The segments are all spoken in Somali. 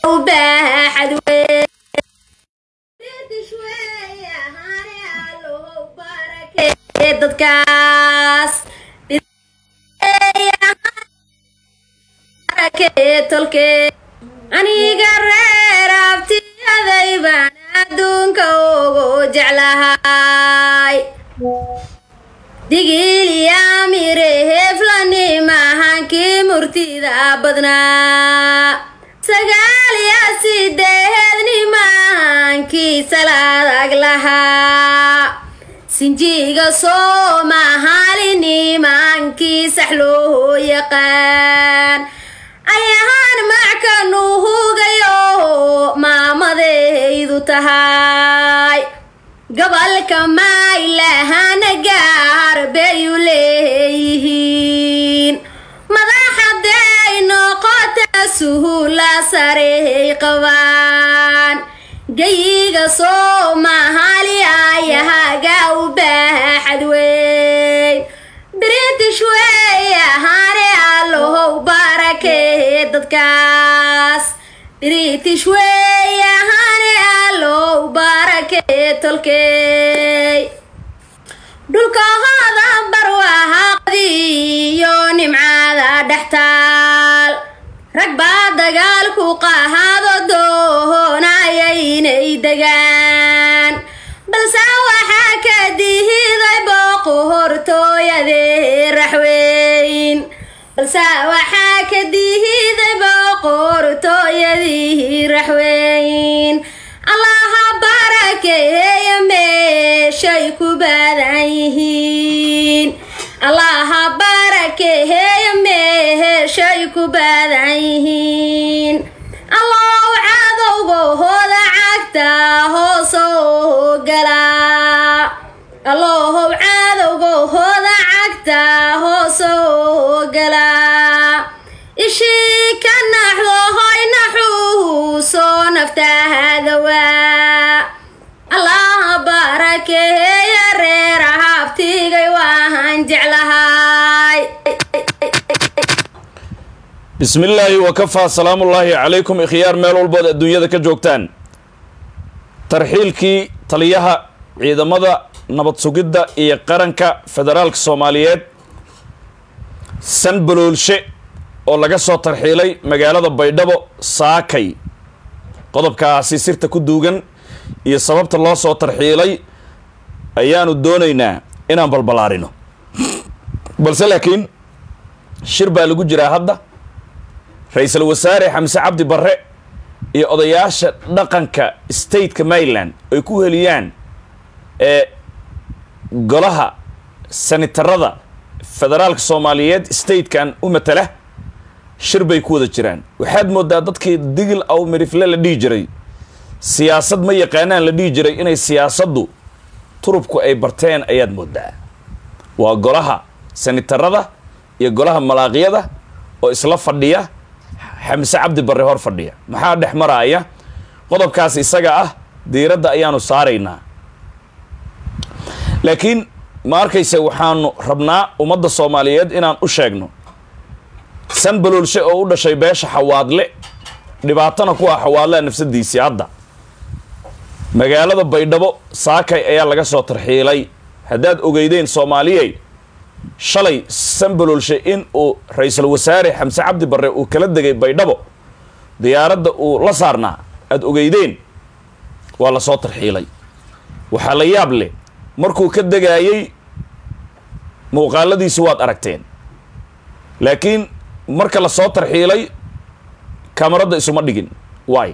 baaxad weyn dadkaas tolke aniga reer abtiyaday baan adduunka ugu jeclahay digiliyamire heflani mahankii murtida badnaa sagaaliya sideedni mahankii salaadag lahaa sinjiga soomahaalini maankii sax loo yaqaan ayahaan mackanu hugayo maamadaydu tahay gobolka maylahana gaar bayu leeyihiin madaxaday noqota suhula sarey qabaan gayiga soomahali ayahaga u baaxad weyn british wey ahaane allohow barakee dadkaas british wey ahaane allow barakee tolkey dhulkahooda barwahaaqdiiyo nimcada dhextaal rag baa dagaalku qahaado doonaya inay degaan balse waxaa ka dihiday booqu hortooyadee raxweyn balse waxaa ka dihiday booqu hortooyadii raxweyn allaha barakeeya meeshay ku badan yihiin allaha barakeeya meeshay ku badan yihiin allow cadowgahooda cagta hoosoo galaa allohow cadowgahooda cagta hoosoo galaa ishii ka naxdo hoy naxuusoo naftaadawaa allaha barakeeya reer habtigay waahan jeclahay bismi illaahi wakafaa salaamullaahi calaykum ikhyaar meel walbood adduunyada ka joogtaan tarxiilkii taliyaha ciidamada nabad sugidda iyo qaranka federaalka soomaaliyeed sanbaloolshe oo laga soo tarxiilay magaalada baydhabo saakay qodobkaasi sirta ku duugan iyo sababta loo soo tarxiilay ayaanu doonaynaa inaan balbalaarino balse laakiin shir baa lagu jiraa hadda ra-iisul wasaare xamse cabdi barre iyo odayaasha dhaqanka stateka maryland ay ku heliyaan ee golaha sanitarada federaalka soomaaliyeed statekan u matala shir bay ku wada jiraan waxaad moodaa dadkii digil aw mirifle la dhihi jiray siyaasad ma yaqaanaan la dhihi jiray inay siyaasaddu turubku ay barteen ayaad moodaa waa golaha sanitarada iyo golaha malaaqyada oo isla fadhiya xamse cabdi barre hor fadhiya maxaa dhex maraaya qodobkaas isaga ah diiradda ayaanu saaraynaa laakiin ma arkayse waxaanu rabnaa ummadda soomaaliyeed inaan u sheegno san baloolshe oo u dhashay beesha xawaadle dhibaatana ku ah xawaadlea nafsadiisii hadda magaalada baydhabo saakay ayaa laga soo tarxiilay haddaad ogeydeen soomaaliyey shalay sanbaloolshe in uu ra-iisul wasaare xamse cabdi barre uu kala degay baydhabo diyaaradda uu la saarnaa aada ogeydeen waa la soo tarxiilay waxaa la yaab leh markuu ka degaayey muuqaaladiisi waad aragteen laakiin marka la soo tarxiilay kamaradda isuma dhigin waay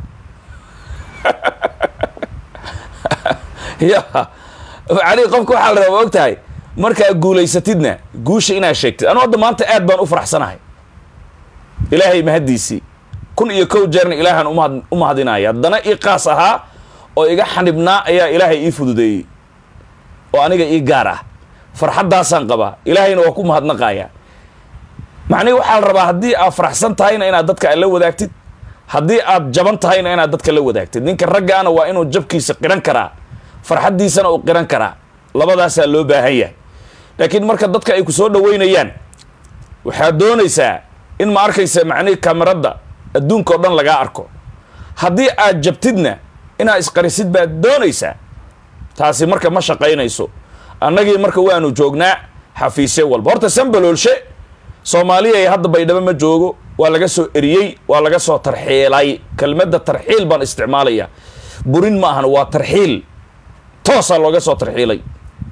ya ali qofka waxaa la rabaa og tahay markaa guulaysatidna guusha inaad sheegtid anu hadda maanta aad baan u faraxsanahay ilaahay mahaddiisii kun iyo kow jeerna ilaahaan umahad u mahadinaya haddana ii qaas ahaa oo iga xanibnaa ayaa ilaahay ii fududeeyey oo aniga ii gaar ah farxaddaasaan qabaa ilaahayna waa ku mahadnaqaya macnihi waxaa la rabaa haddii aad faraxsan tahayna inaad dadka la wadaagtid haddii aad jaban tahayna inaad dadka la wadaagtid ninka raggaana waa inuu jabkiisa qiran karaa farxaddiisana uu qiran karaa labadaasaa loo baahan yahay laakiin marka dadka ay ku soo dhaweynayaan waxaad doonaysaa in ma arkaysa macnihii kameradda adduunka oo dhan lagaa arko haddii aad jabtidna inaad isqarisid baad doonaysaa taasi marka ma shaqaynayso annagii marka waanu joognaa xafiisye walba horta sambaloolshe soomaaliya ee hadda baydhabo ma joogo waa laga soo eriyey waa laga soo tarxiilay kelmadda tarxiil baan isticmaalaya burin ma ahan waa tarxiil toosaa looga soo tarxiilay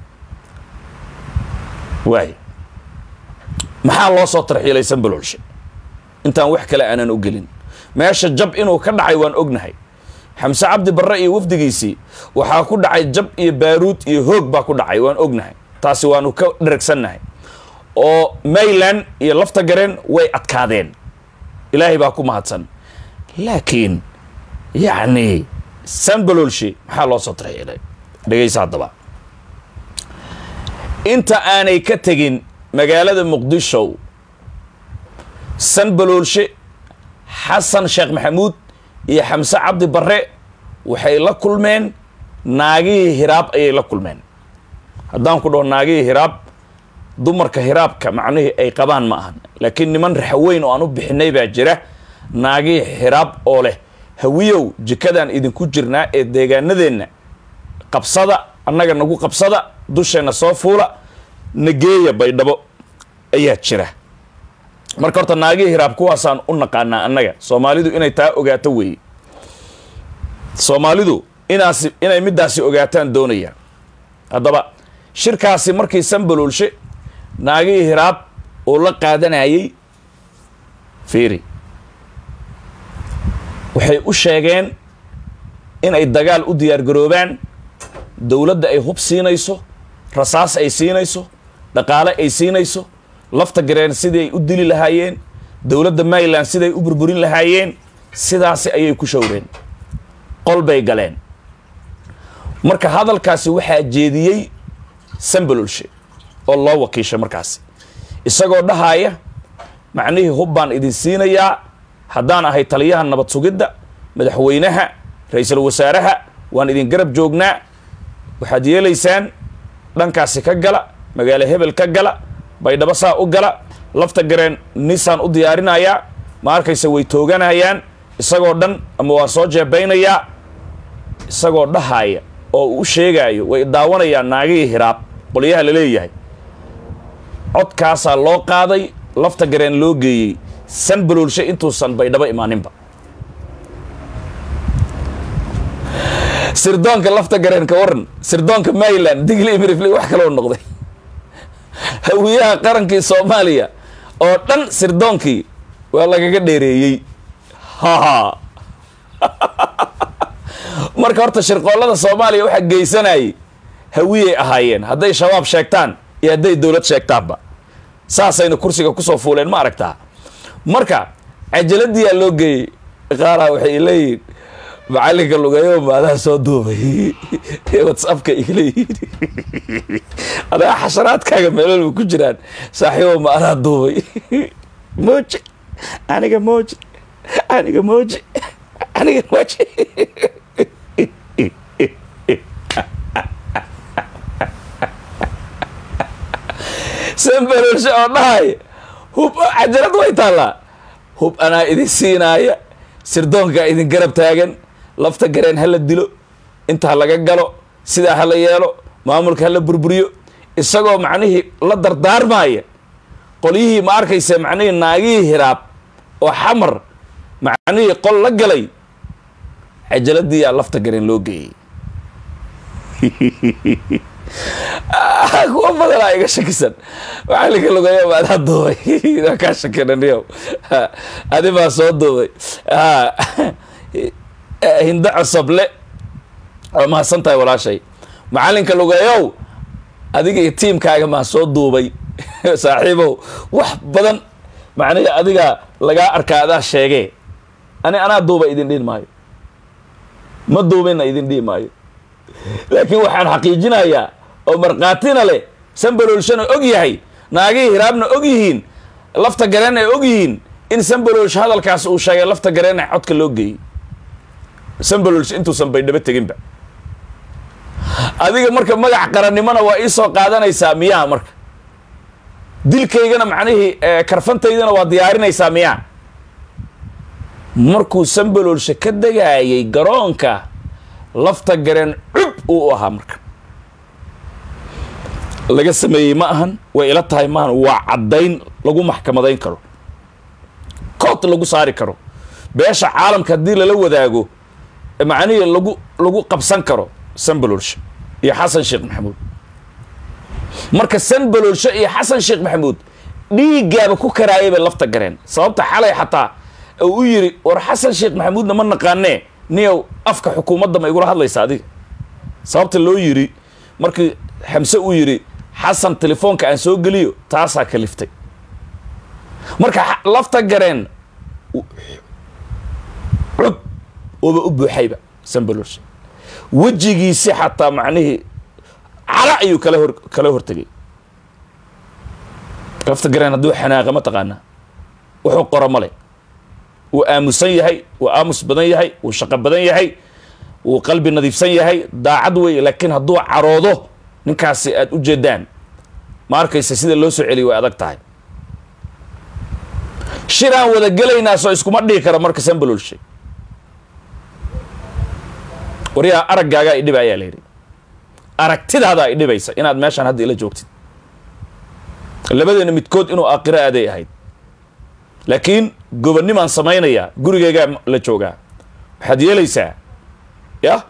waay maxaa loo soo tarxiilay sambaloolshe intaan wax kale aanan u gelin meesha jab inuu ka dhacay waan ognahay xamse cabdi barre iyo wafdigiisii waxaa ku dhacay jab iyo baaruud iyo hoog baa ku dhacay waan ognahay taasi waanu ka dheragsannahay oo mayland iyo lafta gareen way adkaadeen ilaahay baa ku mahadsan laakiin yacni sambaloolshe maxaa loo soo tarxiilay dhegaysa haddaba inta aanay ka tegin magaalada muqdisho sanbaloolshe xasan sheekh maxamuud iyo xamse cabdi barre waxay la kulmeen naagihii hiraab ayay la kulmeen haddaan ku dhaho naagihii hiraab dumarka hiraabka macnihii ay qabaan ma ahan laakiin niman raxweyn oo aan u bixinay baa jira naagihii hiraab oo leh hawiyow jikadaan idinku jirnaa ee deegaanadeenna qabsada annaga nagu qabsada dusheenna soo fuula nageeya baydhabo ayaa jira marka horta naagihii hiraab kuwaasaan u naqaanaa annaga soomaalidu inay taa ogaato weeye soomaalidu inaasi inay middaasi ogaataan doonayaan haddaba shirkaasi markii sambaloolshe naagihii hiraab uu la qaadanayay fiiri waxay u sheegeen inay dagaal u diyaargaroobaan dowladda ay hub siinayso rasaas ay siinayso dhaqaale ay siinayso lafta gareen sidii ay u dili lahaayeen dowladda maryland siday u burburin lahaayeen sidaasi ayay ku showreen qol bay galeen marka hadalkaasi waxaa jeediyey sambalolshe oo loo wakiishay markaasi isagoo dhahaaya macnihii hub baan idin siinayaa haddaan ahay taliyaha nabad sugidda madaxweynaha ra-iisul wasaaraha waan idin garab joognaa waxaad yeelaysaan dhankaasi ka gala magaalo hebel ka gala baydhabo saa u gala lafta gareen nisaan u diyaarinayaa ma arkaysa way tooganayaan isagoo dhan ama waan soo jeebaynayaa isagoo dhahaaya oo uu u sheegaayo way daawanayaan naagihii hiraab qolyaha la leeyahay codkaasaa loo qaaday lafta gareen loo geeyey san baloolshe intuusan baydhabo imaaninba sirdoonka lafta gareen ka waran sirdoonka maryland digli imirifli wax kaloo noqday hawiyaha qarankii soomaaliya oo dhan sirdoonkii waa lagaga dheereeyey haha marka horta shirqoollada soomaaliya waxaa geysanayay hawiyay ahaayeen hadday shabaab sheegtaan iyo hadday dowlad sheegtaanba saasayna kursiga kusoo fuuleen ma aragtaa marka cajaladiyaa loo geeyey qaaraha waxay leeyihiin macalinka lugeeyo maadaha soo duubay whatsappka igaleeyihin adaa xasharaadkaaga meelolba ku jiraan saaxiibo ma adaa duubay moji aniga moji aniga moji aniga moji sanbalolshe oo dhahay hub cajalad way taallaa hub anaa idin siinaaya sirdoonkaa idin garab taagan lafta gareen ha la dilo inta ha laga galo sidaa ha la yeelo maamulka ha la burburiyo isagoo macnihii la dardaarmaaya qolyihii ma arkaysa macnihii naagihii hiraab oo xamar macnihii qol la galay cajaladiiyaa lafta gareen loo geeyey kuwa badanaa iga shakisan macalinka lugeeyo maadaa duubay waa kaa shakinaniyow adi baa soo duubay hindo cosoble waa mahadsan tahay walaashay macalinka lugeeyow adiga iyo tiimkaaga maa soo duubay saaxiibow wax badan macnihii adiga lagaa arkaa adaa sheegee ani anaa duuba idin dhihi maayo ma duubina idin dhihi maayo laakiin waxaan xaqiijinayaa oo markhaatina leh sanbaloolshana og yahay naagihii hiraabna og yihiin lafta gareen ay og yihiin in sanbaloolsh hadalkaas uu sheegay lafta gareen codka loo geeyey sanbaloolsh intuusan baydhabo teginba adiga marka magac qarannimona waa ii soo qaadanaysaa miyaa marka dilkaygana macnihii karfantaydana waa diyaarinaysaa miyaa markuu sambaloolshe ka degayay garoonka lafta gareen cub uu ahaa marka laga sameeyey ma ahan way ila tahay maahan waa caddayn lagu maxkamadayn karo kood lagu saari karo beesha caalamka haddii lala wadaago macnihii lagu lagu qabsan karo sambaloolshe iyo xasan sheekh maxamuud marka sambaloolshe iyo xasan sheekh maxamuud dhiiggaaba ku karaayay bay lafta gareen sababta xalay xataa uu u yidhi war xasan sheekh maxamuudna ma naqaanee niyow afka xukuumadda ma igula hadlaysa adiga sababta loo yidhi markii xamse uu yidhi xasan telefoonka aan soo geliyo taasaa kaliftay marka lafta gareen cud ooba u buuxayba sambaloolshe wejigiisi xataa macnihii cala ayuu kala hor kala hortegay lafta gareen hadduu xanaaqa ma taqaanaa wuxuu qoro male wuu aamusan yahay wuu aamus badan yahay wuu shaqo badan yahay wuu qalbi nadiifsan yahay daacad weeye laakiin hadduu caroodo ninkaasi aada u jeedaan ma arkaysa sida loo soo celiyo way adag tahay shir aan wada gelaynaa soo iskuma dhihi karo marka sambaloolshe waryaa araggaagaa idhiba ayaa la yidhi aragtidaadaa idhibaysa inaad meeshaan hadda ila joogtid labadeena midkood inuu aakhiro aaday ahayd laakiin gobonnimaan samaynayaa gurigeygaa la joogaa waxaad yeelaysaa yah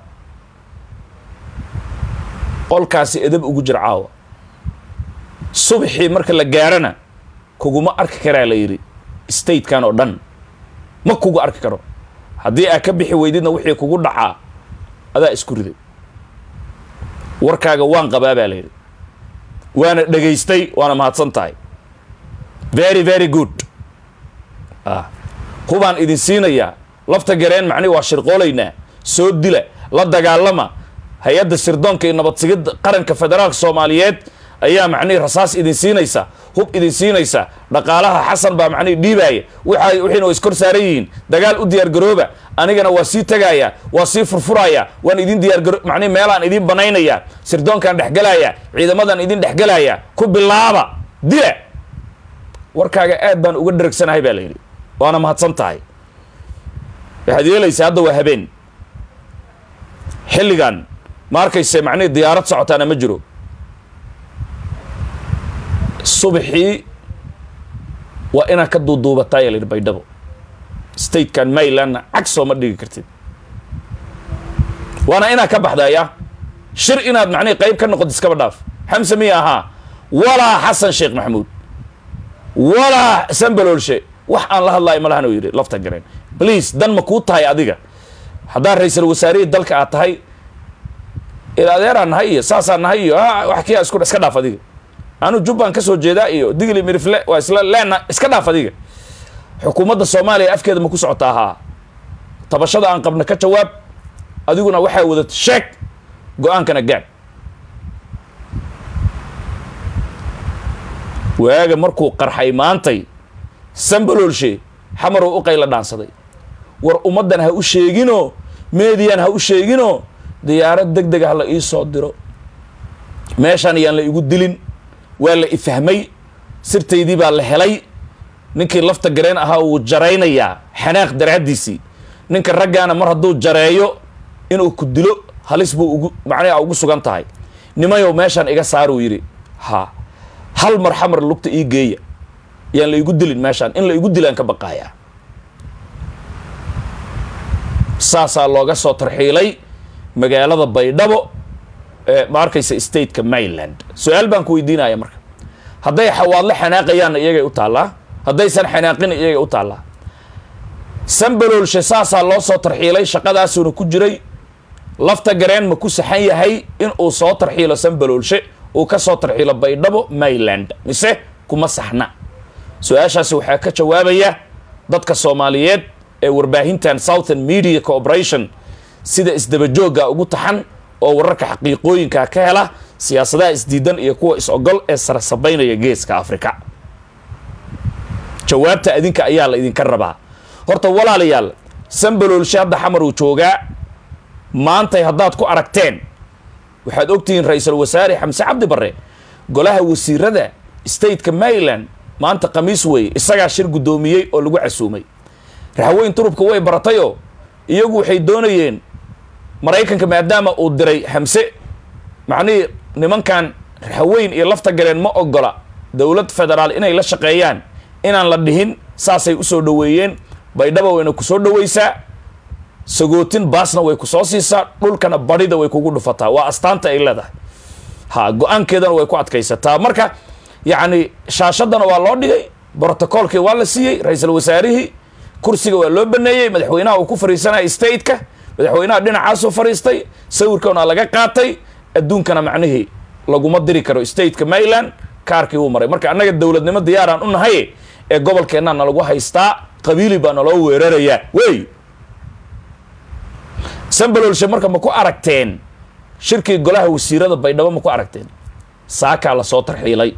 qolkaasi edab ugu jir caawa subxii marka la gaarana kuguma arki karaa la yidhi statekan oo dhan ma kugu arki karo haddii aad ka bixi weydidna wixii kugu dhacaa adaa isku riday warkaaga waan qabaa baa la yidhi waana dhegaystay waana mahadsan tahay very very good hubaan idin siinayaa lafta gareen macnihi waa shirqoolaynaa soo dila la dagaalama hay-adda sirdoonka iyo nabadsigidda qaranka federaalka soomaaliyeed ayaa macnihi rasaas idin siinaysa hub idin siinaysa dhaqaalaha xasan baa macnihi dhiibaaya waxa wixiina waa iskor saaran yihiin dagaal u diyaargarooba anigana waa sii tegaaya waa sii furfuraya waan idin diyaargaro macnihi meelaan idin banaynaya sirdoonkaan dhexgelaya ciidamadan idin dhexgelaya ku bilaaba dila warkaaga aad baan uga dheregsanahay baa la yidhi waana mahadsan tahay waxaad yeelaysaa hadda waa habeen xilligan ma arkayse macnihi diyaarad socotaana ma jiro subaxii waa inaad ka duuduubataa yaa la yidhi baydhabo statekan maylandna cag sooma dhigi kartid waana inaad ka baxdaya shir inaad macnihi qayb ka noqod iskaba dhaaf xamse miya ahaa walaa xasan sheekh maxamuud walaa sambaloolshe wax aan la hadlaayo malahan uu yidhi lafta gareen please dan ma kuu tahay adiga haddaa ra-iisal wasaarihii dalka aad tahay il adeeraan nahay iyo saasaan nahay iyo wax kia isku iska dhaaf adiga anu jubbaan ka soo jeedaa iyo digli mirifle waa isla leena iska dhaaf adiga xukuumadda soomaaliya afkeeda ma ku socotaa haa tabashada aan qabna ka jawaab adiguna waxaa wadata sheeg go-aankana gaad waaga markuu qarxay maantay sambaloolshe xamaruu u qayla dhaansaday war ummaddan ha u sheeginoo meediyan ha u sheeginoo diyaarad deg deg ah la ii soo diro meeshaan yaan la igu dilin waa la ifahmay sirtaydii baa la helay ninkii lafta gareen ahaa wuu jaraynayaa xanaaq daraaddiisii ninka raggaana mar hadduu jareeyo inuu ku dilo halis buu ugu macnaha ugu sugan tahay nimayow meeshaan iga saaruu yidhi ha hal mar xamar lugta ii geeya yaan la igu dilin meeshaan in la igu dilaan ka baqaayaa saasaa looga soo tarxiilay magaalada baydhabo ee ma arkaysa stateka mainland su-aal baan ku weydiinaya marka hadday xawaadle xanaaqayaanna iyagay u taallaa haddaysan xanaaqina iyagay u taallaa sambaloolshe saasaa loo soo tarxiilay shaqadaasuuna ku jiray lafta gareen ma ku saxan yahay in uu soo tarxiilo sambaloolshe uu ka soo tarxiilo baydhabo mainland mise kuma saxna su-aashaasi waxaa ka jawaabaya dadka soomaaliyeed ee warbaahintan southern media corporation sida isdabajoogga ugu taxan oo wararka xaqiiqooyinka ka hela siyaasadaha isdiidan iyo kuwa is-ogol ee sarasabaynaya geeska africa jawaabta adinka ayaa la idinka rabaa horta walaalayaal sambaloolshe hadda xamar uu joogaa maantay haddaad ku aragteen waxaad ogtihiin ra-iisul wasaare xamse cabdi barre golaha wasiirada stateka maryland maanta khamiis weeye isagaa shir guddoomiyey oo lagu casuumay raxweyn turubka way baratayoo iyagu waxay doonayeen maraykanka maadaama uu diray xamse macnihii nimankan raxweyn iyo lafta gareen ma ogola dowlad federaal inay la shaqeeyaan inaan la dhihin saasay usoo dhoweeyeen baydhaba wayna ku soo dhoweysaa sagootin baasna way ku soo siisaa dhulkana badhida way kugu dhufataa waa astaanta ay leedahay ha go-aankeedana way ku adkaysataa marka yacni shaashadana waa loo dhigay brotocoolkii waa la siiyey ra-iisul wasaarihii kursiga waa loo baneeyey madaxweynaha uu ku fariisanaya stateka madaxweynaha dhinacaasuu fariistay sawirkana laga qaatay adduunkana macnihii laguma diri karo stateka maryland kaarkii wuu maray marka annaga dowladnimo diyaaraan u nahay ee gobolkeennaa nalagu haystaa qabiili baa naloo weerarayaa wey sambalolshe marka ma ku aragteen shirkii golaha wasiirada baydhabo ma ku aragteen saakaa lasoo tarxiilay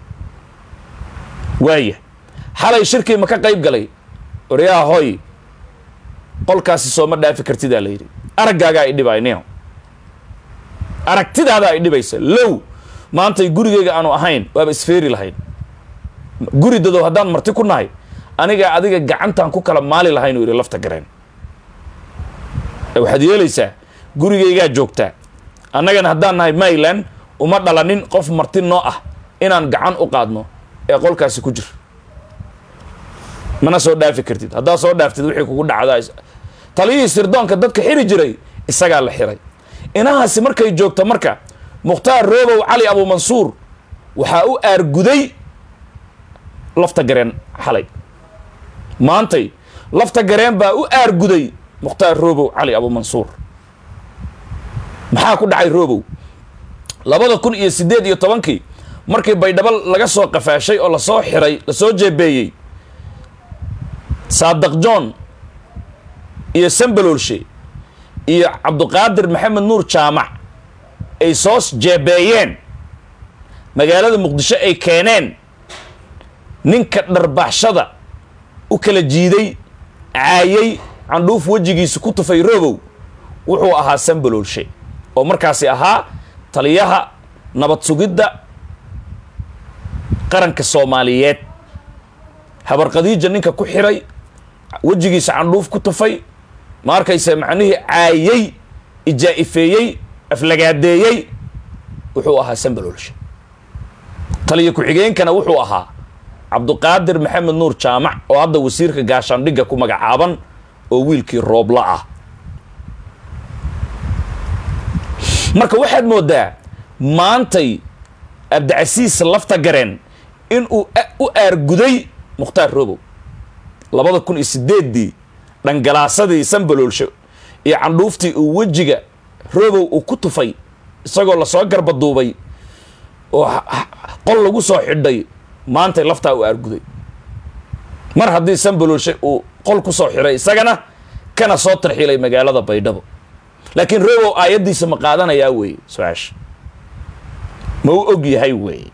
waaya xalay shirkii ma ka qayb galay oryaha hoy qolkaasi sooma dhaafi kartidaa la yidhi araggaagaa idhibay nio aragtidaada ay dhibaysa low maantay gurigeyga aanu ahayn waaba isfeeri lahayn guri dadow haddaan marti ku nahay aniga adiga gacantaan ku kala maali lahayn uu yidhi lafta gareen waxaad yeelaysaa gurigeygaa joogtaa annagana haddaan nahay maryland uma dhalanin qof marti noo ah inaan gacan u qaadno ee qolkaasi ku jir mana soo dhaafi kartid haddaad soo dhaaftid wixii kugu dhacdaa taliyihii sirdoonka dadka xiri jiray isagaa la xiray inahaasi markay joogto marka mukhtaar roobow cali abuumansuur waxaa u aarguday lafta gareen xalay maantay lafta gareen baa u aarguday mukhtaar roobow cali abuumansuur maxaa ku dhacay roobow labada kun iyo siddeed iyo tobankii markii baydhabo laga soo qafaashay oo lasoo xiray lasoo jeebeeyey saadaq john iyo sambalolshe iyo cabduqaadir maxamed nuur jaamac ay soo jeebeeyeen magaalada muqdisho ay keeneen ninka dharbaxshada u kala jiiday caayay candhuuf wejigiisa ku tufay robow wuxuu ahaa sambalolshe oo markaasi ahaa taliyaha nabad sugidda qaranka soomaaliyeed habarqadiija ninka ku xiray wejigiisa candhuuf ku tufay ma arkaysa macnihii caayey ijaa'ifeeyey aflagaadeeyey wuxuu ahaa sambalolshe taliya ku-xigeenkana wuxuu ahaa cabduqaadir maxamed nuur jaamac oo hadda wasiirka gaashaandhigga ku magacaaban oo wiilkii roobla ah marka waxaad moodaa maantay abdicasiis lafta gareen inuu u aarguday mukhtaar robow labada kun iyo sideeddii dhangalaasadii sambalolsho iyo candhuuftii uu wejiga robow uu ku tufay isagoo lasoo garbaduubay oo qol lagu soo xidhay maantay laftaa u aarguday mar haddii sambalolshe uu qol ku soo xidhay isagana kana soo tarxiilay magaalada baydhabo laakiin robow aayaddiisa ma qaadanayaa weeye su-aasha ma u og yahay weeye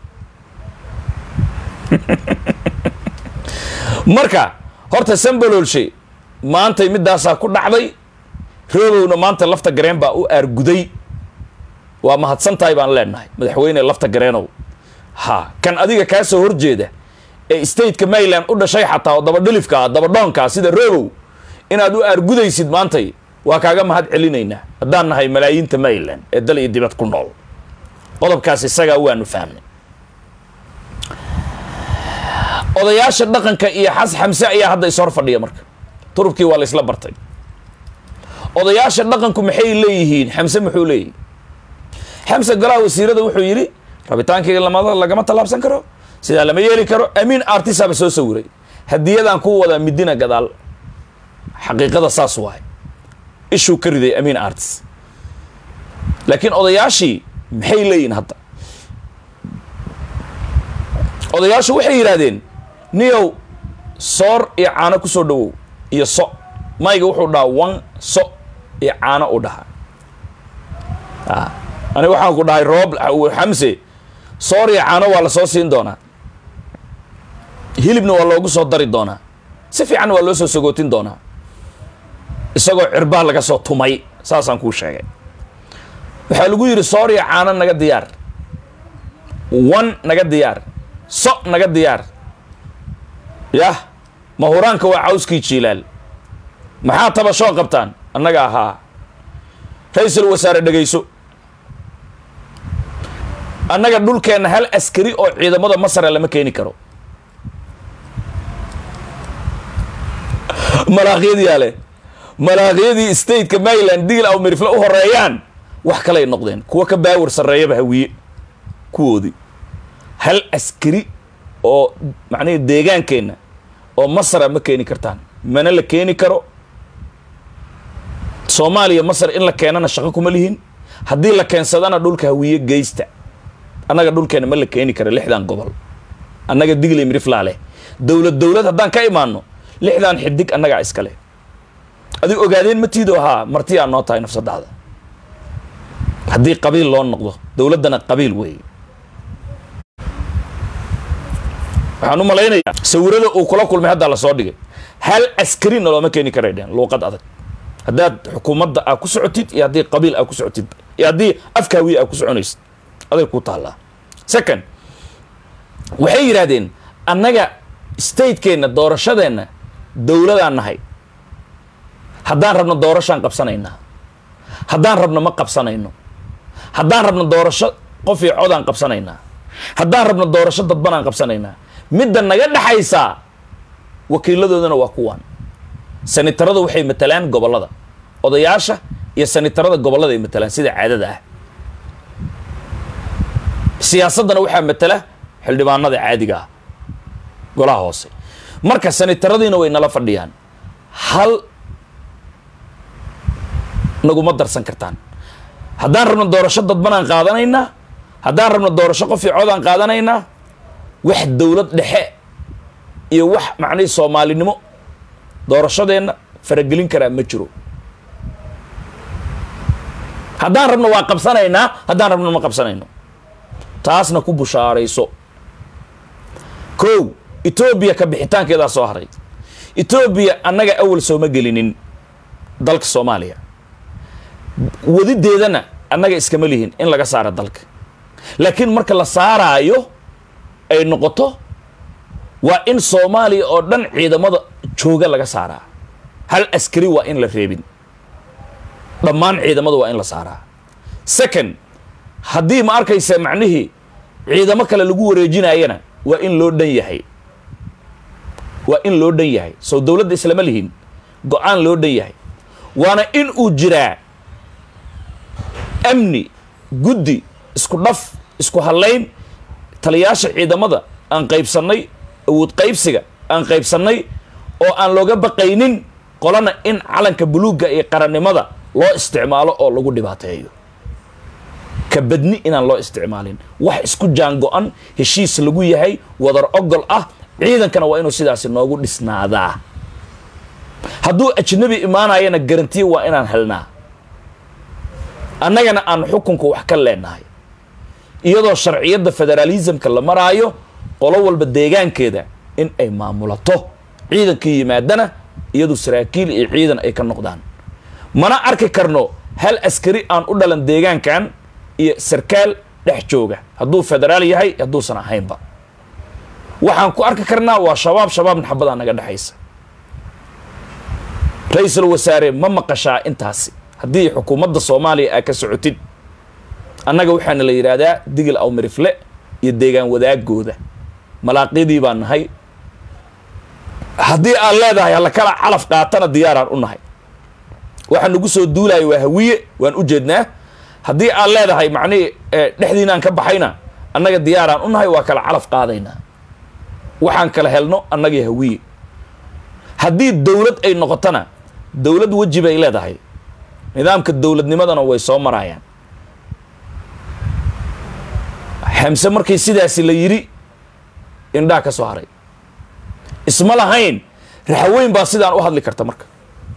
marka horta sambalolshe maantay middaasaa ku dhacday roobowna maanta lafta gareen baa u aarguday waa mahadsan tahay baan leenahay madaxweyne lafta gareenow ha kan adiga kaa soo horjeeda ee stateka maryland u dhashay xataa oo dabadhilifkaa dabadhoonkaa sida robow inaad u aargudaysid maantay waa kaaga mahad celinaynaa haddaan nahay malaayiinta maryland ee dal iyo dibad ku nool qodobkaas isagaa waanu fahmnay odayaasha dhaqanka iyo xas xamse ayaa hadda ishor fadhiya marka turubkii waa la isla bartay odayaasha dhaqanku maxay leeyihiin xamse muxuu leeyihi xamse golaha wasiirada wuxuu yidhi rabitaankayga lamada lagama tallaabsan karo sidaa lama yeeli karo amiin artisaaba soo sawiray hadiyadaan ku wadaa midina gadaal xaqiiqada saas waay ishuu ka riday amiin artis laakiin odayaashii maxay leeyihin hadda odayaashu waxay yidhaahdeen niyow soor iyo caano ku soo dhawow iyo so mayga wuxuu dhahaa wan so iyo caano u dhahaa ani waxaan ku dhahay roob xamse soor iyo caano waa la soo siin doonaa hilibna waa loogu soo dari doonaa si fiicanna waa loo soo sagootin doonaa isagoo cirbaa laga soo tumay saasaan kuu sheegay waxaa lagu yidhi soor iyo caano naga diyaar wan naga diyaar so naga diyaar yah mahuraanka waa cawskii jiilaal maxaa tabashoo qabtaan annaga ahaa ra-iisul wasaare dhegayso annaga dhulkeenna hal askari oo ciidamada masara lama keeni karo malaaqyadiyaa leh malaaqyadii stateka maryland digil aw mirifle u horeeyaan wax kaley noqdeen kuwa ka baawar sarreeyaba hawiye kuwoodii hal askari oo macnihi deegaankeenna oo masra ma keeni kartaan mana la keeni karo soomaaliya masar in la keenana shaqo kuma lihin haddii la keensadana dhulka hawiye geysta annaga dhulkeena ma la keeni karo lixdan gobol annaga digli miriflaa leh dowlad dowlad haddaan ka imaano lixdan xidig annagaa iska leh adig ogaadeen ma tiido ahaa martiyaa noo tahay nafsadaada haddii qabiil loo noqdo dowladdana qabiil weeye waxaan u malaynayaa sawirada uu kula kulmay haddaa lasoo dhigay hal askarina looma keeni karay dheen luuqad adag haddaad xukuumadda aa ku socotid iyo haddii qabiil aa ku socotid iyo haddii afka hawiye aa ku soconaysid aday ku taallaa second waxay yidhaahdeen annaga statekeenna doorashadeenna dowladaan nahay haddaan rabno doorashaan qabsanaynaa haddaan rabno ma qabsanayno haddaan rabno doorasho qof iyo codaan qabsanaynaa haddaan rabno doorasho dadbanaan qabsanaynaa midda naga dhexaysaa wakiiladoodana waa kuwaan sanitarada waxay matalaan gobollada odayaasha iyo sanitarada gobollada ay matalaan sida caadada ah siyaasaddana waxaa matala xildhibaanada caadiga ah golaha hoose marka sanitaradiina way nala fadhiyaan hal naguma darsan kartaan haddaan rabno doorasho dadbanaan qaadanaynaa haddaan rabno doorasho qof iyo codaan qaadanaynaa wax dowlad dhexe iyo wax macnihii soomaalinimo doorashadeenna faragelin karaa ma jiro haddaan rabno waa qabsanaynaa haddaan rabno ma qabsanayno taasna ku bushaarayso kow etoobiya ka bixitaankeedaa soo haray etoobiya annaga awal sooma gelinin dalka soomaaliya wadideedana annaga iskama lihin in laga saaro dalka laakiin marka la saaraayo ay noqoto waa in soomaaliya oo dhan ciidamada jooga laga saaraa hal askari waa in la reebin dhammaan ciidamada waa in la saaraa second haddii ma arkaysa macnihii ciidamo kale lagu wareejinayana waa in loo dhan yahay waa in loo dhan yahay soo dowladda islama lihin go-aan loo dhan yahay waana in uu jiraa amni guddi isku dhaf isku hadlayn taliyaasha ciidamada aan qaybsannay awood qaybsiga aan qaybsannay oo aan looga baqaynin qolana in calanka buluugga iyo qarannimada loo isticmaalo oo lagu dhibaateeyo ka badni inaan loo isticmaalin wax isku jaango-an heshiis lagu yahay wadar ogol ah ciidankana waa inuu sidaasi noogu dhisnaadaa hadduu ajnabi imaanayana garantiya waa inaan helnaa annagana aan xukunka wax ka leenahay iyadoo sharciyadda federaalismka la maraayo qolo walba deegaankeeda in ay maamulato ciidankii yimaadana iyadu saraakiil iyo ciidan ay ka noqdaan mana arki karno hal askari aan u dhalan deegaankan iyo sarkaal dhex jooga hadduu federaal yahay hadduusan ahaynba waxaan ku arki karnaa waa shabaab shabaabna xabadaa naga dhexaysa ra-iisul wasaare ma maqashaa intaasi haddii xukuumadda soomaaliya aa ka socotid annaga waxaana la yidhaahdaa digil awmirifle iyo deegaan wadaagooda malaaqyadii baan nahay haddii aad leedahay halakala calaf qaatana diyaaraan u nahay waxaa nagu soo duulaya waa hawiye waan u jeednaa haddii aad leedahay macnihii dhexdiinaan ka baxayna annaga diyaaraan u nahay waa kala calaf qaadaynaa waxaan kala helno annagii hawiye haddii dowlad ay noqotona dowlad weji bay leedahay nidaamka dowladnimadana way soo maraayaan xamse markii sidaasi la yidhi indhaa ka soo haray isma lahayn raxweyn baa sidaan u hadli karta marka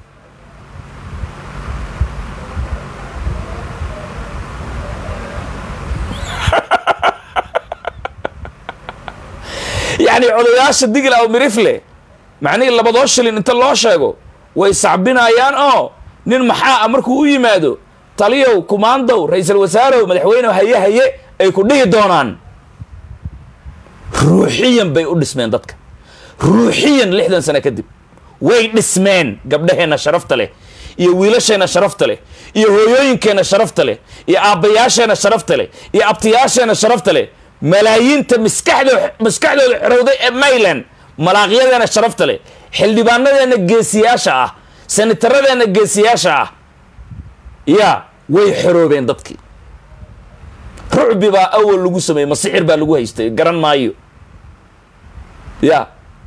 yacni codayaasha digil aw mirifle macnihii labadoo shilin inta loo sheego way sacbinayaan oo nin maxaa a markuu u yimaado taliyow kumaandow ra-iisul wasaarow madaxweynew haye haye ay ku dhihi doonaan ruuxiyan bay u dhismeen dadka ruuxiyan lixdan sano kadib way dhismeen gabdhaheenna sharafta leh iyo wiilasheenna sharafta leh iyo hooyooyinkeenna sharafta leh iyo aabbayaasheenna sharafta leh iyo abtiyaasheenna sharafta leh malaayiinta maskaxdoo maskaxdooda xorowday ee mayland malaaqyadeena sharafta leh xildhibaanadeenna geesiyaasha ah sanitaradeenna geesiyaasha ah yaa way xoroobeen dadkii rucbi baa awal lagu sameeyey masixir baa lagu haystay garan maayo ya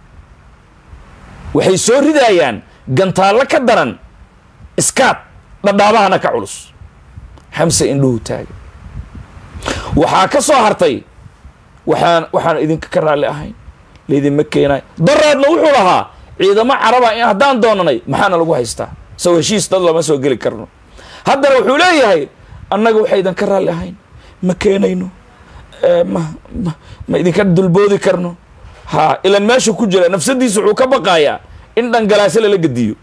waxay soo ridayaan gantaallo ka daran iskaad dhadhaabahana ka culus xamse indhuhu taaga waxaa ka soo hartay waxaan waxaan idinka ka raalli ahayn laydinma keenayo daraadna wuxuu lahaa ciidamo caraba in haddaan doonanay maxaana lagu haystaa soo heshiis dad lama soo geli karno haddana wuxuu leeyahay annaga waxaydan ka raalli ahayn ma keenayno ma ma ma idinka dulboodi karno ha ilan meeshu ku jira nafsadiisa wuxuu ka baqayaa in dhangalaase lala gediyo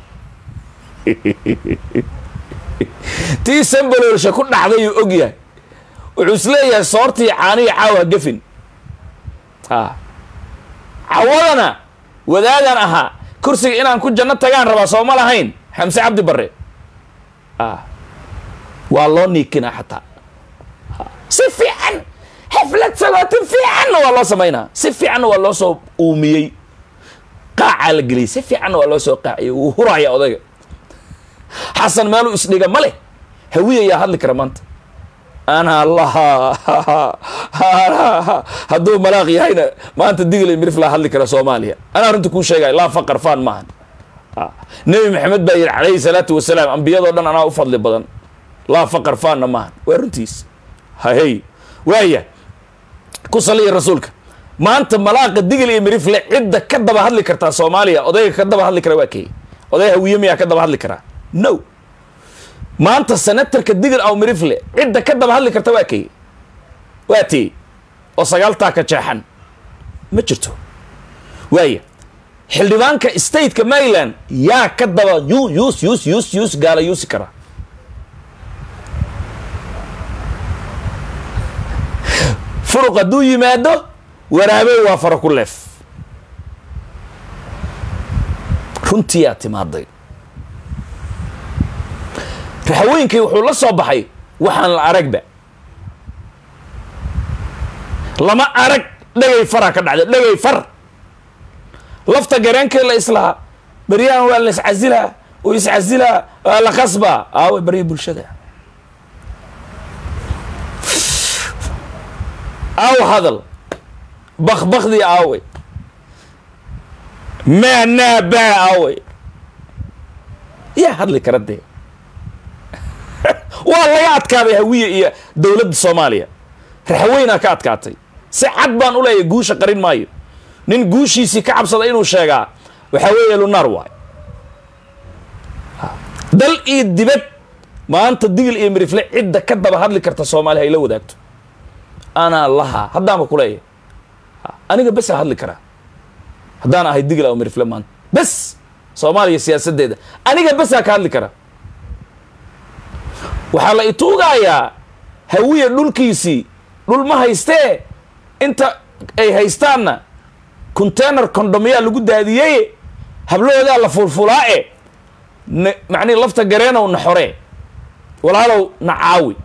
tii sambaloolsha ku dhacday uu og yahay wuxuu isleeyahay soortii caaniya caawa gafin ha cawadana wadaagan ahaa kursiga inaan ku janno tagaan rabaa soo ma lahayn xamse cabdi barre a waa loo niikinaa xataa si fiican xaflad sagootin fiicanna waa loo samaynaa si fiicanna waa loo soo uumiyey qaacaa la geliyay si fiicanna waa loo soo qaaciyay wuu huraya odayga xasan meeluu isdhiga ma leh hawiya yaa hadli kara maanta ana laha hadduu malaaq yahayna maanta digla mirif laa hadli kara soomaaliya anaa runta kuu sheegay laa faqar faan maahan nebi maxamed baa yidhi calayhi salaatu wasalaam ambiyadoo dhan anaa u fadli badan laa faqar faanna maahan waa runtiis hahey waaya ku saliya rasuulka maanta malaaqa digil iyo mirifle cidda ka daba hadli kartaa soomaaliya odayga ka daba hadli kara waa key oday hawiye miyaa ka daba hadli karaa no maanta senatarka digil aw mirifle cidda ka daba hadli karta waa key waa tey oo sagaaltaa ka jeexan ma jirto waaya xildhibaanka stateka maryland yaa ka daba yu yus yus yus yus gaala yuusi kara furuq hadduu yimaado waraabey waa fara ku leef runtiyaa timaaday raxaweynkii wuxuu la soo baxay waxaan la aragba lama arag dhagay faraa ka dhacday dhagay far lafta gareenkii la islahaa beryahan waa la iscasilaa oo iscasilaa waa la qasbaa aawe barya bulshada aaw hadal bakbakdii aawey maanaa baa aawey yaa hadli kara dee waa laga adkaaday hawiye iyo dowladda soomaaliya raxweynaa ka adkaatay si cad baan u leeyahay guusha qarin maayo nin guushiisii ka cabsada inuu sheegaa waxaa weeye lunaar waay dal iyo dibad maanta digil iyo mirifle cidda ka daba hadli karta soomaaliya ay la wadaagto anaa lahaa haddaanba ku leeyahay aniga besaa hadli karaa haddaan ahay digil aw mirifle maanta bes soomaaliya siyaasaddeeda aniga besaa ka hadli kara waxaa la ituugayaa hawiya dhulkiisii dhul ma haystee inta ay haystaanna container condomyaa lagu daadiyey hablahoodaa la fulfulaa-e n macnihi lafta gareenow na xoree walaalow na caawi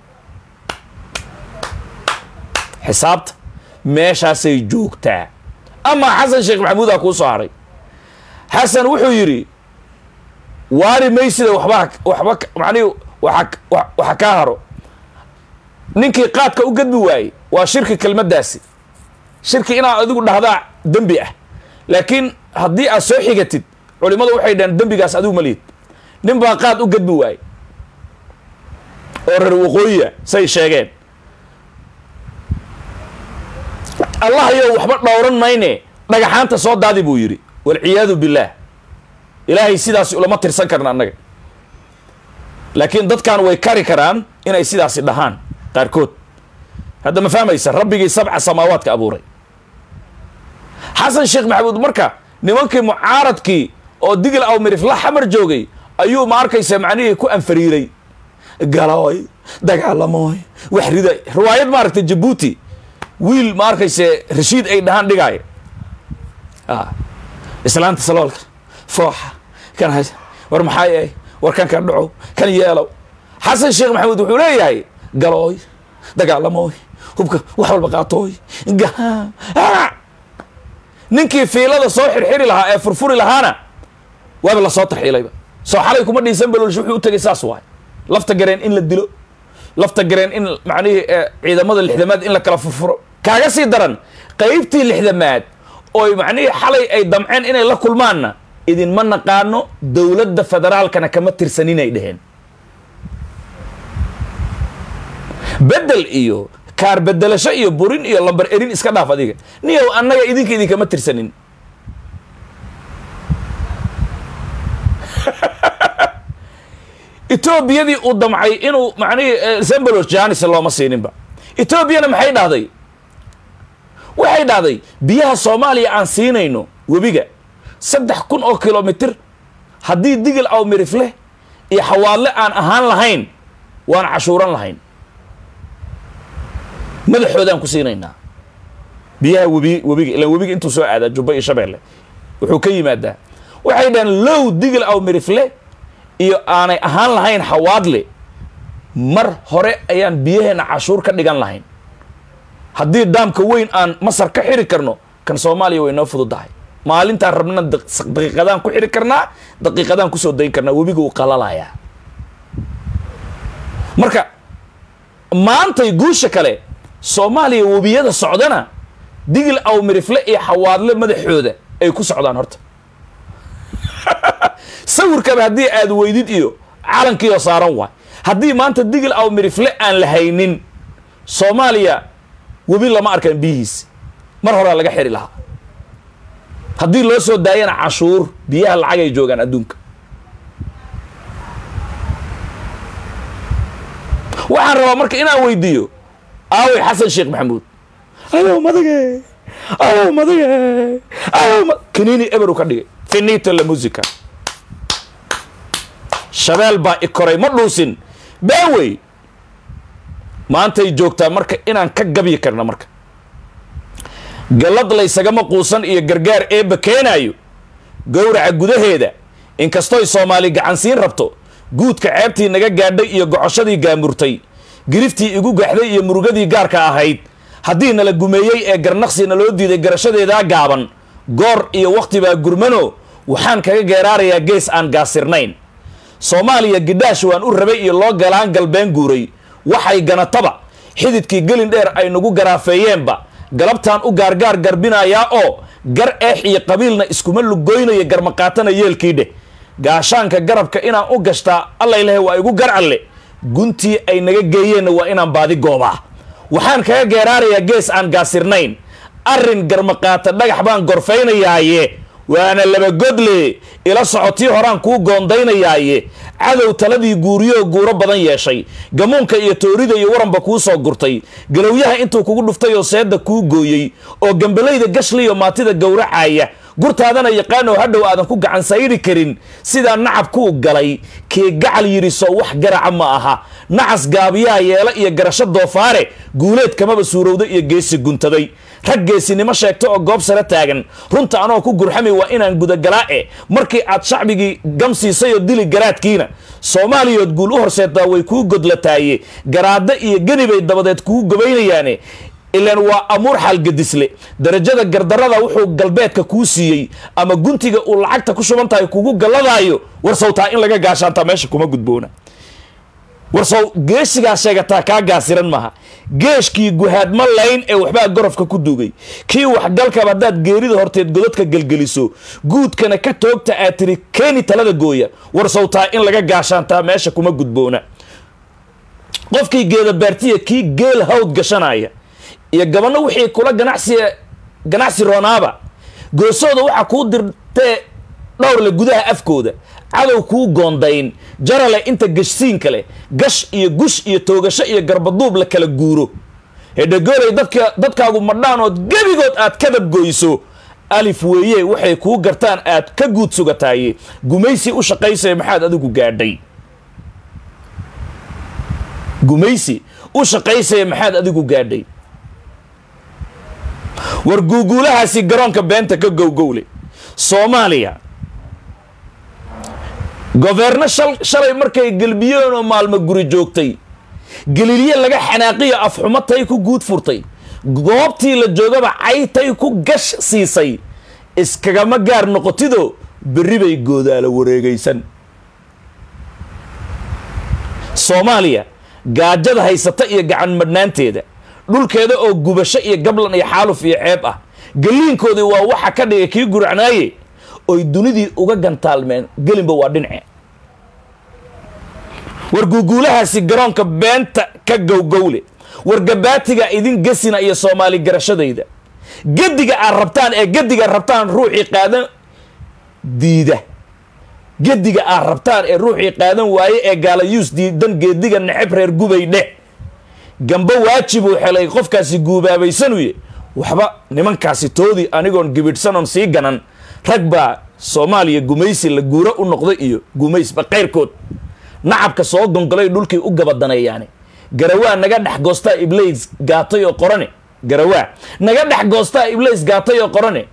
xisaabta meeshaasay joogtaa amaa xasan sheekh maxamuudaa kuu soo haray xasan wuxuu yidhi waari maysida waxba waxba macnihi waa waxa kaa haro ninkii qaadka u gadbi waayey waa shirki kelmaddaasi shirki inaad adigu dhahdaa dembi ah laakiin haddii aad soo xigatid culimmadu waxay dhaheen dembigaas adigu malihid nin baa qaad u gadbi waayey oo reer waqooyiya say sheegeen allah yow waxba dhowran mayne dhagaxaanta soo daadi buu yidhi walciyaadu billaah ilaahay sidaasi ulama tirsan karna annaga laakiin dadkan way kari karaan inay sidaasi dhahaan qaarkood hadda ma fahmaysa rabbigii sabca samaawaadka abuuray xasan sheekh maxamuud marka nimankii mucaaradkii oo digil aw mirifla xamar joogay ayuu ma arkaysa macnihii ku anfariiray galooy dagaalamooy wax riday riwaayad maaragtay jabuuti wiil ma arkayse rashiid ay dhahaan dhigaaya islaanta saloolka fooxa kan hay war maxaa yahay war kan ka dhaco kan yeelow xasan sheekh maxamuud wuxuu leeyahay galooy dagaalamooy hubka wax walba qaatooy ninkii fiilada soo xirxiri lahaa ee furfuri lahaana waaba lasoo tarxiilayba soo xalay kuma dhiisan balolsh wuxuu u tegay saas waay lafta gareen in la dilo lafta gareen in macnihii ciidamada lixdamaad in la kala furfuro kaaga sii daran qaybtii lixdamaad ooy macnihii xalay ay damceen inay la kulmaanna idinma naqaano dowladda federaalkana kama tirsaninay dheheen bedel iyo kaar bedelasho iyo burin iyo lambar erin iska dhaaf adiga niyow annaga idinka idinkama tirsanin etoobiyadii uu damcay inuu macnihii sembalos janis looma siininba etoobiyana maxay dhahday waxay dhahday biyaha soomaaliya aan siinayno webiga saddex kun oo kilomitir haddii digil aw mirifleh iyo xawaadle aan ahaan lahayn waan cashuuran lahayn madaxoodaan ku siinaynaa biyaha webi webiga ilaan webiga intuu soo aadaa jubba iyo shabeelle wuxuu ka yimaadaa waxay dhaheen low digil aw mirifle iyo aanay ahaan lahayn xawaadle mar hore ayaan biyaheena cashuur ka dhigan lahayn haddii daamka weyn aan masar ka xiri karno kan soomaaliya way noo fududahay maalintaan rabna daqiiqadaan ku xiri karnaa daqiiqadaan kusoo dayn karnaa webiga uu qalalayaa marka maantay guusha kale soomaaliya webiyada socdana digil aw mirifle iyo xawaadle madaxooda ay ku socdaan horta sawirkaba haddii aad weydid iyo calankiioo saaran waay haddii maanta digil aw mirifle aan la haynin soomaaliya webi lama arkaan biyihiisi mar horaa laga xiri lahaa haddii loo soo daayana cashuur biyaha lacag ay joogaan adduunka waxaan rabaa marka inaan weydiiyo aawey xasan sheekh maxamuud ayow madage ayow madage ayow kanini eberu ka dhigay finito la musica shabeel baa i koray ma dhuusin baawey maantay joogtaa marka inaan ka gabyi karno marka gallad laysagama quusan iyo gargaar eebba keenaayo gowraca gudaheeda inkastoy soomaali gacansiin rabto guudka ceebtii naga gaadhay iyo gocoshadii gaamurtay giriftii igu gaxday iyo murugadii gaarka ahayd haddii nala gumeeyey ee garnaqsi naloo diiday garashadeedaa gaaban goor iyo wakhti baa gurmano waxaan kaga geeraarayaa gees aan gaasirnayn soomaaliya gidhaash waan u rabay iyo loo galaan galbeen guuray waxay ganataba xididkii gelin dheer ay nagu garaafeeyeenba galabtaan u gaargaar garbinayaa oo gar eex iyo qabiilna iskuma lugoynaya garmaqaatana yeelkii dheh gaashaanka garabka inaan u gashtaa alla ilahay waa igu gar alle guntii ay naga geeyeenna waa inaan baadi goobaa waxaan kaga geeraarayaa gees aan gaasirnayn arrin garmaqaata dhagax baan gorfaynayaaye waana laba godle ila socotii horaan kuu goondaynayaaye cadow taladii guuriyoo guuro badan yeeshay gamuunka iyo toorida iyo waranba kuu soo gurtay galowyaha intuu kugu dhuftay oo seedda kuu gooyey oo gambalayda gashliyo maatida gowracaya gurtaadana yaqaanoo hadhow aadan ku gacan sayri karin sidaa nacab kuu galay kee gacal yidhi soo wax garaca ma aha nacas gaabiyaha yeela iyo garasho doofaare guuleed kamaba suurowda iyo geesi guntaday rag geesinimo sheegta oo goob sare taagan runta anoo ku gurxamay waa inaan gudagalaa-e markii aad shacbigii gamsiisay oo dili garaadkiina soomaaliyood guul u horseetaa way kuu godlataaye garaadda iyo geni bay dabadeed kuu gobaynayaane ilaan waa amuur xaalgadisle darajada gardarada wuxuu galbeedka kuu siiyey ama guntiga uu lacagta ku shuban tahay kugu galladaayo warsawtaa in laga gaashaantaa meesha kuma gudboona warsow geesigaa sheegataa kaa gaasiran maaha geeshkii guhaadma layn ee waxbaa gorofka ku dugay kii waxgalkaba haddaad geerida horteed godadka gelgeliso guudkana ka toogta aad tiri keeni talada gooya warsawtaa in laga gaashaantaa meesha kuma gudboona qofkii geeda baartiya kii geel hawd gashanaya iyo gabano wixii kula ganacsi ganacsi roonaaba goosooda waxaa kuu dirtee dhowrle gudaha afkooda cadow kuu goondayn jarale inta gashsiinka leh gash iyo gush iyo toogasho iyo garbaduub la kala guuro hedhagoolay dadka dadkaagu madhaanood gebigood aad kadab goyso alif weeye waxay kuu gartaan aad ka guud sugataaye gumaysi u shaqaysaya maxaad adigu gaadhay gumaysi u shaqaysaya maxaad adigu gaadhay war guuguulahaasi garoonka beenta ka gowgowle soomaaliya governo shalay markay gelbiyeen oo maalmo guri joogtay gelilye laga xanaaqiyo afxumo tay ku guud furtay goobtii la joogaba caytay ku gash siisay iskagama gaar noqotidoo berri bay goodaala wareegaysan soomaaliya gaajada haysata iyo gacan madhnaanteeda dhulkeeda oo gubasho iyo gablan iyo xaaluf iyo ceeb ah galiinkoodii waa waxa ka dhigay kii guracnaaye oy dunidii uga gantaalmeen gelinba waa dhince war guuguulahaasi garoonka beenta ka gowgowle war gabaatiga idin gesina iyo soomaali garashadayda gediga aad rabtaan ee gediga rabtaan ruuxii qaadan diida gediga aad rabtaan ee ruuxii qaadan waaye ee gaalayuus diidan geediga neceb reer gubay dheh gambo waajibuu xelay qofkaasi guubaabaysanuye waxba nimankaasi toodii anigoon gibidhsanoon sii ganan rag baa soomaaliya gumaysi la guuro u noqday iyo gumaysba qayrkood nacabka soo gongolay dhulkii u gabadaneeyaani garawaa naga dhex goostaa iblays gaatay oo qorane garawaa naga dhex goostaa iblays gaatay oo qorane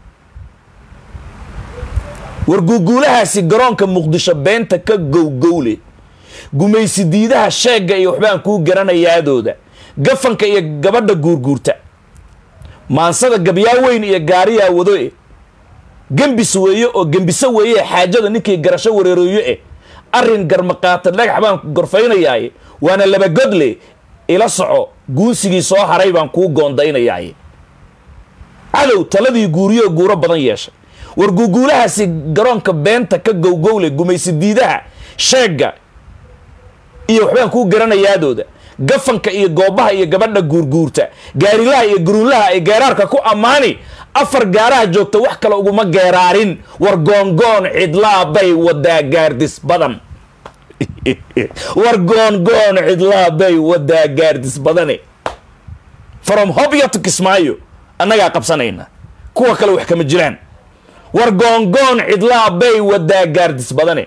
war guuguulahaasi garoonka muqdisho beenta ka gowgowle gumaysi diidaha sheegga iyo waxbaan kuu garanayaadooda gafanka iyo gabadha guurguurta maansada gabyaa weyn iyo gaariyaa wado e gembis weeye oo gembiso weeye xaajada ninkii garasho wareerooyo eh arrin garmaqaata dhagax baan gorfaynayaaye waana labagodle ila soco guunsigii soo haray baan kuu goondaynayaaye cadow taladii guuriyo guuro badan yeeshay war guuguulahaasi garoonka beenta ka gowgowle gumaysi diidaha sheegga iyo waxbaan kuu garanayaadooda gafanka iyo goobaha iyo gabadha guurguurta gaarilaha iyo guruunlaha ay geeraarka ku ammaani afar gaaraha joogta wax kale uguma geeraarin war goongoon cidlaa bay wadaa gaardis badan war goongoon cidlaa bay wadaa gaardis badane from hobya to kismaayo annagaa qabsanayna kuwa kale wax kama jiraan war goongoon cidlaa bay wadaa gaardis badane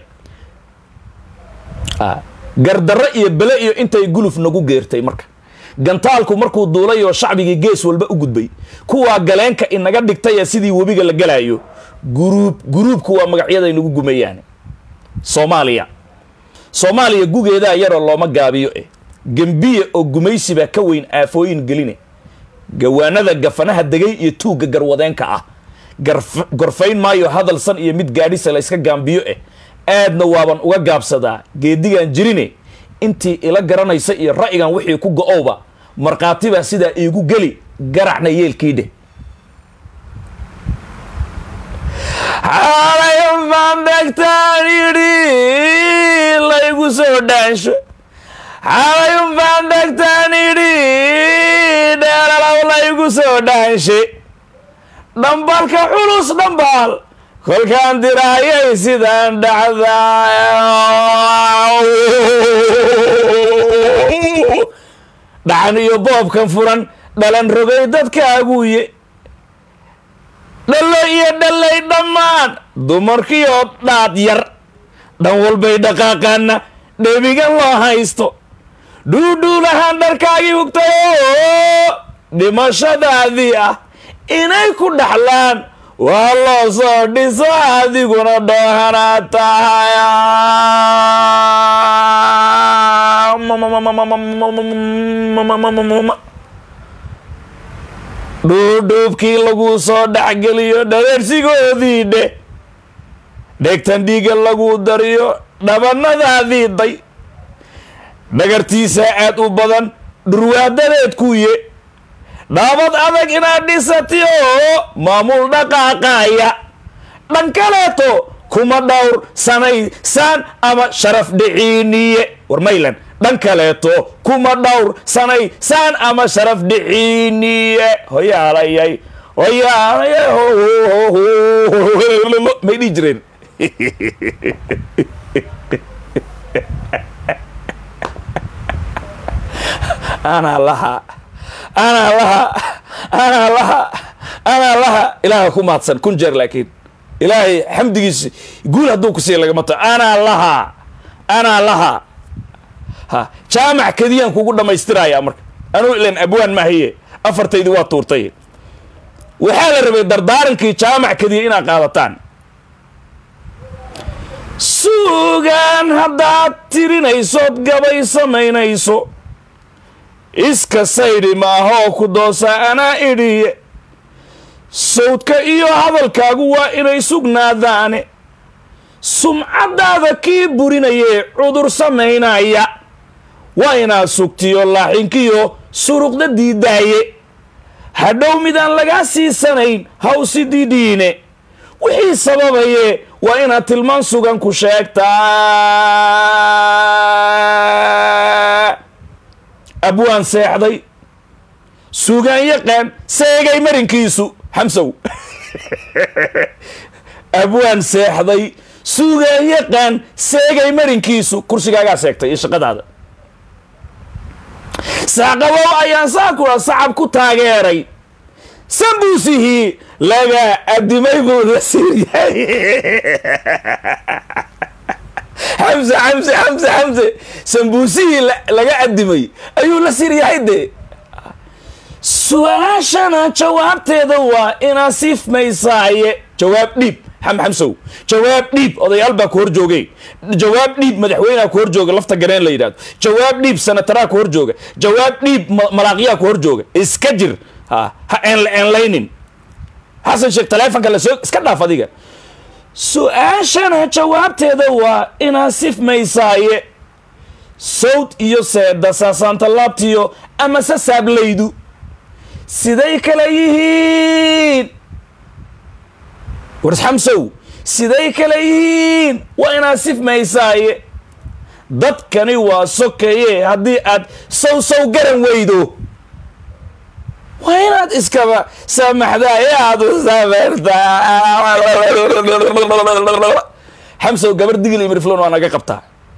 gardarro iyo bele iyo intay guluf nagu geertay marka gantaalku markuu duulay oo shacbigii gees walba u gudbay kuwaa galeenka inaga dhigtaya sidii webiga la galaayo guruub guruubku waa magacyaday nagu gumayaan soomaaliya soomaaliya gugeedaa yaroo looma gaabiyo eh gembiye oo gumaysibaa ka weyn aafooyin geline gawaanada gafanaha degay iyo tuugga garwadeenka ah gorfayn maayo hadalsan iyo mid gaadhisa la yska gaambiyo eh aadna waaban uga gaabsadaa geedigan jirine intii ila garanaysa iyo ra'yigan wixii ku go-owba markhaatibaa sidaa iigu geli garacna yeelkii dheh xaalayan baan dhegtaan yidhi laygu soo dhaansho xaalayan baan dhegtaan yidhi dheelalaw laygu soo dhaanshe dhambalka culus dhambaal kolkaan diraayay sidaan dhacdaa dhacan iyo boobkan furan dhalan rogay dadkaaguye dhallo iyo dhallay dhammaan dumarkiioo dhaad yar dhan walbay dhaqaaqaana dhebigan loo haysto dhuudhuulahaan dharkaagii hugtayoo dhimashadaadii ah inay ku dhaxlaan waa loo soo dhiso adiguna dhoohanaa tahay dhuudhuubkii laguu soo dhexgeliyo dhareersigoodii dheh dhegtan dhiiga laguu dariyo dhabanadaadii day dhagartiisaa aad u badan dhurwaadadeed kuye dhaabad adag inaad dhisati oo maamul dhaqaaqaaya dhan kaleeto kuma dhowr sanaysaan ama sharaf dhiciiniye war maylan dhan kaleeto kuma dhowr sanaysaan ama sharaf dhiciiniye hoyaalayay hoyaalayay may dhihi jireen anaa laha anaa laha anaa laha anaa laha ilaaha ku mahadsan kun jeer laakiin ilaahay xamdigiisa guul hadduu ku siiya lagama tago anaa laha anaa laha ha jaamac kediyaan kugu dhammaystirayaa marka anuu ilan abwaan maahaye afartaydii waa tuurtay waxaa la rabay dardaarankii jaamac kadiya inaad qaadataan suugaan haddaad tirinaysood gabay samaynayso iska saydhi maahoo ku doosa anaa idhiye sawdka iyo hadalkaagu waa inay sugnaadaane sumcaddaada kii burinayee cudur samaynaya waa inaad sugtiyo laaxinkiyo suruqda diidaaye hadhow midaan lagaa siisanayn hawsi didhiine wixii sababaye waa inaad tilmaan sugan ku sheegtaa abwaan seexday sugaan yaqaan seegay marinkiisu xamsow abwaan seexday sugaan yaqaan seegay marinkiisu kursigaagaa seegtay iyo shaqadaada saaqabow ayaan saakula sacab ku taageeray sambuusihii laga adimay buu la siiryahay xamse xamse xamse xamse sambuusihii laga adimay ayuu la siryahay dee su-aashana jawaabteeda waa inaa sifmaysaaye jawaab dhiib xam xamsow jawaab dhiib odayaal baa ku hor joogay jawaab dhiib madaxweynea ku hor jooga lafta gareen la yidhahdo jawaab dhiib sanataraa ku hor jooga jawaab dhiib malaaqyaa ku hor jooga iska jir ha ha eenla eenlaynin xasan sheekh taleefonka lasoo iska dhaaf adiga su-aashana jawaabteeda waa inaa sifmaysaaye sawd iyo seeda saasaanta laabtiyo ama se saablaydu siday kala yihiin wars xamsow siday kala yihiin waa inaad sifmaysaaye dadkani waa sokaye haddii aad sow sow garan weydo waa inaad iskaba saamaxdaa ee aad u sameertaa xamsow gabar digil iyo mirflon waa naga qabtaa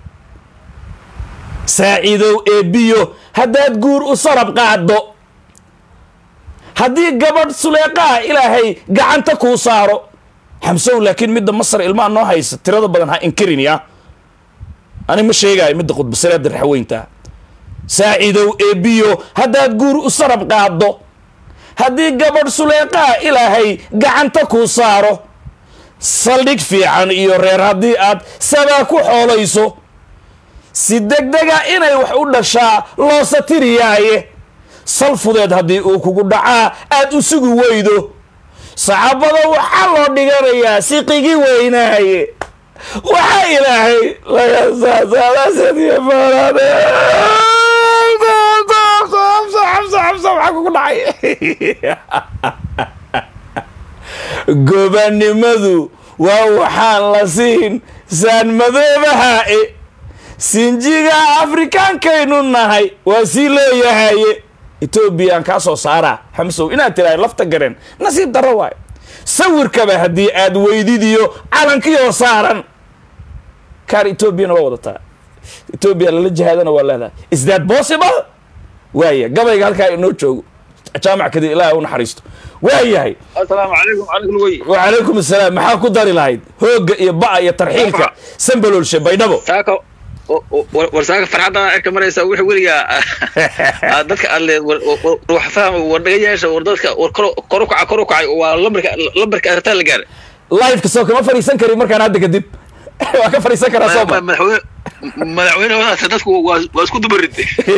saaciidow eebiyo haddaad guur u sarab qaaddo haddii gabadh suleeqaha ilaahay gacanta kuu saaro xamsow laakiin midda masar ilmaha noo haysa tirada badan ha inkirin ya ani ma sheegaayo midda khudbasireedda raxweynta saaciidow eebiyo haddaad guur u sarab qaaddo haddii gabadh suleeqaha ilaahay gacanta kuu saaro saldhig fiican iyo reer haddii aad sabaa ku xoolayso si degdega inay wax u dhashaa loo satiriyaaye sal fudeed haddii uu kugu dhacaa aad u sugi weydo saxaabada waxaa loo dhiganayaa siqigi weynaaye waxaa ilaahay laga saasaalasadiyo foorade waxaa kugu dhacay gobanimadu waa waxaan la siin saan madoobahae sinjiga afrikaankaynu nahay waa sii leeyahaye etoobiyaan kaa soo saaraa xamsow inaad tirahay lafta gareen nasiib darro waayo sawirkaba haddii aad weydidiyo calankiioo saaran kaar etoobiyana waa wadataa etoobiya lala jihaadana waa leedahay is that possible waaya gabayga halkaa inoo joogo jaamac kadib ilaah u naxariisto waa yahay asalaamu calaykum calaykum wey wacalaykum asalaam maxaa ku dari lahayd hoogga iyo ba'a iyo tarxiilka sambaloolshe baydhabo saaka war saaka farxadda cirka maraysa wixii weligaa dadka aad leed wax faham war dhaga yeesha war dadka war kor u kaca kor u kacay waa lambarka lambarka artaa la gaaray liveka soo kama fadhiisan karin markaan hadda kadib waa ka fadhiisan karaa soo ma madaxweyne madaxweyne wadaasa dadku waa waa isku dubarid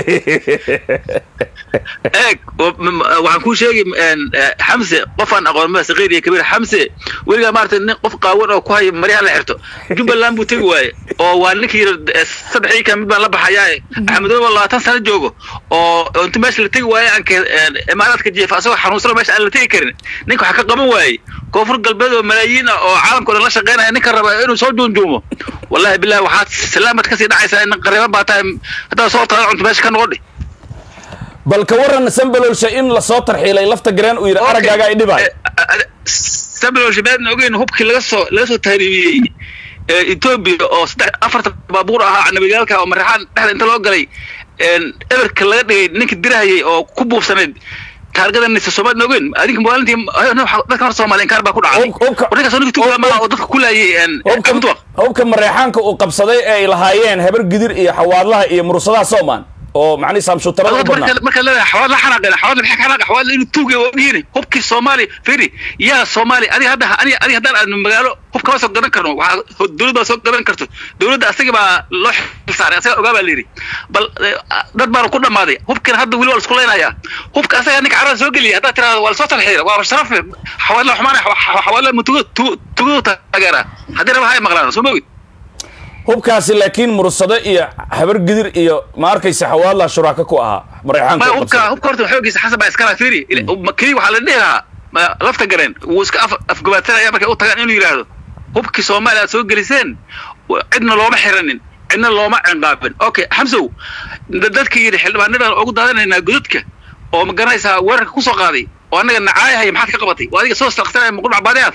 eeg waxaan kuu sheegi xamse qofaan aqoon ma saqiir iyo kabiir xamse weligaa maaragtay nin qof qaawan oo ku haya maryaha la xirto jubbaland buu tegi waaye oo waa ninkii saddexii ka mid baan la baxayaa axmedooba labaatan sano joogo oo inta meesha la tegi waaye aanka imaaraadka jeefa asagoo xanuunsano meesha aan la tegi karin ninka waxaa ka qaban waaye koonfur galbeed oo malaayiin ah oo caalamka o dhan la shaqeynaya ninka raba inuu soo juunjuumo wallahi billahi waxaad salaamad kasii dhacaysaa in qariban baa tahay haddaad soo taada cunto meesha ka noqodhi bal ka waran sambalolsha in lasoo tarxiilay lafta gareen uu yidhi araggaaga ay dhibaay sambalolsha maadna ogeyn hubkii laga soo laga soo tahriibiyey etoobiya oo saddex afarta baabuur ahaa nabigaalka oo maraxaan dhexda inta loo galay eberka laga dhigay ninka dirahayay oo ku buufsanayd taargadanisa soomaaliya ogeyn adinka maalintii dadka hor soomaaliyan kaar baa ku dhacday warninkaas ninka tuugama oo dadka ku laayay hubka mareexaanka uu qabsaday ee ay lahaayeen habar gidir iyo xawaadlaha iyo mursadaha soomaan oo macnihi saamshuutarada u badnaa marka marka leedahay xawaad la xanaaqeen xawaad la bixi xanaaq xawaad inuu tuugay waa ogyihiin hubkii soomaali firi yaa soomaali adiga hadda aniga adiga haddaan aadno magaalo hub kama soo gadan karno waxaa dowladda soo gadan karto dowladda asaga baa loo xil saaray asaga ogaa baa la yidhi bal dad baana ku dhammaaday hubkina hadda weli waa la isku leynayaa hubka asaga ninka carada soo geliyay haddaad tirahdo waa lasoo talxiira waa sharaf xawaad la xumaanay xawaad la mutugo tugo taageera haddii raba hay maqlaan soo mogid hubkaasi laakiin mursado iyo habar gidir iyo ma arkaysa xawaadla shuraaka ku ahaa mareexaanka maya hubka hubka horta xoogiisa xasan baa iskala fiiri kii waxaa la dhihi lahaa lafta gareen wuu iska af afgabaadsanaya markay u tagaan inuu yidhaahdo hubkii soomaaliya aad soo geliseen cidna looma xiranin cidna looma cinqaabin okay xamsow dadkii yidhi xildhibaanadan ugu daadanaynaa godadka oo ma garanaysaa weerarka kusoo qaaday oo annaga nacaayahaya maxaad ka qabatay waa adiga soo stalqsanaya muqul macbaadiyaad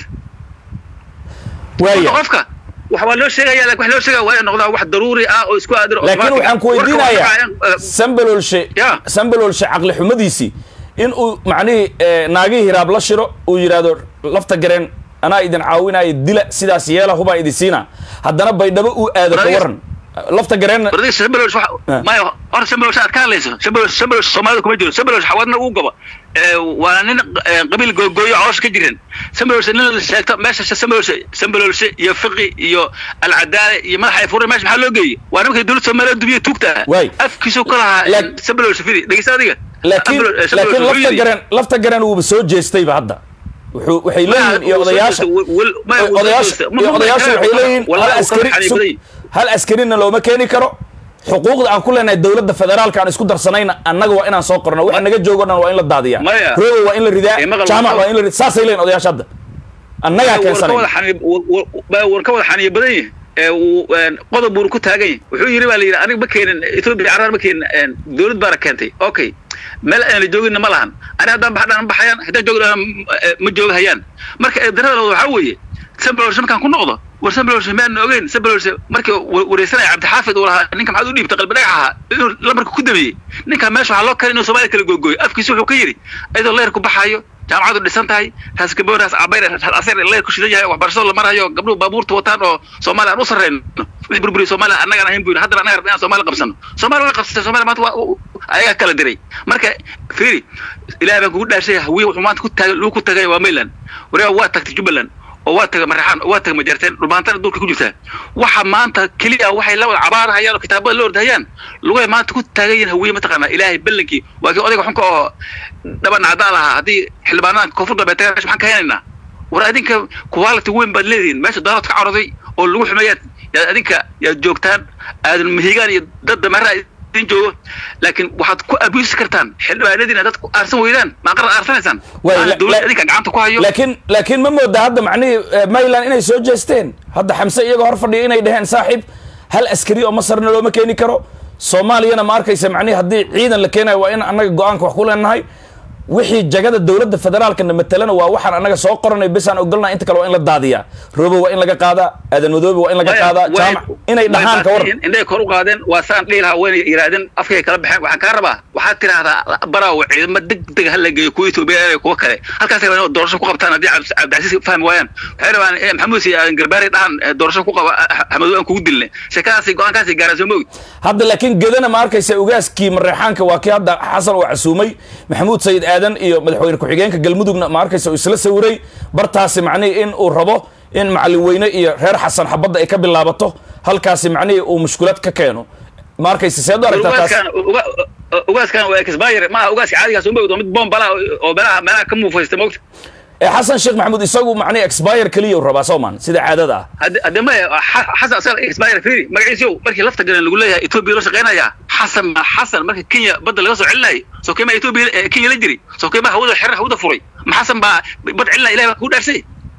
waaya qofka wax waa loo sheegaya laakiin wax loo sheegaya waa inay noqdaan wax daruuri ah oo isku aadiro laakiin waxaan ku weydiinayaa sambalolshe Ya. sambalolshe caqli xumadiisii in uu macnihii naagihii hiraab la shiro uu yidhaahdo lafta gareen anaa idin caawinaya dila sidaas yeela hubaa idin siina haddana baydhabo uu aado ka Brother. waran lafta gareen wardiga shambalowsh wax maya hor shambalowsh aad ka hadlayso shambalowsh shambalowsh soomaalida kuma jiro shambalowsh xawadna uu gabo ee waa nin ee, qabiil googooyo caloosha ka jiran shambalowsh nin la sheegto meesha shambalowsh shambalowsh iyo fiqi iyo alcadaale iyo madaxa ay furay meesha maxaa loo geeyey waa nimankay dowladda soomaaliya dubiya tuugta Waay. afkiisu ka lahaa Laak- shambalowsh fidi dhegeysta adiga laakiin Shambalowsh- laakiin Shambalowsh wuxuu lafta yidhi- gareen lafta gareen wuuba soo jeestayba hadda wuxuu waxay leeyihiin iyo odayaasha odayaasha iyo odayaasha waxay leeyihiin hal askari sug- hal askarina looma keeni karo xuquuqda aan ku leenahay dowladda federaalka aan isku darsanayna annaga waa inaan soo qorno waxa naga joogo dhan waa in la daadiyaa Maya. roobo waa in la ridaa Ee, maqal- jaamac waa in la ridaa saasay leeyihin odayaasha hadda annagaa keensanayna war ka wada xaniyo badan yahay ee uu een, qodob buuna ku taagan yahay wuxuu yidhi baa la yidhi aniga ma keenin etoobiya carrar ma keenin een, dowlad baana keentay okay meel aan la jooginna ma lahan ani haddaan baxdhaan baxayaan haddaan joogdhaan ma joogahayaan marka eedarada labaad waxaa weeye sambalorshe markaan ku noqdo war sambalorshe maan ogeyn sambalorshe markii wa- wareysanaya cabdixaafid uu lahaa ninka maxaad u dhiibtay qalbi dhagax ahaa inuu lamarka ku damiyey ninka meesha waxaa loo kale inuu soomaaliya kala googooyo afkiisa wuxuu ka yidhi iyadoo leerku baxaayo jaamacadu dhisan tahay raas gaboor raas cabayr raas aseer leer ku shidan yahay waxbarashada la marayo gabdhuhu baabuurta wataan oo soomaaliya aan u sarreyno wixii burburiya soomaaliya annagaan ahayn buyna haddana annaga rabna inaan soomaaliya qabsano soomaaliya way qabsatay soomaaliya maanta waa u- ayagaa kala diray marka fiiri ilaahay baan kugu dhaashay hawiye wuxuu maanta ku taagay lagu ku tagay waa mayland wariga waa tagtay jubbaland oo waa tagay maraxaan oo waa tagay majarteen dhulbaantana dhulka ku jirtaa waxa maanta keliya waxay la wada cabaarahayaan oo kitaabada la ordahayaan lugay maanta ku taagan yihiin hawiye mataqaanaa ilaahay ballankii waa kii odayga xunka oo dhaban cadaa lahaa haddii xildhibaanadan koonfur galbeed tagaan meesha maxaan ka helaynaa war adinka quality weyn baad leedihiin meesha daalad ka coroday oo lagu xumeeyaad yaad adinka yaad joogtaan aadan mahigaan iyo dad dameera idin joogo laakiin waxaad ku abuusi kartaan xildhibaanadiina dad ku aarsan weydaan maa qarar aarsanaysaan Waay, Maana la- dowladda la- adinka gacanta ku hayo laakiin laakiin ma mooda hadda macnihii eh, mayland inay soo jeesteen hadda xamse iyagoo hor fadhiya inay dhaheen saaxiib hal askari oo masarna looma keeni karo soomaaliyana ma arkaysa macnihi haddii ciidan la keenayo waa in annaga go-aanka wax ku leenahay wixii jagada dowladda federaalkana matalana waa waxaan annaga soo qoranay besaan ogolnaa inta kale waa in la daadiyaa roobo waa in laga qaadaa aadan madoobe waa in laga qaadaa jaamac inay dhahaan ka waran indhay kor u qaadeen waa saan dhihi lahaa wayna yidhaahdeen afkay kala baxeen waxaan kaa rabaa waxaad tidhaahdaa baraawo ciidamo deg deg ha la geeyo kuwa etoobiya iyo kuwa kale halkaasay rabaan inay doorasho ku qabtaan haddii cabdi- cabdicasiis fahmi waayaan waxay rabaan eh, maxamuud si aadan garbaari dhahan eh, doorasho ku qaba xamadow aan kugu dilne sheekadaasi go-aankaasi gaaraan soo mogi hadda laakiin gedana ma arkaysa ugaaskii mareexaanka waa kii hadda xasan uu casuumay maxamuud sayid aadan iyo madaxweyne ku-xigeenka galmudugna ma arkaysa uu isla sawiray bartaasi macnihii in uu rabo in macalin weyne iyo reer xasan xabadda ay ka bilaabato halkaasi macnihii uu mushkulad ka keeno ma arkaysa seed u aragtaa taas ugaaskan uga- ugaaskan waa exbayr maaha ugaaska caadigaas uma ogdo mid bombala oo meelaha meelaha ka muufaysta moogta ee xasan sheekh maxamuud isagu macnihi expire keliya uu rabaa soomaan sida caadada ah hadde hadde maya xa- xasan asaga exbayr firi magaciisiyow markii lafta galeen lagu leeyahay etoobiya loo shaqeynayaa xasan ma xasan marka kenya badda laga soo celinayay soo kema etoobiya eh, kenya la jiri soo kema hawada xerar hawada furay ma xasan baa bad celinaya ilahi baa kugu dhaarsay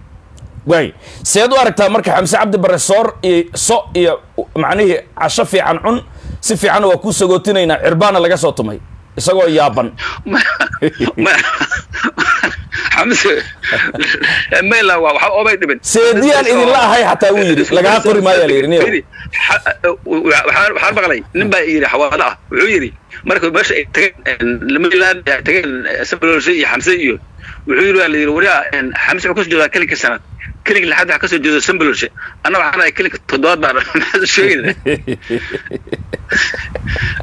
waay seed u aragtaa marka xamse cabdi bare soor iyo so iyo macnihii casho fiican cun si fiicanna waa kuu sagootinaynaa cirbaana laga soo tumay isagoo yaaban xamse mayla waa waxa oobay dhiban seediyaan idinla ahay xataa wuu yidhi lagaa qori maayaa la yidhi niyow Firi, xa- waxaan waxaan maqlay nin baa yidhi xawaalo ah wuxuu yidhi marka meesha ay tageen lamaland ay tageen sabalolshe iyo xamse iyo wuxuu yidhi waa la yidhi wariyaa xamse wuxuu kasoo jeedaa kelinka sanad kelinka lixaad waxaa kasoo jeeda sambalolshe anna waxaan ahay kelinka toddobaad baan maxaad sheegayna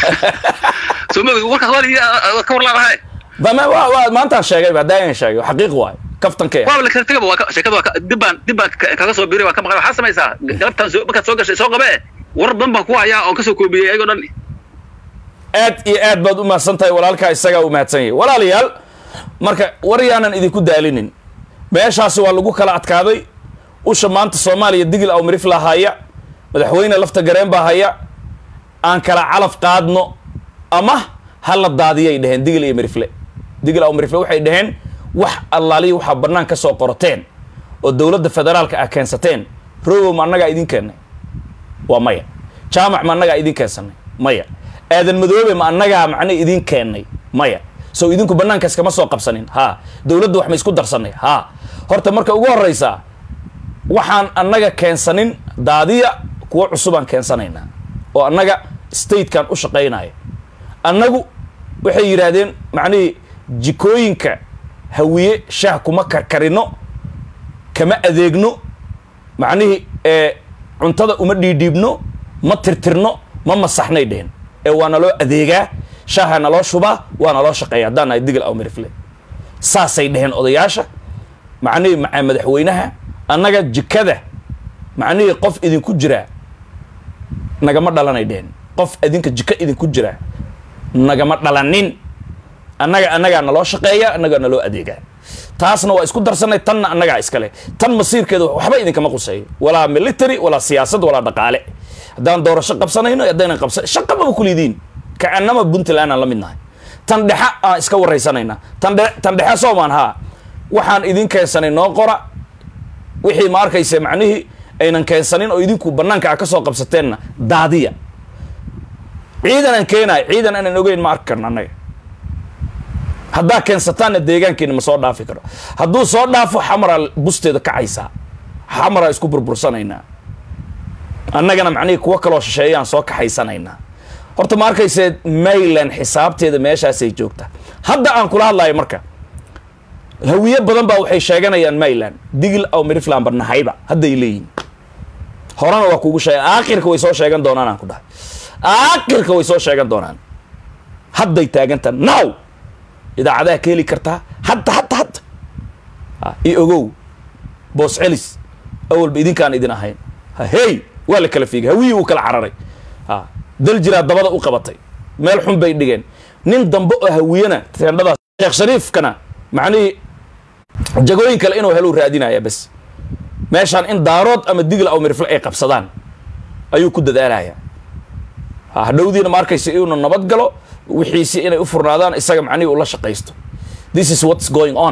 soo ma warkaas waa ka warlaadahay bama waa waa maantaan sheegay ba daayan sheegay xaqiiq waay kaftankee waa la kala tegaba waa ka- sheekada waa ka- dib baan dib baan ka- kaga soo biiray waa ka maqan waxaa samaysaa galabtaan soo markaad soo gashay soo qabe war badan baan ku hayaa oo kasoo koobiyey ayagoo dhan aad iyo aad baad u mahadsan tahay walaalkaa isagaa u mahadsan yahay walaalayaal marka war yaanan idinku daalinin meeshaasi waa lagu kala adkaaday usha maanta soomaaliya digil aw mirifla haya madaxweyne lafta gareen baa haya aan kala calaf qaadno ama ha la daadiyay dheheen digil iyo mirifle digil aw mirifle waxay dhaheen wax allaaliya waxaa bannaan ka soo qorateen oo dowladda federaalka ah keensateen rogow ma annagaa idin keennay waa maya jaamac ma annagaa idin keensanay maya aadan madoobe ma annagaa macne idin keennay maya sow idinku bannaankaas kama soo qabsanin ha dowladda wax ma isku darsanay ha horta marka ugu horreysaa waxaan annaga keensanin daadiya kuwo cusubaan keensanaynaa oo annaga statekan u shaqaynaya annagu waxay yidhaahdeen macnihii jikooyinka hawiye shaah kuma karkarino kama adeegno macnihii ee cuntada uma dhiidhiibno ma tirtirno ma masaxnay dhehen ee waa naloo adeegaa shaaha naloo shubaa waa naloo shaqeeya haddaan nahay digil aw mirifle saasay dheheen odayaasha macnihii maca madaxweynaha annaga jikada macnihii qof idinku jiraa nagama dhalanay dheheen qof idinka jika idinku jiraa nagama dhalanin annaga annagaa naloo shaqeeya annagaa naloo adeegaa taasna waa isku darsanay tanna annagaa iskale tan masiirkeeda waxba idinkama quseeyo walaa military walaa siyaasad walaa dhaqaale haddaan doorasho qabsanayno haddaynan qabsan shaqamaba kulidiin kacanama puntland aan la mid nahay tan dhexa aan iska waraysanayna tan dhe tan dhexe soomaan haa waxaan idin keensanay noo qora wixii ma arkaysa macnihii aynan keensanin oo idinku bannaanka a ka soo qabsateenna daadiya ciidan aan keenayo ciidan aanan ogeyn ma arki karno annaga haddaa keensataanna deegaankeena ma soo dhaafi karo hadduu soo dhaafo xamaraa busteeda kacaysaa xamaraa isku burbursanaynaa annagana macnihii kuwo kaloo shisheeyaan soo kaxaysanaynaa horta ma arkayse mayland xisaabteeda meeshaasay joogtaa hadda aan kula hadlayo marka hawiye badan baa waxay sheeganayaan mayland digil aw mirifland ba nahayba hadday leeyihin horena waa kugu sheega aakhirka way soo sheegan doonaan aan ku dhahay aakhirka way soo sheegan doonaan hadday taagantaa now idaacadaha ka heli kartaa hadda hadda hadda ha, i ogow boos celis awalba idinkaan idin ahayn ha, hey waa la kala fiigay hawiyii uu kala cararay ha, dal jiraa dabada u qabatay meel xun bay dhigeen nin dambe oo hawiyana teendhadaas sheekh shariifkana macnihii jagooyin kale inuu helo raadinaya bes meeshaan in daarood ama digla aw mirifle ay qabsadaan ayuu ku dadaalaya ha, hadhowdiina ma arkaysa inuu nabad galo wixiisi inay u furnaadaan isaga macnihii ula shaqaysto this is what's going on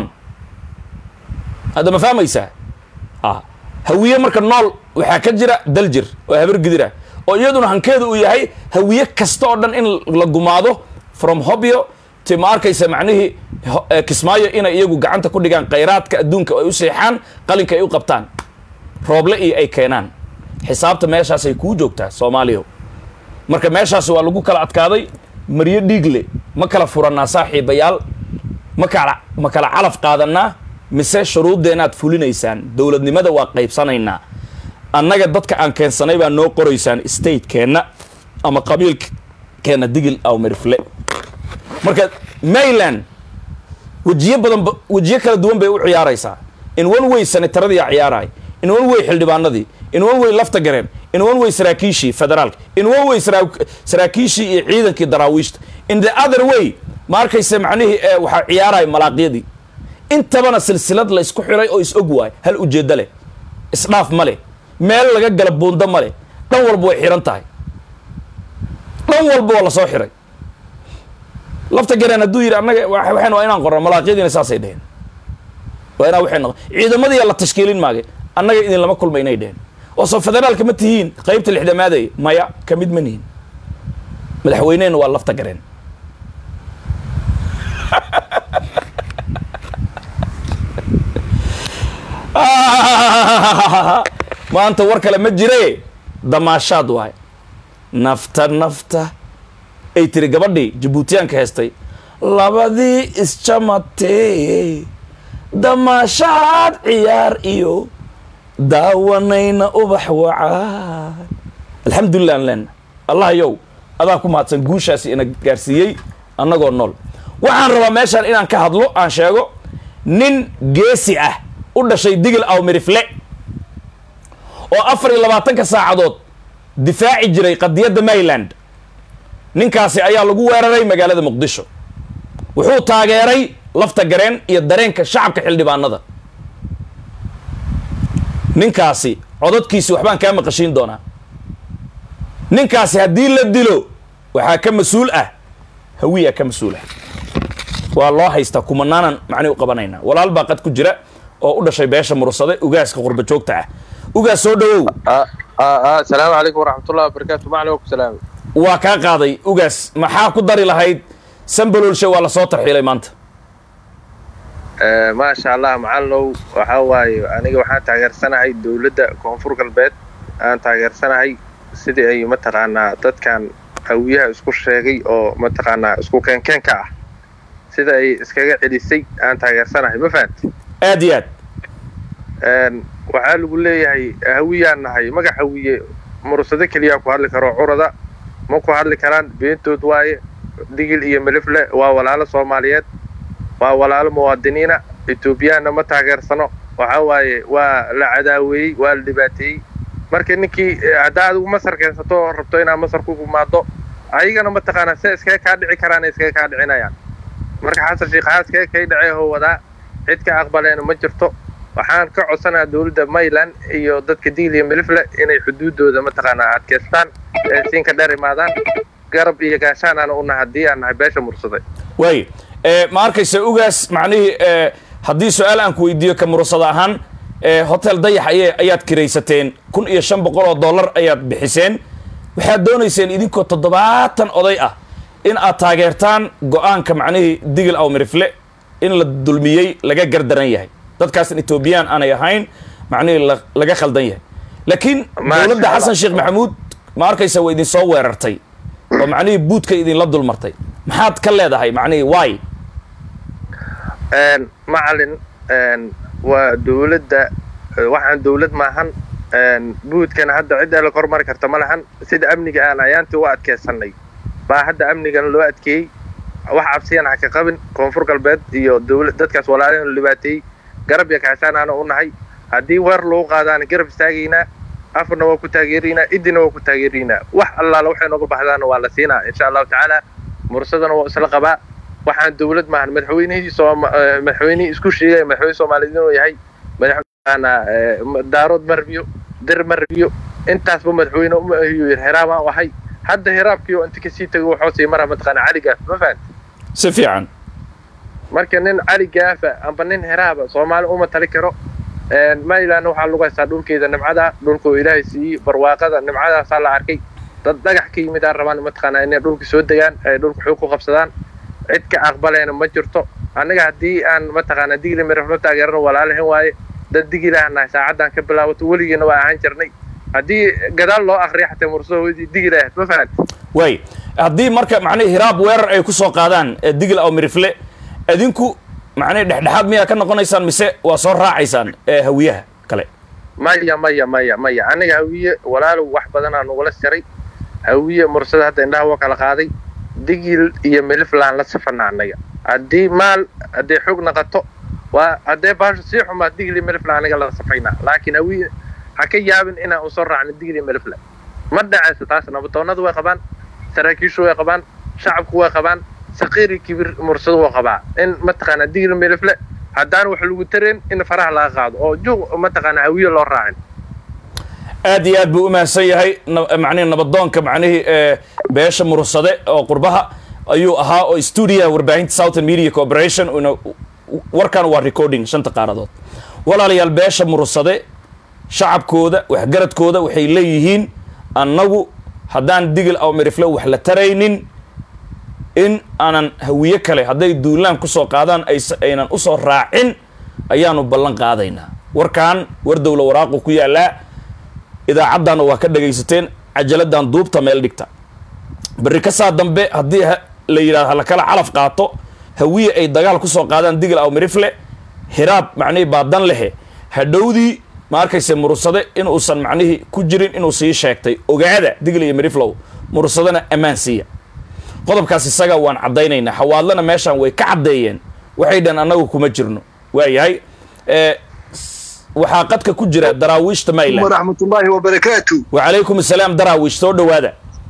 hadda ma fahmaysaa ha hawiye marka nool waxaa ka jira daljir oo habar gidira oo iyaduna hankeedu uu yahay hawiye kasta oo dhan in la gumaado from hobyo ti ma arkaysa macnihii ho- eh, kismaayo inay iyagu gacanta ku dhigaan khayraadka adduunka oo ay u seexaan qalinka ay u qabtaan rooble iyo ay keenaan xisaabta meeshaasay kuu joogtaa soomaaliya marka meeshaas waa lagu kala adkaaday maryo dhiigle ma kala furannaa saaxiibayaal ma kala ma kala calaf qaadanaa mise shuruuddeenaad fulinaysaan dowladnimada waa qaybsanaynaa annaga dadka aan keensanay baa noo qoraysaan statekeenna ama qabiilkeenna digil aw mirfle marka mayland wejiyo badan ba- wejiyo kala duwan bay u ciyaaraysaa in one way senataradii aa ciyaaraay in one way xildhibaanadii in one way lafta gareen in one way saraakiishii federaalka in one way saraa- saraakiishii iyo ciidankii daraawiishta in the other way ma arkaysa macnihii ee waxaa ciyaaraya malaaqyadii intabana silsilad la isku xiray oo is og waay hal ujeeddo leh isdhaaf ma leh meel laga gala buundo ma leh dhan walba way xiran tahay dhan walba waa lasoo xiray lafta gareen hadduu yidhi annaga wa- waxaynu waa inaan qorno malaaqyadiina saasay dheheen waa inaa waxay noqon ciidamadii la tashkiilin maagay annaga idin lama kulma inay dheheen oo soo federaalka ma tihiin qaybta lixdamaadey maya ka mid ma nihin madaxweynehena waa lafta gareen maanta war kale ma jire damaashaad waay nafta nafta ay tiri gabadhii jabuutiyaanka heestay labadii isjamatee damaashaad ciyaar iyo daawanayna ubax wacaan alxamdulilah aan leena allah yow adaa ku mahadsan guushaasi ina gaarsiiyey annagoo nool waxaan rabaa meeshaan inaan ka hadlo aan sheego nin geesi ah u dhashay digil awmirifle oo afar iyo labaatanka saacadood difaaci jiray qadiyadda maryland ninkaasi ayaa lagu weeraray magaalada muqdisho wuxuu taageeray lafta gareen iyo dareenka shacabka xildhibaanada ninkaasi codadkiisi waxbaan kaa maqashiin doonaa ninkaasi haddii la dilo waxaa ka mas-uul ah hawiyaa ka mas-uul ah waa loo haystaa kumanaanan macni u qabanaynaa walaal baa qad ku jira oo u dhashay beesha mursade ugaaska qurba joogta ah ugaas soo dhawow asalaamu calaykum waraxmatullahi wabarakaatu macalin waa ku salaamay waa kaa qaaday ugaas maxaa ku dari lahayd sambalolshe waa lasoo tarxiilay maanta maasha allah macalinow waxaa waaye aniga waxaan taageersanahay dowladda koonfur galbeed aan taageersanahay sidii ay mataqaanaa dadkan hawiyaha isku sheegay oo mataqaanaa isku keenkeenka ah sida ay iskaga celisay aan taageersanahay ma fahamti aad iyo aad waxaa lagu leeyahay hawiyaan nahay magac hawiye mursado keliyaa ku hadli karo curada ma ku hadli karaan beentood waaye digil iyo milifle waa walaalo soomaaliyeed waa walaalo muwaadiniina etoobiyaanna ma taageersano waxaa waaye waa la cadaaweeyey waa la dhibaateeyey marka ninkii haddaa adigu masar keensato oo rabto inaad masar ku gumaado ayagana mataqaanaa se iskaga kaa dhici karaana iskaga kaa dhicinayaan marka xasan sheekh haa iskaga kay dhacee hoo wadaa cid ka aqbaleena ma jirto waxaan ka codsanayaa dowladda mayland iyo dadka digil iyo milifle inay xuduudooda mataqaanaa adkaystaan ee siinka dheer imaadaan garab iyo gaashaan aan una haddii aan nahay beesha mursaday waay ma arkaysa ugaas macnihii haddii su-aal aan ku weydiiyo ka mursada ahaan hotel dayax ay ayaad kiraysateen kun iyo shan boqol oo dollar ayaad bixiseen waxaad doonayseen idinkoo toddobaatan oday ah in aad taageertaan go-aanka macnihii digil aw mirifle in la dulmiyey laga gardaran yahay dadkaasan etoobiyaan aanay ahayn macnihii laga khaldan yahay laakiin dowladda xasan sheekh maxamuud ma arkaysa waa idin soo weerartay oo macnihii buudka idinla dulmartay maxaad ka leedahay macnihii wy macalin waa dowladda waxaan dowlad maahan buudkana hadda cidda la kormari karta ma lahan sida amniga aan ayaantii u adkaysanay baa hadda amnigana loo adkeeyey wax cabsiyan ha ka qabin koonfur galbeed iyo dowla dadkaas walaalahan dhibaateeyey garab iyo kaashaan aana u nahay haddii weer lagu qaadaana garab istaagaynaa afarna waa ku taageeraynaa idina waa ku taageeraynaa wax allaala waxay nooga baxdaana waa la siinaa insha allahu tacaala mursadana waa isla qabaa waxaan dowlad maahan madaxweynihii madaxweynihii isku sheegaya madaxweyne soomaaliyeed inuu yahay madaxweynana daarood ma rabiyo dir ma rabiyo intaasba madaxweyne uma ahiyo hiraabaan u ahay hadda hiraabkiioo inta kasii tago waxoo sii mara mataqaana cali gaaf ma fahanti si fiican marka nin cali gaafa amba nin hiraaba soomaali uma tali karo maylandna waxaa lagu haystaa dhulkeeda nimcada dhulka oo ilaahay siiyey barwaaqada nimcadaasaa la arkay dad dhagax ka yimid aan rabaan mataqaanaa inay dhulka soo degaan ay dhulka xoog ku qabsadaan cid ka aqbaleena ma jirto annaga haddii aan mataqaanaa digli mirafla taageerano walaalahan waaye dad digilahan nahay saacaddan ka bilaabato weligiina waa ahaan jirnay haddii gadaal loo akriya xataa mursadoodii digila ahayd ma fahanti waay haddii marka macnihi hiraab weerar ay ku soo qaadaan digil aw mirifle adinku macnihi dhexdhexaad miyaa ka noqonaysaan mise waa soo raacaysaan hawiyaha kale maya maya maya maya aniga hawiye walaalow wax badanaa nugula siray hawiye mursada hadda indhaha waa kala qaaday digil iyo miliflaan la safana anaga haddii maal hadday xoog naqato waa haddee baasho sii xumaa digil iyo milifla aniga la safaynaa laakiin hawiye ha ka yaabin inaan usoo raacno digil iyo milifla ma dhacayso taas nabatoonnadu way qabaan saraakiishu way qabaan shacabku way qabaan saqiiri kibir mursado waa qabaa in mataqaanaa digil milifle haddaan wax lagu tareen in faraha laga qaado oo juuq mataqaanaa hawiye loo raacin aad iyo aad buu u mahadsan yahay macnihi nabadoonka macnihii beesha mursade oo qurbaha ayuu ahaa oo stuudiyaha warbaahinta southern media corporation warkan waa recording shanta qaaradood walaalayaal beesha mursade shacabkooda waxgaradkooda waxay leeyihiin annagu haddaan digil aw mirifle wax la taraynin in aanan hawiye kale hadday duulaan kusoo qaadaan aynan usoo raacin ayaanu ballan qaadaynaa warkan war dowla waraaqu ku yaallaa idaacaddaana waa ka dhagaysateen cajaladdan duubta meel dhigta berri ka saa dambe haddii la yidhahdo halakala calaf qaato hawiye ay dagaal kusoo qaadaan digil aw mirifle hiraab macnihii baadan lehe hadhowdii ma arkayse mursade inuusan macnihii ku jirin inuu sii sheegtay ogaada digil iyo miriflow mursadana ammaan siiya qodobkaas isaga waan caddaynaynaa xawaadlana meeshaan way ka caddeeyeen waxay dhan annagu kuma jirno waayahay waxaa qadka ku jira daraawiishta mayland waraxmatullaahi wabarakaatu wacalaykum assalaam daraawiish soo dhowaada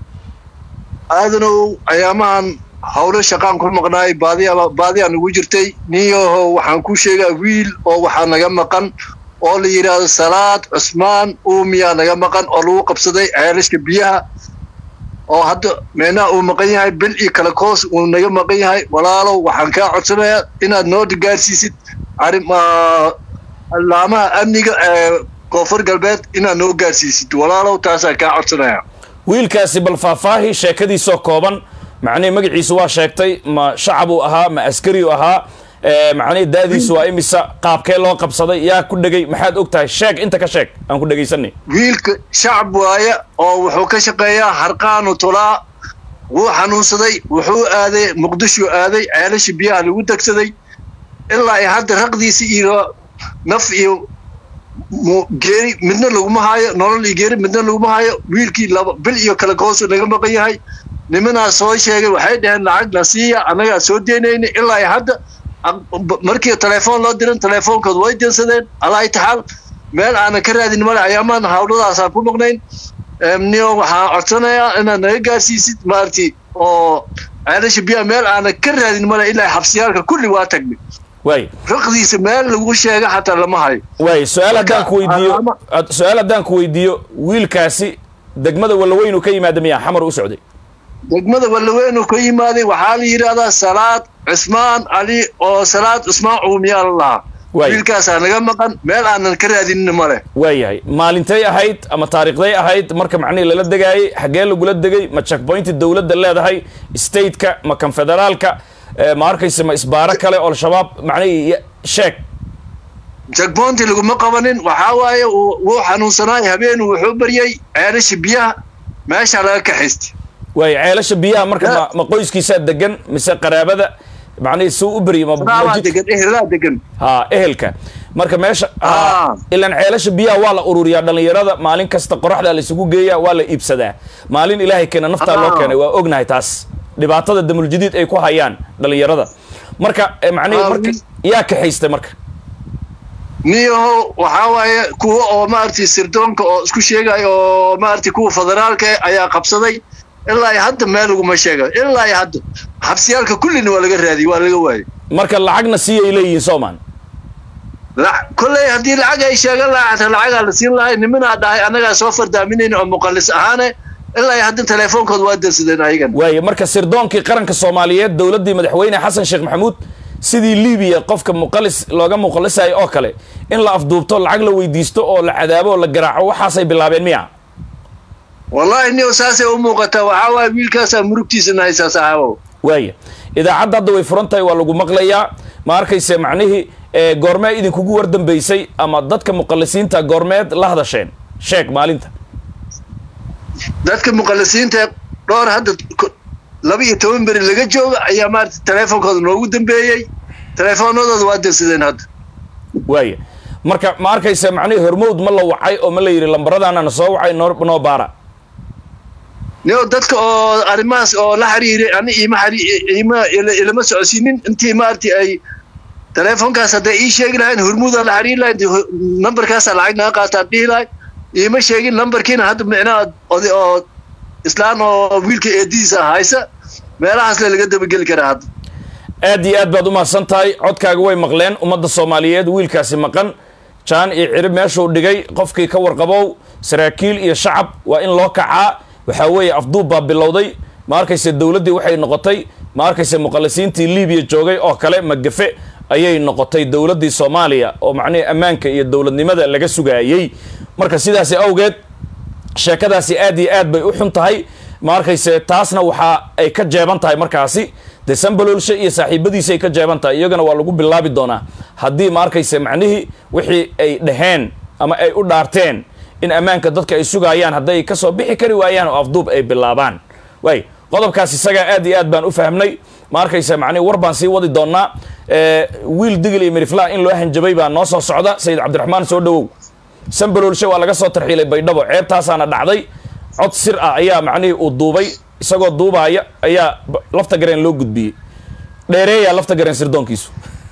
aadanow ayaamahan howlo shaqaan ku maqnaay baadiya baadiyaa nagu jirtay ninyaho waxaan ku sheegaa wiil oo waxaa naga maqan oo la yidhaahdo salaad cusmaan uumiyaa naga maqan oo lagu qabsaday ceelashka biyaha oo hadda meenaha uu maqan yahay bil iyo kale koos uu naga maqan yahay walaalow waxaan kaa codsanayaa inaad noo gaarsiisid arrin laamaha amniga ee koonfur galbeed inaad noo gaarsiisid walaalow taasaan kaa codsanayaa wiilkaasi bal faahfaahi sheekadiisoo kooban macnihii magaciisu waa sheegtay ma shacabuu ahaa ma askariu ahaa macnihii daadiisu waa imisa qaabkee loo qabsaday yaa ku dhegay maxaad og tahay sheeg inta ka sheeg aan ku dhegaysanay wiilka shacab waaye oo wuxuu ka shaqeeyaa harqaanu tulaa wuu xanuunsaday wuxuu aaday muqdisho aaday ceelasha biyaha lagu degsaday ilaa ay hadda raqdiisa iyo naf iyo geeri midna laguma haayo nolol iyo geeri midna laguma haayo wiilkii laba bil iyo kale koosu naga maqan yahay nimanaa soo sheegay waxay dhaheen lacag la siiya annagaa soo deynayna ilaa ay hadda markii telefoon loo dirin telefoonkood way densadeen alaa itaxaal meel aanan ka raadin male ayaamaan hawladaasaan ku maqnayn niyo waxaan codsanayaa inaad naga gaarsiisid maarti oo ceelasha biyaha meel aanan ka raadin male ilaa xabsiyaalka kulli waa tagnay waay raqdiisa meel lagu sheega xataa lama hayo waay su-aal haddaan ku weydiiyo su-aal haddaan ku weydiiyo wiilkaasi degmada wallaweynu ka yimaada miyaa xamar u socday degmada wallaweynu ka yimaaday waxaa la yidhaahdaa salaad cusmaan cali oo salaad cusmaan cuumiyaa la lahaa wiilkaasaa naga maqan meel aanan ka raadinin male waayahay maalintay ahayd ama taariikhday ahayd marka macnihii lala degaayey xaggee lagula degay ma checkpointi dowladda leedahay stateka ma kan federaalka ma arkayse ma isbaaro kale oo al-shabaab macnihii sheeg jagboonti laguma qabanin waxaa waaye wuu xanuunsanaay habeenu wuxuu baryay ceelasha biyaha meeshaa laga kaxaystay waay ceelasha biyaha marka ma ma qoyskiisaa degan mise qaraabada macnihii suu u beryay ma degan ehelaa degan ha ehelka marka meesha ilaan ceelasha biyaha waa la ururiyaa dhallinyarada maalin kasta qoraxdaa la isugu geeyaa waa la iibsadaa maalin ilaahay keena naftaa loo keenay waa ognahay taas dhibaatada damuljadiid ay ku hayaan dhallinyarada marka macnihii marka yaa kaxaystay marka niyaho waxaa waaye kuwa oo maaragtay sirdoonka oo isku sheegaya oo maaragtay kuwa federaalka ayaa qabsaday ilaa ay hadda meel laguma sheega ilaa ay hadda xabsiyaalka kullina waa laga raadiyey waa laga waayey marka lacagna siiyay leeyihiin soomaan kolley haddii lacag ay sheegan lahaa xataa lacagaa la siin lahay nimanaa dhahay annagaa soo fardaaminayna oo muqallis ahaane ilaa ay hadda teleefoonkooda waa dansadeen ayagan waaye marka sirdoonkii qaranka soomaaliyeed dowladdii madaxweyne xasan sheekh maxamuud sidii libiya qofka muqalis looga muqalisayo oo kale in la afduubto lacag la weydiisto oo la cadaabo oo la garaaco waxaasay bilaabeen miya wallaahi niyo saasay u muuqataa waxaa waaye wiilkaasaa murugtiisana haysaa saaxaabow waaya idaacadda hadda way furan tahay waa lagu maqlayaa ma arkayse macnihii goormee idinkugu wardambaysay ama dadka muqalisiinta goormeed la hadasheen sheeg maalinta dadka muqalisiinta dhowr hadda laba iyo toban beri laga jooga ayaa maarata teleefoonkooda noogu dambeeyey teleefoonadooda waa dansadeen hadda waaya marka ma arkaysa macnihii hormowd ma la wacay oo ma la yidhi lambaradaana na soo wacay noo noo baara nio dadka oo arrimahaas oo la xiriiray ani ima ima ilama socodsiinin intii maaragtay ay teleefoonkaas hadday ii sheegi lahayn hormuudaa la xiriiri lahayn nambarkaasaa lacag naga qaataan dhihi lahay iima sheegin lambarkiina hadda micnaha oday oo islaan oo wiilka eedidiisa haysa meelahaasle laga dabageli karaa hadda aad iyo aad baad u mahadsan tahay codkaaga way maqleen ummadda soomaaliyeed wiilkaasi maqan jaan iyo cirib meeshuu dhigay qofkii ka warqabow saraakiil iyo shacab waa in loo kacaa waxaa weeye afduub baa bilowday ma arkayse dowladdii waxay noqotay ma arkayse muqalisiintii libiya joogay oo kale magafe ayay noqotay dowladdii soomaaliya oo macnihii ammaanka iyo dowladnimada laga sugaayey marka sidaasi awgeed sheekadaasi aad iyo aad bay u xun tahay ma arkayse taasna waxa ay ka jeeban tahay markaasi dee sambaloolshe iyo saaxiibadiisi ay ka jeeban tahay iyagana waa lagu bilaabi doonaa haddii ma arkayse macnihii wixii ay dhaheen ama ay u dhaarteen in ammaanka dadka ay sugaayaan hadday kasoo bixi kari waayaan oo afduub ay bilaabaan waay qodobkaas isagaa aad iyo aad baan u fahmnay ma arkaysa macnihi war baan sii wadi doonaa wiil digil iyo mirifla in loo hanjabay baa noo soo socda sayid cabdiraxmaan soo dhawow sambaloolshe waa laga soo tarxiilay baydhabo ceebtaasaana dhacday cod sir ah ayaa macnihii uu duubay isagoo duubaaya ayaa b- lafta gareen loo gudbiyey dheereeyaa lafta gareen sirdoonkiisu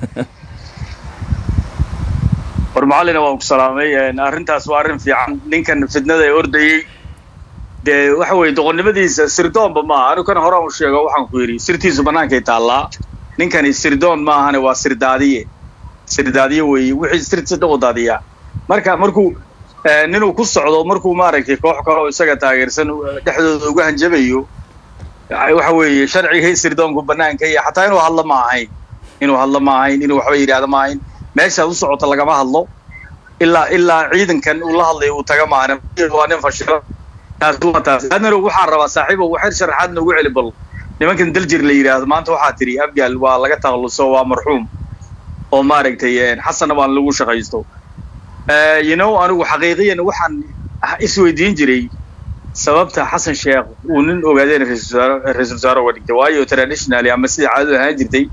war macallina waan ku salaamay een, arrintaas waa arrin fiican ninkan fidnada ee ordayey dee waxa weeye doqonnimadiisa sirdoonba maaha anigu kan hore u sheego waxaan ku yidhi sirtiisu bannaankay taallaa ninkani sirdoon maahane waa sirdaadiye sirdaadiye weeye wixii sirtiisa dhan u daadiyaa marka markuu eh, ninuu ku socdo markuu maaragtay koox kale oo isaga taageersan uh, dhexdooda uga hanjabayo waxa weeye sharcigii sirdoonku bannaanka iyo xataa inuu hadlo ma ahayn inuu hadlo ma ahayn inuu waxba yidhaahdo ma ahayn meeshaad u socoto lagama hadlo ilaa ilaa ciidankan uu la hadlayo uu taga maahane waa nin fashilo taas waa taas adnaro waxaan rabaa saaxiibow waxay sharaxaad noogu celi bal nimankan daljir la yidhaahdo maanta waxaa tiri abgaal waa laga takhalluso waa marxuum oo maaragtay een, xasanna waan lagu shaqaysto Eh, you know anigu xaqiiqiyan waxaan isweydiin jiray sababta xasan sheekh uu nin ogaadeen ra-iisul wasaare ra-iisul wasaare uga dhigtay waayo traditionally ama sidai caadadu ahaan jirtay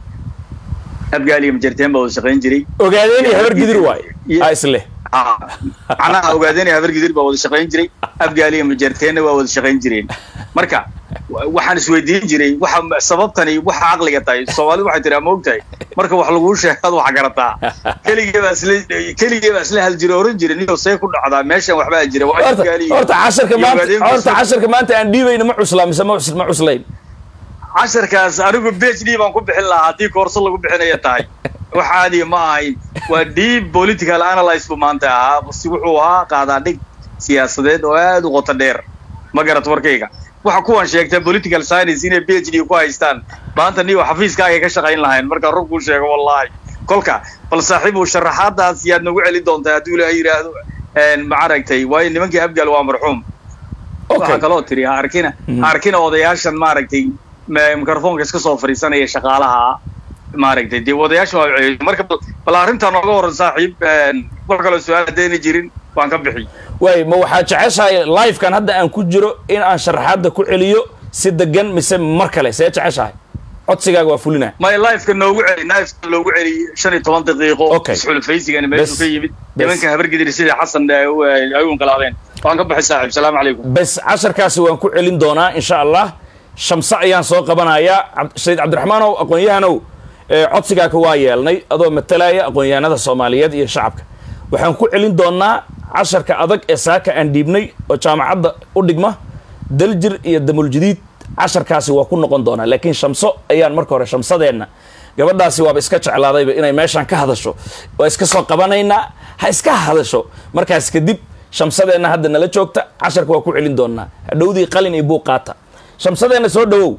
abgaal iyo majarteen baa wada shaqayn jiray ogaadeen iyo habar gidir waay Iyo- a isleh Ah, macnaha ogaadeen habar gidir baa wada shaqayn jiray abgaal iyo majarteenna waa wada shaqayn jireen marka wa- waxaan isweydiin jiray waxa sababtani waxa caqliga tahay soomaalidu waxay tiraa ma ogtahay marka wax laguu sheegad wax garataa keligee baa isla keligee baa isla hal jiro oran jiray niyo see ku dhacdaa meeshan waxbaa jira waa horta abgaal iyo- horta casharka iyo maanta ogaadeen horta casharka maanta aan dhiibayna ma cuslaa mise ma cus- ma cuslayn casharkaas anigu phd baan ku bixin lahaa haddii koorso lagu bixinaya tahay wax caadiya ma ahayn waa deep political analyse buu maanta ahaa si wuxuu ahaa qaadaa dhig siyaasadeed oo aad u qoto dheer ma garat warkayga waxa kuwan sheegta political science inay phd ku haystaan maanta niyo xafiiskaaga ka shaqayn lahayn marka run kuu sheego wallahi kolka bal saaxiibow sharaxaadaas yaad nagu celi doontaa hadduu ilaahay yidhaahdo een, ma aragtay waayo nimankii abgaal waa marxuum okay waxaa kaloo tiri ha arkina ha arkina odayaashan maaragtay ma- mikrofoonka iska soo fadhiisanaya shaqaalaha maaragtay dee odayaashan waa ceeyo marka bal- bal arrintaa nooga waran saaxiib een, wax kaloo su-aal haddayna jirin waan ka bixi waay ma waxaa jeceshahay livekan hadda aan ku jiro in aan sharaxaadda ku celiyo si degan mise mar kale see jeceshahay codsigaaga waa fulina may lifeka noogu celi lifeka loogu celi shan iyo toban daqiiqo Okay. isxulufaysigani meeshuu Bes. ka yimid Bes. nimanka habargidir sida xasan ay u ay u inqilaabeen waan ka baxay saaxiib salaamu calaykum bes casharkaasi waan ku celin doonaa insha allah shamse ayaan soo qabanayaa Cab- sayid cabdiraxmaanow aqoon-yahanow ee codsigaaka waa yeelnay adoo matalaya aqoon-yahanada soomaaliyeed iyo shacabka waxaan ku celin doonaa casharka adag ee saaka aan dhiibnay oo jaamacadda u dhigma daljir iyo damuljadiid casharkaasi waa ku noqon doonaa laakiin shamso ayaan marka hore shamsadeenna gabadhaasi waaba iska jeclaadayba inay meeshaan ka hadasho waa iska soo qabanaynaa ha iska hadasho markaas kadib shamsadeenna hadda nala joogta casharka waa ku celin doonaa hadhowdii qalin iyo buuq qaata shamsadeenna soo dhawow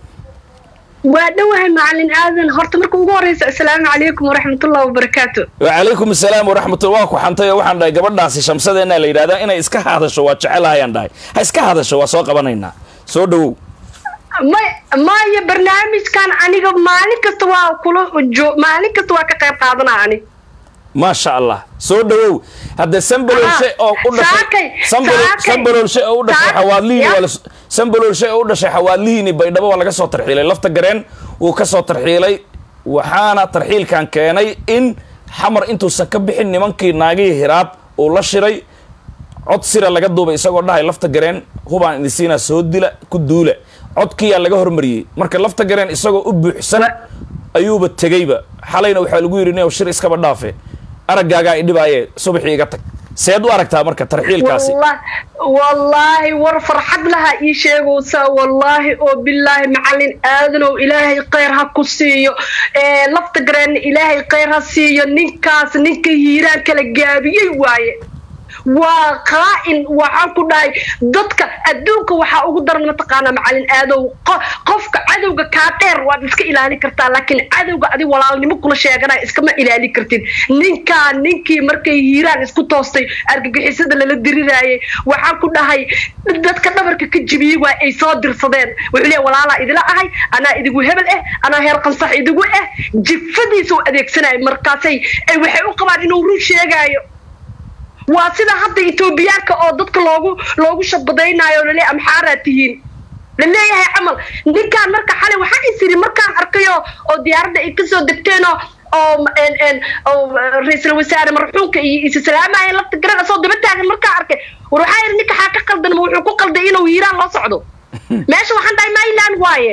waa dhowahay macalin aadan horta marka ugu horeysa asalaamu calaykum waraxmatullahi wabarakaatu wacalaykum asalaam waraxmatullah waa ku xantay oo waxaan dhahay gabadhaasi shamsadeenna la yidhahdaa inay iska hadasho waa jecelahayaan dhahay ha iska hadasho waa soo qabanaynaa soo dhawow may maya barnaamijkan aniga maalin kasta waa kula jo maalin kasta waa ka qayb qaadanaa ani maasha allah soo dhawow hadde sambalolshe oo u dhashay Saakay, Sambalo- saakay. sambalolshe oo u dhashay Saak- xawaadlihiini ya. waa la sambalolshe oo u dhashay xawaadlihiini baydhabo waa laga soo tarxiilay lafta gareen wuu ka soo tarxiilay waxaana tarxiilkan keenay in xamar intuusan ka bixin nimankii naagihii hiraab uu la shiray cod sira laga duubay isagoo dhahay lafta gareen hubaan idinsiinaa soo dila ku duula codkiyaa laga hormariyey marka lafta gareen isagoo u buuxsan ayuuba tegeyba xalayna waxaa lagu yidhi nin shir iskaba dhaafe araggaagaa idhibaaye subaxii iga tag seed u aragtaa marka tarxiilkaasi Wallah- wallaahi war farxad laha ii sheegaysaa wallaahi oo bilaahi macalin aadanow ilaahay khayr ha ku siiyo ee lafta gareenna ilaahay khayr ha siiyo ninkaas ninka hiiraan kala gaabiyey waaye waa qaa'in waxaan ku dhahay dadka adduunka waxaa ugu daran mataqaanaa macalin aadow qo- qofka cadowga kaa dheer waad iska ilaalin kartaa laakiin cadowga adi walaalnimo kula sheeganaya iskama ilaalin kartid ninkaa ninkii markay hiiraan isku toostay argagixisada lala diriraayay waxaan ku dhahay dadka dhabarka ka jibiyey waa ay soo dirsadeen wuxuu leeyahay walaalaa idila ahay anaa idigu hebel eh anaa heer qansax idigu eh jifadiisa u adeegsanaya markaasay ay waxay u qabaan inuu run sheegaayo waa sida hadda etoobiyaanka oo dadka loogu loogu shabadaynayo lale amxaaraa tihiin laleeyahay camal ninkaan marka xalay waxaa isiri markaan arkayo oo diyaaradda ay kasoo degteenoo oo n n oo ra-iisul wasaare marxuumka iyo isa salaamayeen lafta garan asoo daba taagan markaan arkay war waxaa yidhi ninka xaa ka qaldan ma wuxuu ku qalday inuu hiiraan loo socdo meesha waxaan dhahay myland waaye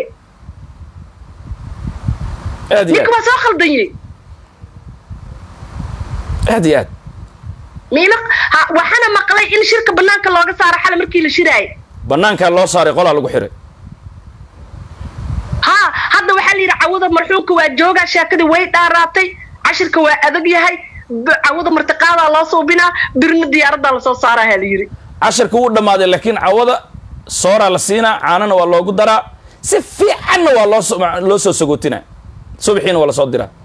aad iyo ninka waa soo khaldanye aad aad iyo aad miila ha- waxaana maqlay in shirka banaanka looga saaro xale markii la shiraayay banaankaa loo saaray qolaa lagu xiray ha hadda waxaa la yidhi cawada marxuumka waa joogaa sheekadii way dhaaraatay cashirka waa adag yahay b- cawada martiqaadaa loo suubinaa birna diyaaradaa lasoo saaraha la yidhi casharka wuu dhammaaday laakiin cawada sooraa la siinaa caanana waa loogu daraa si fiicanna waa loo so- loo soo sagootinaa subaxiina waa lasoo diraa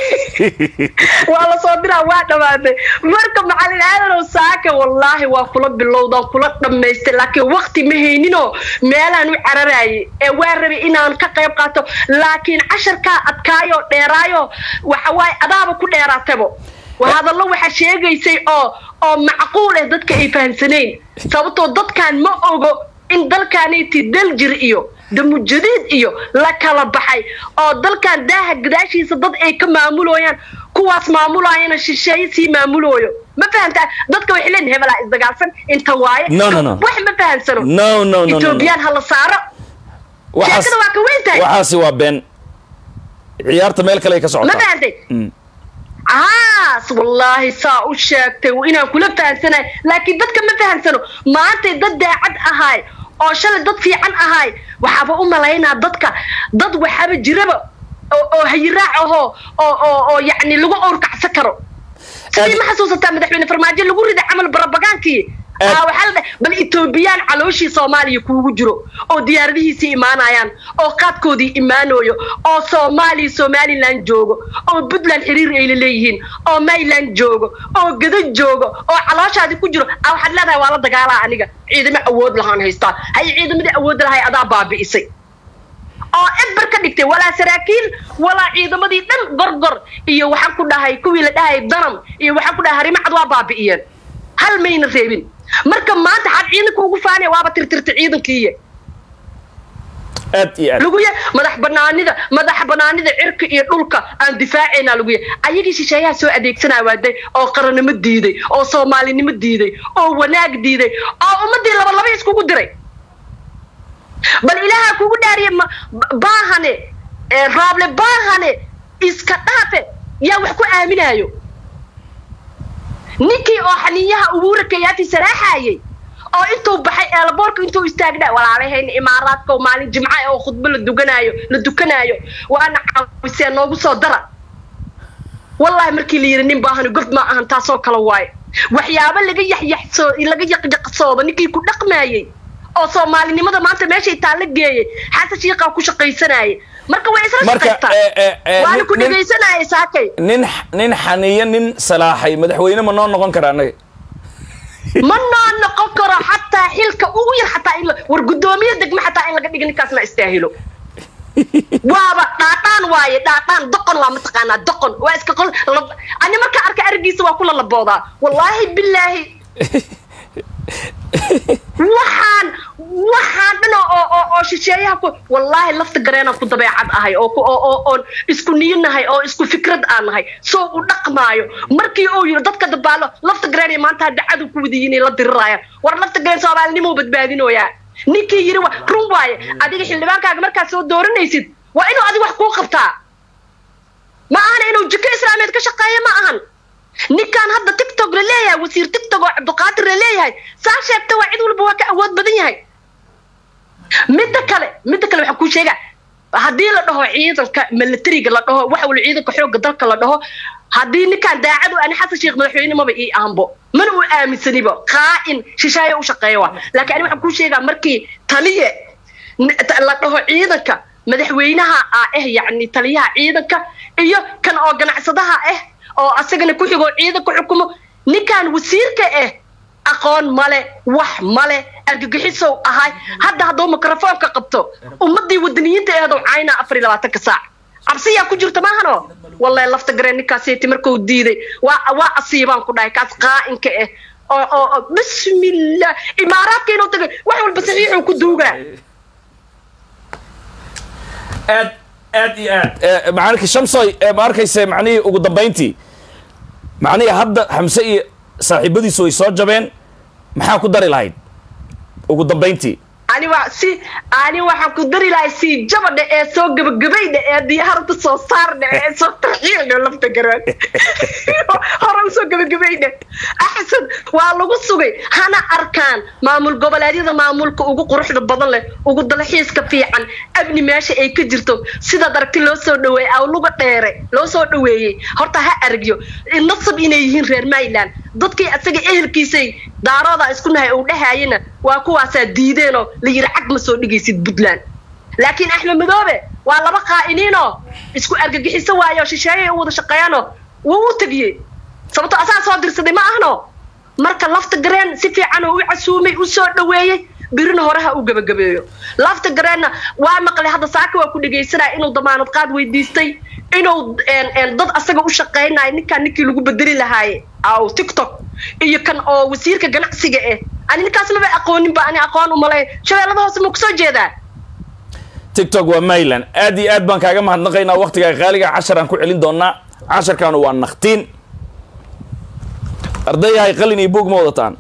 waa lasoo diraa waa dhammaatay marka macalin aadanow saaka wallaahi waa kula bilowdaan kula dhammaystay laakiin wakti ma hayninoo meelaan u cararaayay ee waa rabay inaan ka qayb qaato laakiin casharkaa adkaayoo dheeraayo waxa waaye adaaba ku dheeraatabo hadallo waxaa sheegaysay oo oo macquul ah dadka ay fahamsanayn sababtoo dadkan ma ogo in dalkaanayti daljir iyo damujadiid iyo la kala baxay oo dalkan daaha gadaashiisa dad ay ka maamulooyaan kuwaas maamulaayana shisheeye sii maamulooyo ma fahamtaa dadka waxay leeyihin hebelaa isdagaalsan inta waaye No, no, no. wax ma fahamsano No, no, no, no, no. etoobiyaan ha la saaro waxaas sheekada waa ka weyn tahay waxaasi waa been ciyaarta meel kale ay ka ma socotaa fahantay Mm. caas wallaahi saa u sheegtay inaan kula fahansanahay laakiin dadka ma fahansano maantay dad daacad ahaay oo shalay dad fiican ahaay waxaaba u malaynaa dadka dad waxaaba jiraba oo oo hayiraac ahoo oo oo oo yacni lagu owrkacsan karo sidii ma xasuusataa madaxweyne farmaajo lagu riday camal barabagaankii Aad- aa waxaa la dhahay bal etoobiyaan calooshii soomaaliya kuugu jiro oo diyaaradihiisii imaanayaan oo qaadkoodii imaanooyo oo soomaaliya somaliland joogo oo puntland xiriir ay la leeyihiin oo mayland joogo oo gado joogo oo calooshaadii ku jiro aa waxaad leedahay waa la dagaalaa aniga ciidamo awood lahaan haystaa hay ciidamadii awoodda lahay adaa baabi'isay oo edbar ka dhigtay walaa saraakiil walaa ciidamadii dhan gorgor iyo waxaan ku dhahay kuwii la dhahay danam iyo waxaan ku dhahay harimacad waa baabi'iyeen hal mayna reebin marka maanta xad ciidanka ugu faanaya waaba tirtirta ciidankiiye aad iyo aad lagu ya madax banaanida madax banaanida cirka iyo dhulka aan difaacaynaa lagu ya ayagii shisheeyaha soo adeegsanaa waaday oo qarannimo diiday oo soomaalinimo diiday oo wanaag diiday oo ummadii laba laba iskugu diray bal ilaaha kugu dhaariye ma- ba- baahane ee raable baahane iska dhaafe yaa wax ku aaminaayo ninkii oo xaniinyaha ubuura kayaati saraaxayay oo intuu baxay eelaboorka intuu istaagnaa walaalahayna imaaraadka oo maalin jimca ah oo khudbo la duganaayo la dukanaayo waana caawisee noogu soo dara wallaahi markii la yidhi nin baahani gof ma ahan taasoo kale waaye waxyaabo laga yaxyaxsoo laga yaqyaqsoodo ninkii ku dhaqmaayey oo soomaalinimada maanta meeshay taalla geeyey xasan shiiqaa ku shaqaysanayay marka way isla Marka, shaqaystaa eh, eh, eh, waana ku nin- nin- dhegaysanayay saakay nin nin xaniyo nin salaaxay madaxweyne ma noo noqon kara annaga ma noo noqon karo xataa xilka ugu yar xataa in la- war guddoomiye degme xataa in laga dhiga ninkaas ma istaahilo waaba dhaadhaan waaye dhaadhaan doqon waa mataqaanaa doqon waa iska qol lab- ani markaa arka arigiisa waa kula laboodaa wallaahi bilaahi waxaan waxaan dhan oo oo- oo oo shisheeyaha ku wallaahi lafta gareenaan ku dabeecad ahay oo ku- oo oo oon isku niyanahay oo isku fikrad aan nahay soo u dhaqmaayo markii uu yiri dadka dabaalo lafta gareen iyo maanta hadda cadow ku wadiyiin la dirirayaan war lafta gareen soomaalinimo badbaadinooyaa ninkii yiri wa run waaye adiga xildhibaankaaga markaad soo dooranaysid waa inuu adiga wax kuu qabtaa ma ahan inuu jiko islaameed ka shaqeeyo ma ahan ninkan hadda tiktok la leeyahay wasiir tiktok oo cabdiqaadir la leeyahay saa sheegta waa cid walba waa ka awood badan yahay midda kale midda kale waxaan kuu sheegaa haddii la dhaho ciidanka militariga la dhaho waxa wala ciidanka xoogga dalka la dhaho haddii ninkan daacad u ani xasan sheekh madaxweyne maba ii aanbo mana uu aaminsanibo qaa'in shisheeye u shaqeeya waa laakiin ani waxaan kuu sheegaa markii taliye n- ta- la dhaho ciidanka madaxweynaha ah eh yacni taliyaha ciidanka iyo kan oo ganacsadaha ah oo asagana ku xigoo ciidanka xukumo ninkan wasiirka ah aqoon male wax male argagixisow ahay hadda hadduu mikrofoonka qabto ummadii wadaniyiinta eedow caynaa afar iyo labaatanka saac cabsiyaa ku jirta maahano wallahi lafta gareen ninkaaseti markuu diiday waa waa asiibaan ku dhahay kaas qaa'inka ah oo oo oo bismillah imaaraadka inuu tagay wax walba saxiixuu ku duugaa aad aad iyo aad Eh, macalinka shamsoy eh, ma arkayse macnihii ugu dambayntii macnihii hadda xamse iyo saaxiibadiisu way soo jabeen maxaa ku dari lahayd ugu dambayntii ani waa si ani waxaan ku dari lahay sii jabadha ee soo gabagabaydha ee diyaarada soo saardha ee soo tarxiildha lafta garaan hore usoo gabagabaydha axsan waa lagu sugay hana arkaan maamul goboleedyada maamulka ugu quruxda badan leh ugu dalxiiska fiican abni meesha ay ka jirto sidaad aragti loo soo dhaweeyey awluga dheere loo soo dhaweeyey horta ha aragyo nasab inay yihiin reer mayland dadkii asaga ehelkiisay daarooda isku nahay uu dhahayana waa kuwaasaa diideenoo la yiri cag ma soo dhigaysid puntland laakiin axmed madoobe waa laba qaa'iniinoo isku argagixiso waayo shisheeyay u wada shaqeeyaanoo wuu u tegiyey sababto asaa soo dirsaday ma ahno marka lafta gareen si fiican oo u casuumay u soo dhaweeyey birina hore ha u gabagabeeyo lafta gareenna waa maqlay hadda saaka waa ku dhegaysanaya inuu damaanad qaad weydiistay inuu dad asaga u shaqaynayo ninkaan ninkii lagu bedeli lahaaye aw tiktok iyo kan oo wasiirka ganacsiga ah ani ninkaas maba aqooninba ani aqoon umalay shabeellada hoose ma kusoo jeedaa tiktok waa mayland aad iyo aad baan kaaga mahadnaqaynaa waktigaa qaaliga casharaan ku celin doonaa casharkaanu waa naktiin ardayahay qalin iyo buug ma wadataan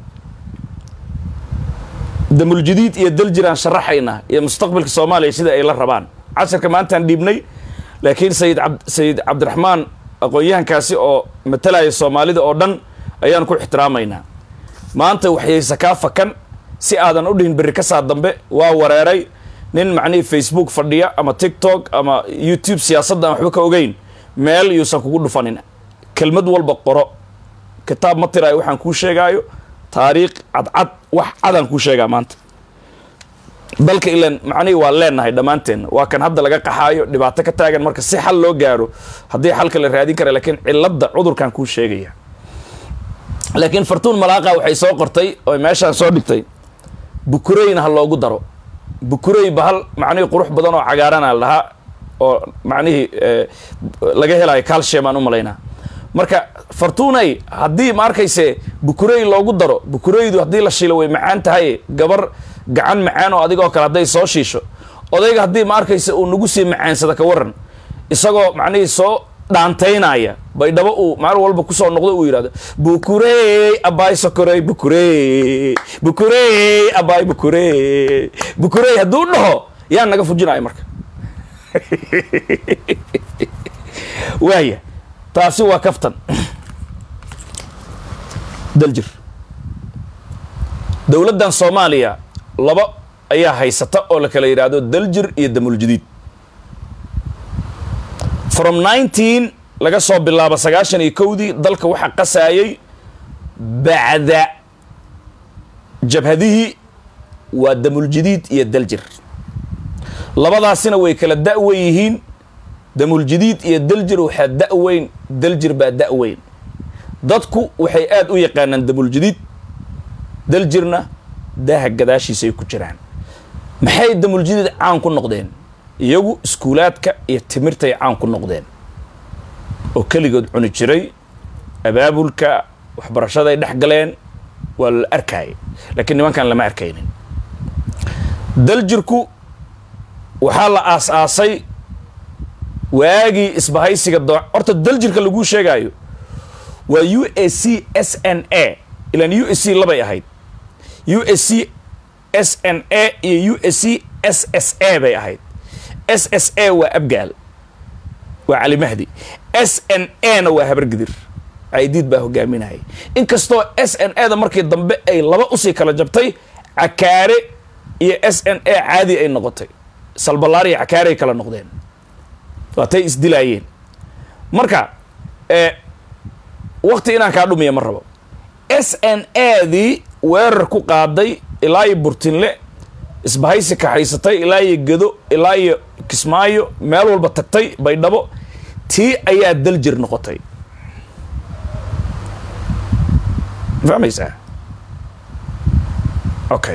damuljadiid iyo daljiraan sharaxayna iyo mustaqbalka soomaaliya sida ay la rabaan casharka maantaan dhiibnay laakiin sayid ab sayid cabdiraxmaan aqoon-yahankaasi oo matalaya soomaalida oo dhan ayaan ku ixtiraamaynaa maanta waxyayse kaa fakan si aadan u dhihin berri ka saa dambe waa wareeray nin macnihii facebook fadhiya ama tiktok ama youtube siyaasadda aan waxba ka ogeyn meel yuusan kugu dhufanin kelmad walba qoro kitaab ma tiraayo waxaan kuu sheegaayo taariikh cadcad wax cadaan kuu sheegaa maanta dalka ilan macnihii waa leenahay dhammaanteen waa kan hadda laga qaxaayo dhibaato ka taagan marka si xal loo gaaro haddii xalka la raadin kara laakiin cilladda cudurkan kuu sheegaya laakiin fartuun malaaqa waxay soo qortay oo meeshaan soo dhigtay bukureyna ha loogu daro bukurey bahal macnihii qurux badan oo cagaarana la dhahaa oo macnihii laga helayo calcium aan u malaynaa marka fartuunay haddii ma arkayse bukurey loogu daro bukureydu haddii la shiilo way macaan tahay gabar gacan macaan oo adigoo kale hadday soo shiisho odayga haddii ma arkayse uu nagu sii macaansada ka waran isagoo macnihii soo dhaantaynaya baydhabo uu maalin walba kusoo noqdo uu yidhahdo bukurey abaay sokorey bukurey bukurey abaay bukurey bukurey hadduu dhaho yaa naga fujinaya marka waaya taasi waa kaftan daljir dowladdan soomaaliya laba ayaa haysata oo la kala yidhaahdo daljir iyo damuljadiid from nineteen laga soo bilaabo sagaashan iyo kowdii dalka waxaa qasaayay bacda jabhadihii waa damuljadiid iyo daljir labadaasina way kala da-wen yihiin damuljadiid iyo daljir waxaa da-weyn daljir baa da-weyn dadku waxay aada u yaqaanaan damuljadiid daljirna daaha gadaashiisay ku jiraan maxay damuljadiid caan ku noqdeen iyagu iskuulaadka iyo timirtay caan ku noqdeen oo keligood cuni jiray abaabulka waxbarashaday dhex galeen waa la arkaayay laakiin nimankan lama arkaynin daljirku waxaa la aas-aasay waagii isbahaysiga doo horta daljirka laguu sheegaayo waa u a c s n a ilaan u s c labay ahayd u s c s n a iyo u s c s s a bay ahayd s s a waa abgaal waa cali mahdi s n a na waa habargidir caydiid baa hogaaminayay inkastoo s n a da markii dambe ay laba usii kala jabtay cakaare iyo s n a caadi ay noqotay salbalaar iyo cakaare ay kala noqdeen waatay isdilaayeen marka wakti inaan kaa dhumiya ma rabo s n a dii weerar ku qaaday ilaa iyo burtinle isbahaysi kaxaysatay ilaa iyo gedo ilaa iyo kismaayo meel walba tagtay baydhabo tii ayaa daljir noqotay ma fahmaysaa okay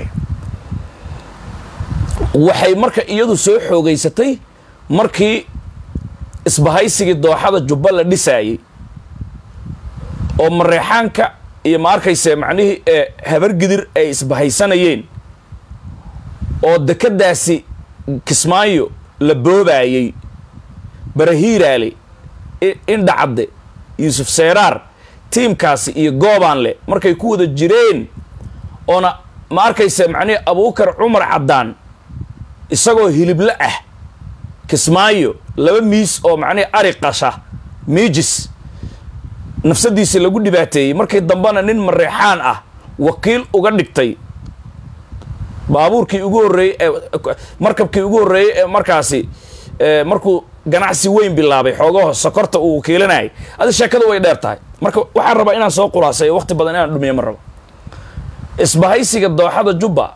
waxay marka iyadu soo xoogeysatay markii isbahaysigii dooxada jubba la dhisaayey oo mareexaanka iyo ma arkayse macnihii ee habargidir ay isbahaysanayeen oo dekeddaasi kismaayo la boobaayey barahiiraale indhacadde yuusuf seeraar tiimkaasi iyo goobaanle markay ku wada jireen oona ma arkaysa macnihi abuukar cumar caddaan isagoo hilible ah kismaayo laba miis oo macnihi ari qasha miijis nafsadiisi lagu dhibaateeyey markii dambena nin mareexaan ah wakiil uga dhigtay baabuurkii ugu horreeyey ee markabkii ugu horreeyey ee markaasi markuu ganacsi weyn bilaabay xoogaho sokorta uu wakiilanayay adi sheekada way dheer tahay marka waxaan rabaa inaan soo khulaasayo waqti badan inaan dhumiyo ma rabo isbahaysiga dooxada jubba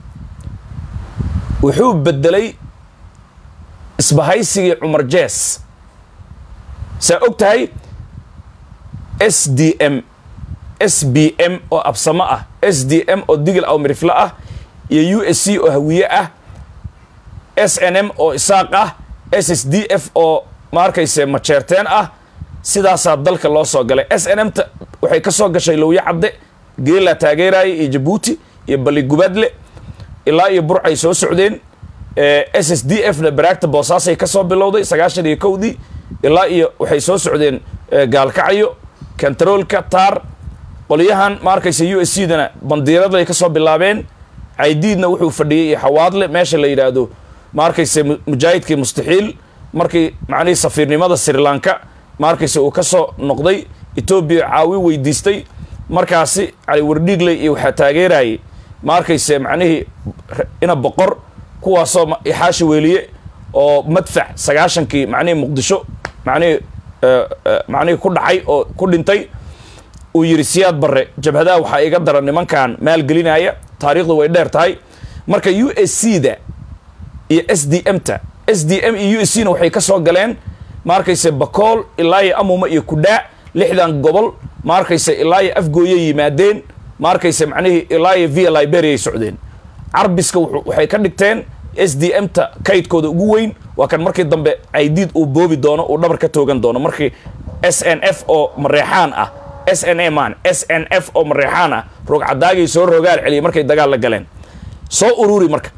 wuxuu bedelay isbahaysigii cumar jees saa og tahay s d m s b m oo absamo ah s d m oo digil aw mirifle ah iyo u s c oo hawiye ah s n m oo isaaq ah s s d f oo ma arkayse majeerteen ah sidaasaa dalka loo soo galay s n m ta waxay ka soo gashay lowyo cadde geelaa taageeraya iyo jabuuti iyo baligubadle ilaa iyo burcay soo socdeen s s d f na baraagta boosaasay ka soo bilowday sagaashan iyo kowdii ilaa iyo waxay soo socdeen gaalkacyo kantaroolka taar qolyahan ma arkaysa u s c dana bandiiraday ka soo bilaabeen caydiidna wuxuu fadhiyey iyo xawaadle meesha la yidhaahdo ma arkaysa mujaahidkii mustaxiil markii macnihii safiirnimada sri lanka ma arkaysa uu ka soo noqday etoobiya caawi weydiistay markaasi cali wardhiigley iyo waxaa taageerayay ma arkayse macnihii ina boqor kuwaasoo ixaashi weeliye oo madfac sagaashankii macnihii muqdisho macnihii macnihii ku dhacay oo ku dhintay uu yidhi siyaad barre jabhadaha waxaa iga daran nimankan maalgelinaya taariikhdu way dheer tahay marka u s c da iyo s d m ta s d m iyo u s c na waxay ka soo galeen ma arkayse bakool ilaa iyo amuma iyo kudhaa lixdan gobol ma arkayse ilaa iyo afgooyay yimaadeen ma arkayse macnihii ilaa iyo via liberia ay socdeen carbiska waxay ka dhigteen s d m ta kaydkooda ugu weyn waa kan markii dambe caydiid uu boobi doono uu dhabar ka toogan doono markii s n f oo mareexaan ah s n a man s n f oo mareexaan ah roog cadaagay soo rogaal celiyay markay dagaal la galeen soo ururi marka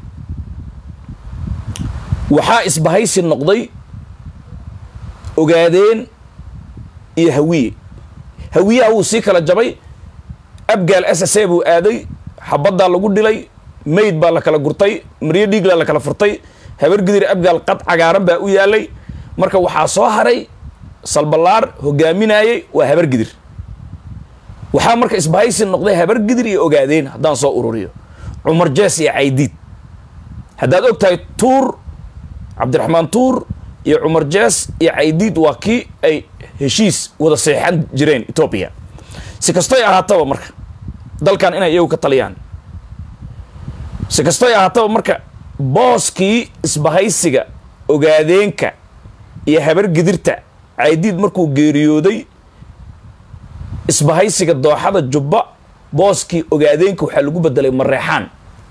waxaa isbahaysi noqday ogaadeen iyo hawiye hawiyaha wuu sii kala jabay abgaal s s a buu aaday xabaddaa lagu dhilay mayd baa la kala gurtay maryo dhiiglaa la kala furtay habargidir abgaal qad cagaaran baa u yaalay marka waxaa soo haray salballaar hogaaminayay waa habargidir waxaa marka isbahaysi noqday habargidir iyo ogaadeen haddaan soo ururiyo cumar jees iyo caydiid haddaad og tahay tuur cabdiraxmaan tuur iyo cumar jees iyo caydiid waa kii ay heshiis wada seexan jireen etoobiya si kastoy ahaataba marka dalkan inay iyagu ka taliyaan si kastoy ahaataba marka booskii isbahaysiga ogaadeenka iyo habargidirta caydiid markuu geeriyooday isbahaysiga dooxada jubba booskii ogaadeenka waxaa lagu bedelay mareexaan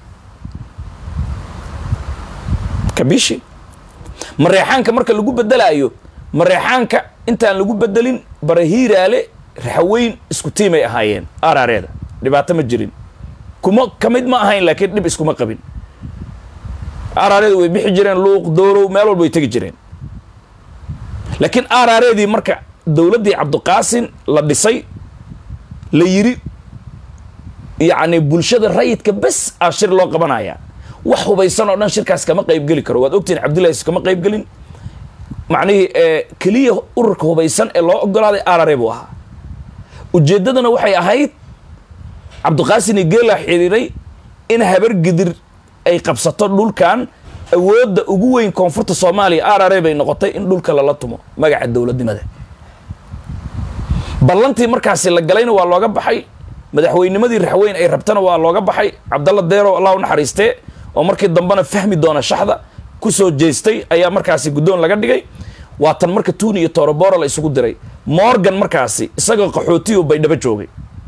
kabishi mareexaanka marka lagu bedelaayo mareexaanka intaan lagu bedelin barahiiraale raxweyn isku tiimay ahaayeen aaraareeda dhibaato ma jirin kuma ka mid ma ahayn laakiin dhib iskuma qabin aaraareeda way bixi jireen luuq doorow meel walba way tegi jireen laakiin aaraareedii marka dowladdii cabdiqaasin la dhisay la yiri yacni bulshada rayidka bes ah shir loo qabanaya wax hubaysan oo dhan shirkaas kama qaybgeli karo waad ogtihin cabdillahi kama qaybgelin macnihii keliya ururka hubaysan ee loo ogolaaday arare buu ahaa ujeeddadana waxay ahayd cabdiqaasin iyo geelaa xidhiiray in habar gidir ay qabsato dhulkan awoodda ugu weyn koonfurta soomaaliya arare bay noqotay in dhulka lala tumo magaca dowladnimada ballantii markaasi la galayna waa looga baxay madaxweynimadii raxweyn ay rabtana waa looga baxay cabdalla deerow allah u naxariistee oo markii dambena fahmi doona shaxda ku soo jeestay ayaa markaasi guddoon laga dhigay waa tan marka tuuni iyo toroboro la isugu diray morgan markaasi isagoo qaxootiyu baydhabo joogay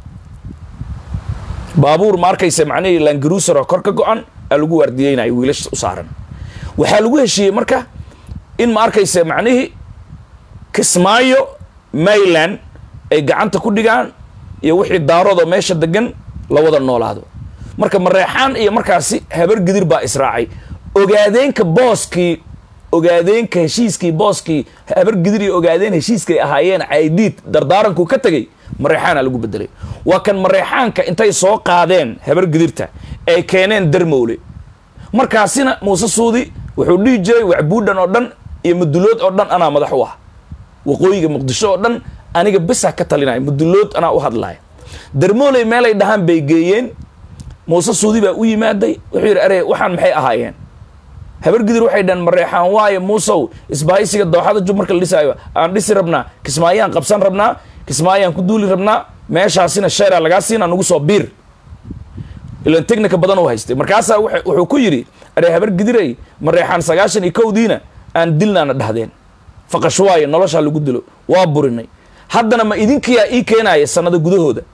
baabuur ma arkaysa macnihii langaruser oo kor ka go-an aa lagu waardiyeynayo wiilasha u saaran waxaa lagu heshiiyey marka in ma arkaysa macnihii kismaayo mayland ay gacanta ku dhigaan iyo wixii daaroodoo meesha degan la wada noolaado marka mareexaan iyo markaasi habar gidir baa israacay ogaadeenka booskii ogaadeenka heshiiskii booskii habar gidir iyo ogaadeen heshiiskay ahaayeen caydiid dardaaranku ka tegey mareexaana lagu bedelay waa kan mareexaanka intay soo qaadeen habar gidirta ay keeneen darmowle markaasina muuse suudi wuxuu dhihi jiray wacbuudhan oo dhan iyo mudulood oo dhan anaa madax u ah waqooyiga muqdisho oo dhan aniga besa ka talinaya mudulood anaa u hadlaya darmooley meelay dhahaan bay geeyeen muuse suudi baa u yimaaday wuxuu yidhi are waxaan maxay ahaayeen habargidir waxay dhaheen mareexaan waaye muusow isbahaysiga dooxada jub marka la dhisaayo aan dhisi rabnaa kismaayaan qabsan rabnaa kismaayaan ku duuli rabnaa meeshaasina sheeraa lagaa siinaa nagu soo biir ilan technica badan u haystay markaasaa wuxu- wuxuu ku yidhi are habargidirey mareexaan sagaashan iyo kowdiina aan dilnaana dhahdeen faqash waaye noloshaa lagu dilo waa burinay haddana ma idinkiyaa ii keenaaya sanado gudahooda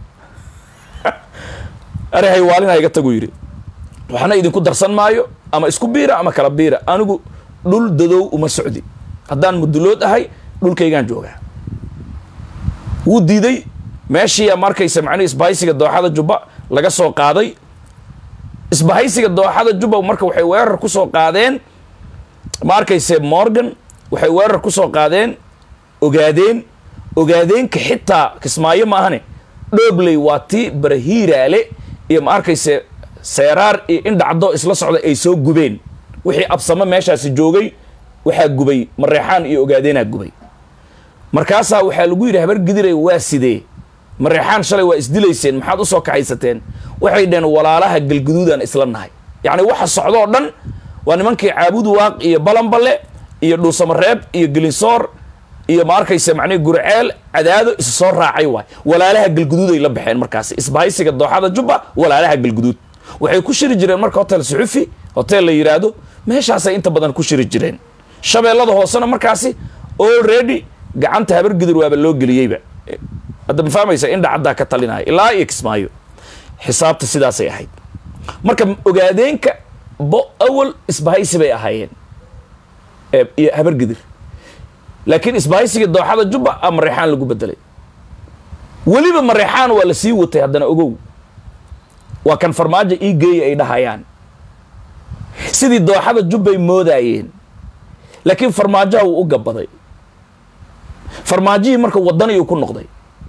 are haywaalina iga tagu yidhi waxna idinku darsan maayo ama isku biira ama kala biira anigu dhul dadow uma socdi haddaan mudulood ahay dhulkaygaan joogaa wuu diiday meeshiiyaa markaysa macnihi isbahaysiga dooxada jubba laga soo qaaday isbahaysiga dooxada jubba marka waxay weerar ku soo qaadeen ma arkayse morgan waxay weerar ku soo qaadeen ogaadeen ogaadeenka xitaa kismaayo maahane dhoobley waa tii barahiiraale iyo ma arkayse seeraar iyo indhacdo isla socda ay soo gubeen wixii absamo meeshaasi joogay waxaa gubay mareexaan iyo ogaadeenaa gubay markaasaa waxaa lagu yidhi habar gidiray waa sidee mareexaan shalay waa isdilayseen maxaad usoo kaxaysateen waxay dhaheen walaalaha galguduudaan isla nahay yacni waxa socdoo dhan waa nimankii caabudu waaq iyo balanballe iyo dhuusamareeb iyo gelinsoor iyo ma arkaysa macnihi gurceel cadaado isu soo raacay waay walaalaha galguduuday la baxeen markaasi isbahaysiga dooxada jubba walaalaha galguduud waxay ku shiri jireen marka hotel suxufi hotel la yidhaahdo meeshaasay inta badan ku shiri jireen shabeellada hoosena markaasi already gacanta habargidir waaba loo geliyeyba hadda ma fahmaysa in dhacaddaa ka talinaya ilaa iyo kismaayo xisaabta sidaasay ahayd marka ogaadeenka bo awal isbahaysi bay ahaayeen ee- iyo habargidir laakiin isbahaysigii dooxada jubba a mareexaan lagu bedelay weliba mareexaan waa la sii watay haddana ogow waa kan farmaajo ii geeya ay dhahayaan sidii dooxada jubbay moodaayeen laakiin farmaajaha wuu u gabaday farmaajihii marka wadaniyuu ku noqday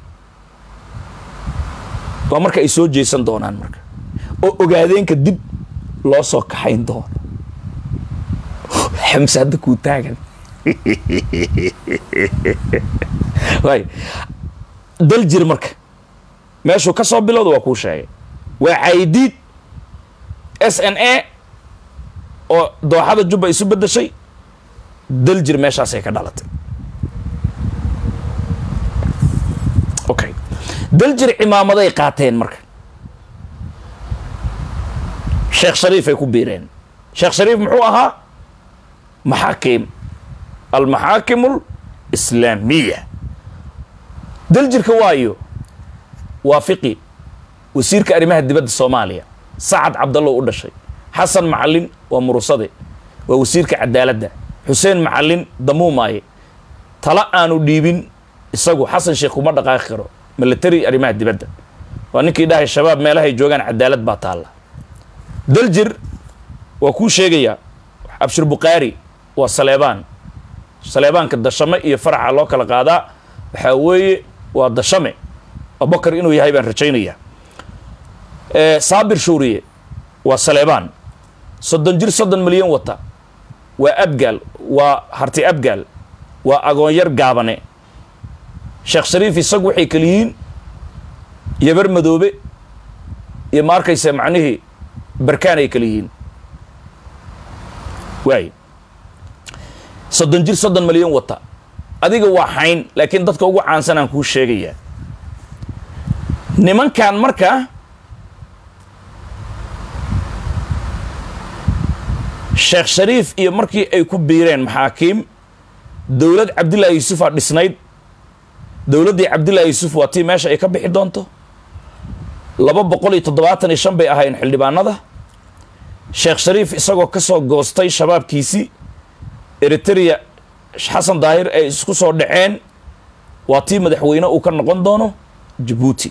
waa marka ay soo jeesan doonaan marka oo ogaadeenka dib loo soo kaxayn doono xamse hadda kuu taagan waay dal jir marka meeshuu ka soo bilowda waa kuu sheegay waa caydiid s n a oo dooxada jubba isu beddeshay dal jir meeshaasay ka dhalatay okay daljir cimaamaday qaateen marka sheekh shariif ay ku biireen sheekh shariif muxuu ahaa maxaakim almaxaakim alislaamiya daljirka waayo waa fiqi wasiirka arrimaha dibadda soomaaliya sacad cabdallow u dhashay xasan macalin waa murusade waa wasiirka cadaaladda xuseen macalin damuumaaye tala aanu dhiibin isagu xasan sheekh kuma dhaqaaqi karo military arrimaha dibadda waa ninkii dhahay shabaab meelahay joogaan cadaalad baa taalla daljir waa kuu sheegayaa abshir bukhaari waa saleebaan saleebaanka dashame iyo faraxa loo kala qaadaa waxaa weeye waa dashame abubakar inuu yahay baan rajaynayaa saabir shuuriye waa saleebaan soddon jir soddon milyan wata waa abgaal waa harti abgaal waa agoonyar gaabane sheekh shariif isagu waxay kala yihiin yabar madoobe iyo ma arkaysa macnihii barkaan ay kala yihiin waay soddon jir soddon milyan wata adiga waa xayn laakiin dadka ugu caansan aan kuu sheegayaa nimankan marka sheekh shariif iyo markii ay ku biireen maxaakiim dowlad cabdillaahi yuusufaa dhisnayd dowladdii cabdillaahi yuusuf waa tii meesha ay ka bixi doonto laba boqol iyo toddobaatan iyo shan bay ahaayeen xildhibaanada sheekh shariif isagoo ka soo goostay shabaabkiisii eritrea xasan daahir ay isku soo dhaceen waa tii madaxweyne uu ka noqon doono jabuuti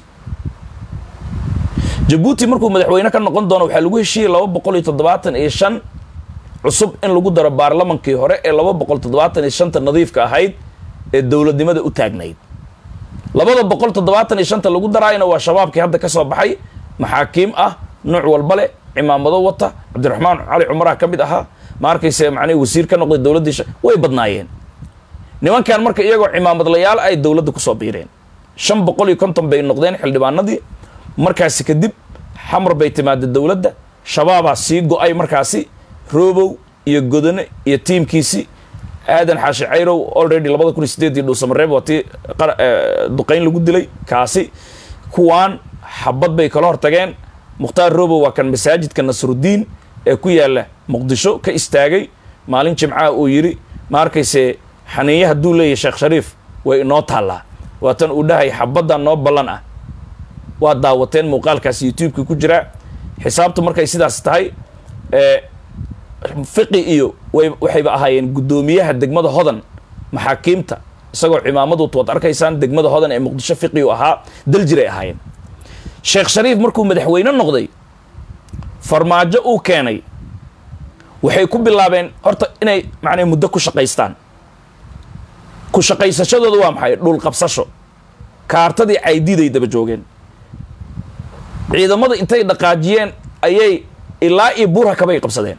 jabuuti markuu madaxweyne ka noqon doono waxaa lagu heshiiyey laba boqol iyo toddobaatan iyo shan cusub in lagu daro baarlamankii hore ee laba boqol toddobaatan iyo shanta nadiifka ahayd ee dowladnimada u taagnayd labada boqol toddobaatan iyo shanta lagu daraayana waa shabaabkii hadda ka soo baxay maxaakiim ah nooc walba leh cimaamado wata cabdiraxmaan cali cumaraha ka mid ahaa ma arkayse macnihi wasiir ka noqday dowladdii sha- way badnaayeen nimankan marka iyagoo cimaamadlayaal ay dowladda kusoo biireen shan boqol iyo konton bay noqdeen xildhibaanadii markaasi kadib xamar bay timaada dowladda shabaabaa sii go-ay markaasi roobow iyo godone iyo tiimkiisi aadan xaashi cayrow already labada kun iyo sideed iyo dhuusamareeb waa tii qara- eh, duqayn lagu dilay kaasi kuwaan xabad bay kala hortageen mukhtaar roobow waa kan masaajidka nasrudiin ee ku yaala muqdisho ka istaagay maalin jimcaha uu yidhi ma arkayse xaniiye hadduu leeyahay sheekh shariif way inoo taallaa waatan uu dhahay xabaddan noo ballan ah waa daawateen muuqaalkaas youtube-ka ku jiraa xisaabtu markay sidaas tahay ee fiqi iyo way waxayba ahaayeen guddoomiyaha degmada hodan maxaakiimta isagoo cimaamadu waad arkaysaan degmada hodan ee muqdisho fiqi u ahaa daljiray ahaayeen sheekh shariif markuu madaxweyne noqday farmaajo uu keenay waxay ku bilaabeen horta inay macnaa muddo ku shaqaystaan ku shaqaysashadooda waa maxay dhul qabsasho kaartadii caydiiday daba joogeen ciidamada intay dhaqaajiyeen ayay ilaa iyo buurhakabay qabsadeen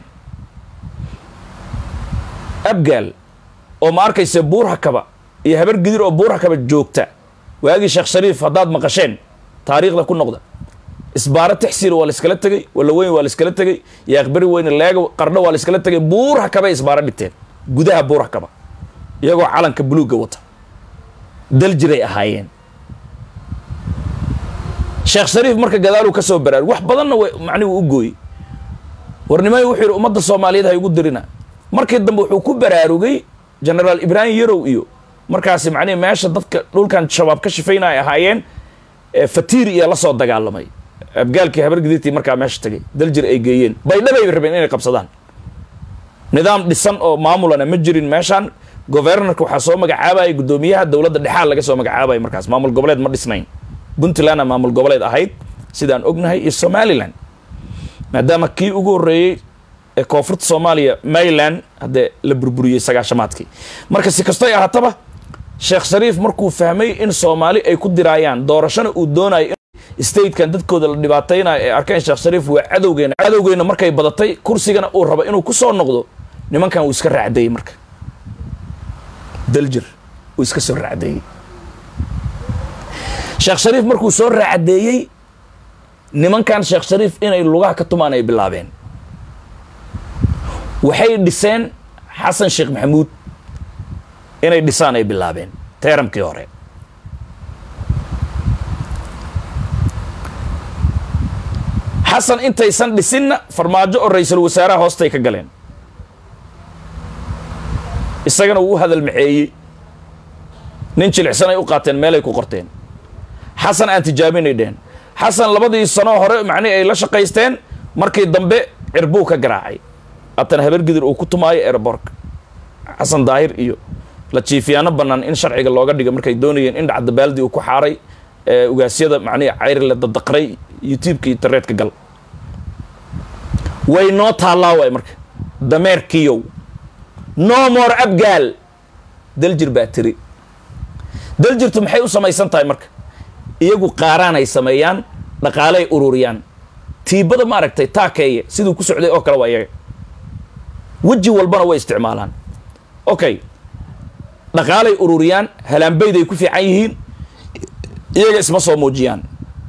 abgaal oo ma arkayse buurhakaba iyo habar gidir oo buurhakaba joogta waagii sheekh shariif haddaad maqasheen taariikhda ku noqda isbaaro tixsiil waa la iskala tegey walaweyn waa la iskala tegey yaaqbari weyne leega qardho waa la iskala tegey buurhakabay isbaaro dhigteen gudaha buurhakaba iyagoo calanka buluugga wata daljiray ahaayeen sheekh shariif marka gadaaluu ka soo baraarug wax badanna w macnihi u gooyey warnimay wuxuu yidhi ummadda soomaaliyeed ha igu dirina markii dambe wuxuu ku baraarugay genaraal ibraahim yarow iyo markaasi macnihi meesha dadka dhulkan shabaab ka shifayna ay ahaayeen ee fatiir iyo la soo dagaalamay abgaalkii habar gidirtii markaa meesha tegay daljir ay geeyeen baydhabay rabeen inay qabsadaan nidaam dhisan oo maamulana ma jirin meeshaan governorka waxaa soo magacaabayay guddoomiyaha dowladda dhexaal laga soo magacaabaya markaas maamul goboleed ma dhisnayn puntlandna maamul goboleed ahayd sidaan ognahay iyo somalilan maadaama kii ugu horreeyey ee koonfurta soomaaliya mayland haddee la burburiyey sagaashamaadkii marka si kastoy ahaataba sheekh shariif markuu fahmay in soomaali ay ku diraayaan doorashona uu doonayo in statekan dadkooda la dhibaataynayo ee arkeen sheekh shariif waa cadowgeena cadowgeena markay badatay kursigana uu rabo inuu ku soo noqdo nimankan uu iska raacdeeyey marka daljir uu iska soo raacdeeyey sheekh shariif markuu soo raacdeeyey nimankan sheekh shariif inay lugaha ka tumaan ay bilaabeen waxay dhiseen xasan sheekh maxamuud inay dhisaan ay bilaabeen teeramkii hore xasan intaysan dhisinna farmaajo oo ra-iisul wasaaraha hoostay ka galeen isagana wuu u hadal maxeeyey nin jilicsan ay u qaateen meelay ku qorteen xasan aan tijaabinay dheen xasan labadii sanoo hore macnihi ay la shaqaysteen markii dambe cirbuu ka garaacay haatan habar gidir uu ku tumaayo airborka xasan daahir iyo la jiifiyaano bannaan in sharciga looga dhiga markay doonayeen in dhacda baaldi uu ku xaaray ee ugaasyada macnihi cayri la dadaqray youtubeka internetka gal way noo taallaa waay marka dameerkiyow no more abgaal daljir baa tiri daljirtu maxay u samaysan tahay marka iyagu qaaraan ay sameeyaan dhaqaaley ururiyaan tiibada ma aragtay taakeeye siduu ku socday oo kale waa iyaga weji walbana way isticmaalaan okay dhaqaalay ururiyaan halaanbayday ku fiican yihiin iyaga isma soo muujiyaan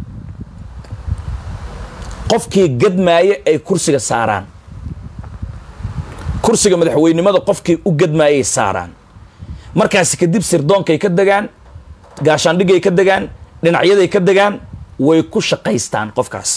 qofkii gadmaaye ay kursiga saaraan kursiga madaxweynimada qofkii u gadmaayay saaraan markaasi kadib sirdoonkay ka degaan gaashaandhigay ka degaan dhinacyaday ka degaan way ku shaqaystaan qofkaasi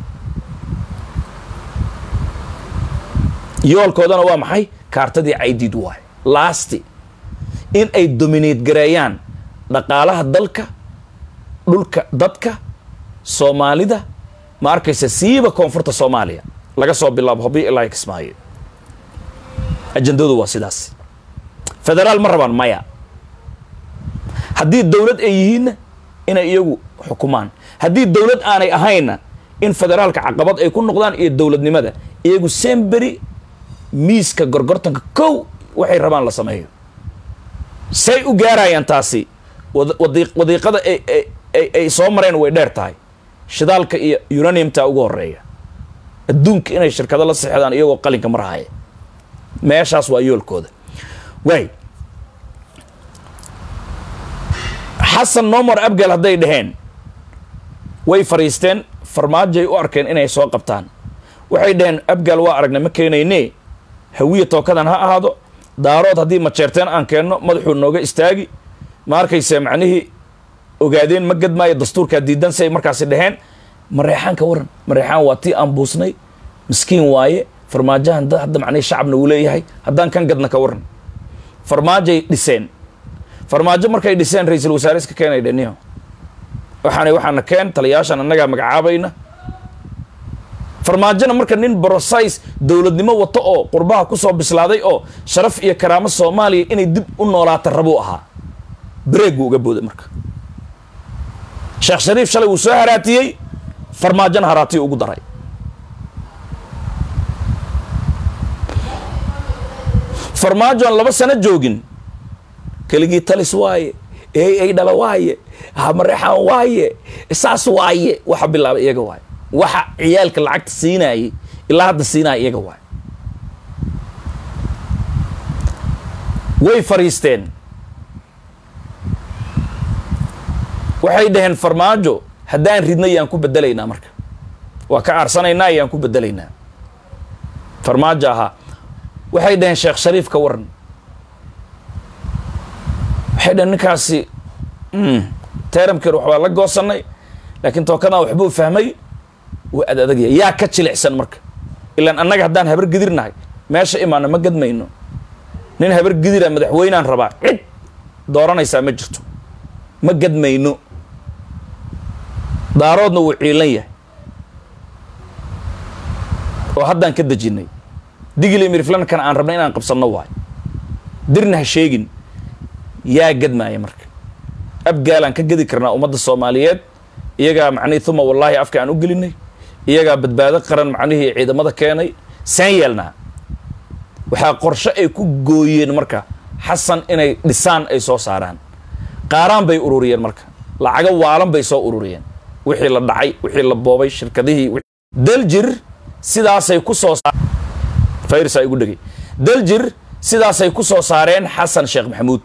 yoolkoodana waa maxay kaartadii caydiid waay lasti in ay dominate gareeyaan dhaqaalaha dalka dhulka dadka soomaalida ma arkaysa siiba koonfurta soomaaliya laga soo bilaabo hobi ilaa kismaayo ajandadu waa sidaas federaal ma rabaan maya haddii dowlad ay yihiinna inay iyagu xukumaan haddii dowlad aanay ahaynna in federaalka caqabad ay ku noqdaan iyo dowladnimada iyagu semberi miiska gorgortanka kow waxay rabaan la sameeyo say u gaarayaan taasi wad- wadi- wadiiqada ay ay- ay ay soo mareen way dheer tahay shidaalka iyo uraniumta ugu horeeya adduunka inay shirkado la sixdaan iyagoo qalinka marhaya meeshaas waa yoolkooda waay xasan nomor abgal hadday dhaheen way fariisteen farmaajoay u arkeen inay soo qabtaan waxay dhaheen abgal waa aragna ma keenayne hawiya tookadan ha ahaado daarood haddii majeerteen aan keenno madaxuu nooga istaagi ma arkayse macnihii ogaadeen ma gadmaayo dastuurkaa diidan si ay markaasi dhaheen mareexaan ka waran mareexaan waa tii aan buusnay miskiin waaye farmaajahan da- hadda macnihi shacabna uu leeyahay haddaan kan gadna ka waran farmaajoay dhiseen farmaajo markay dhiseen ra-iisul wasaare iska keenay dheniyo waxaana waxaana keen taliyaashan annagaa magacaabayna farmaajona marka nin brosais dowladnimo wato oo qurbaha kusoo bislaaday oo sharaf iyo karaamo soomaaliya inay dib u noolaata rabuu ahaa bareeg buu uga booday marka sheekh shariif shalay wuu soo haraatiyey farmaajona haraatiyo ugu daray farmaajo aan laba sano joogin keligii talis waaye ey ay dhala waaye hamareexaan waaye saas waaye waxa bilaabay iyaga waaye waxa ciyaalka lacagta siinaayey ilaa hadda siinaya iyaga waaye way fariisteen waxay dhaheen farmaajo haddaan ridna yaan ku bedelaynaa marka waa ka aarsanaynaa yaan ku bedelaynaa farmaajo ahaa waxay dhaheen sheekh shariif ka waran waxay dhaheen ninkaasi mm, teeramkeer waxbaa la goosanay laakiin tookadan waxbuu fahmay waa ad adagya yaa ka jilicsan marka ilaan annaga haddaan habar gidirnahay meesha imaana ma gadmayno nin habar gidira madaxweynaan rabaa cid dooranaysaa ma jirto ma gadmayno daaroodna wuu ciilan yahay oo haddaan ka dejinay digli miriflankan aan rabnay inaan qabsanno waayo dirna ha sheegin yaa gadmaaya marka abgaalaan ka gedi karnaa ummadda soomaaliyeed iyagaa macnihii uma wallaahi afka aan u gelinay iyagaa badbaado qaran macnihii ciidamada keenay saan yeelnaa waxaa qorshe ay ku gooyeen marka xasan inay dhisaan ay soo saaraan qaaraan bay ururiyeen marka lacago waalan bay soo ururiyeen wixii la dhacay wixii la boobay shirkadihii wi- daljir sidaasay ku soo saa- fayrsaa igu dhegay daljir sidaasay ku soo saareen xasan sheekh maxamuud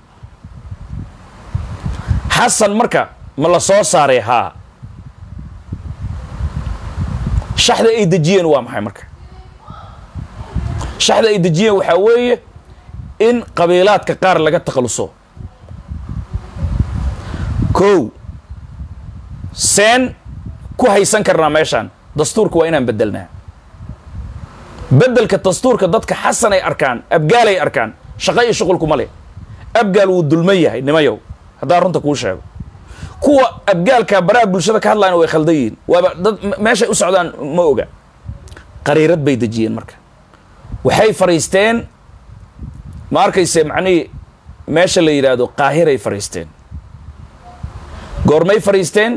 xasan marka ma la soo saaray haa shaxda ay dejiyeen waa maxay marka shaxda ay dejiyeen waxaa weeye in qabiilaadka qaar laga takhaluso kow seen ku haysan karnaa meeshaan dastuurka waa inaan bedelnaa bedelka dastuurka dadka xasan ay arkaan abgaal ay arkaan shaqo iyo shuqulkuma leh abgaal wuu dulman yahay nimayow haddaan runta kuu sheego kuwa abgaalka baraha bulshada ka hadlayna way khaldan yihiin waaba dad me- meeshay u socdaan ma oga qariirad bay dejiyeen marka waxay fariisteen ma arkayse macnihii meesha la yidhaahdo qaahiray fariisteen goormay fariisteen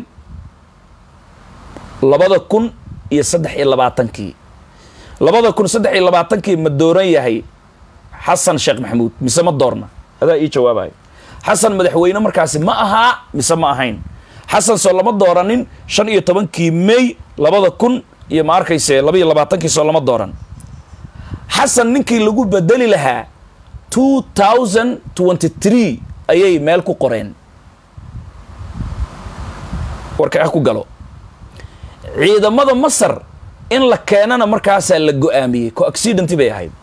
labada kun iyo saddex iyo labaatankii labada kun saddex iyo labaatankii ma dooran yahay xasan sheekh maxamuud mise ma doorna adaa ii jawaabayo xasan madaxweyne markaasi ma ahaa mise ma ahayn xasan soo lama dooranin shan iyo tobankii may labada kun iyo ma arkayse laba iyo labaatankii soo lama dooran xasan ninkii lagu bedeli lahaa two thousand twenty three ayay meel ku qoreen warka ah ku galo ciidamada masar in la keenana markaasaa la go-aamiyey co accidenty bay ahayd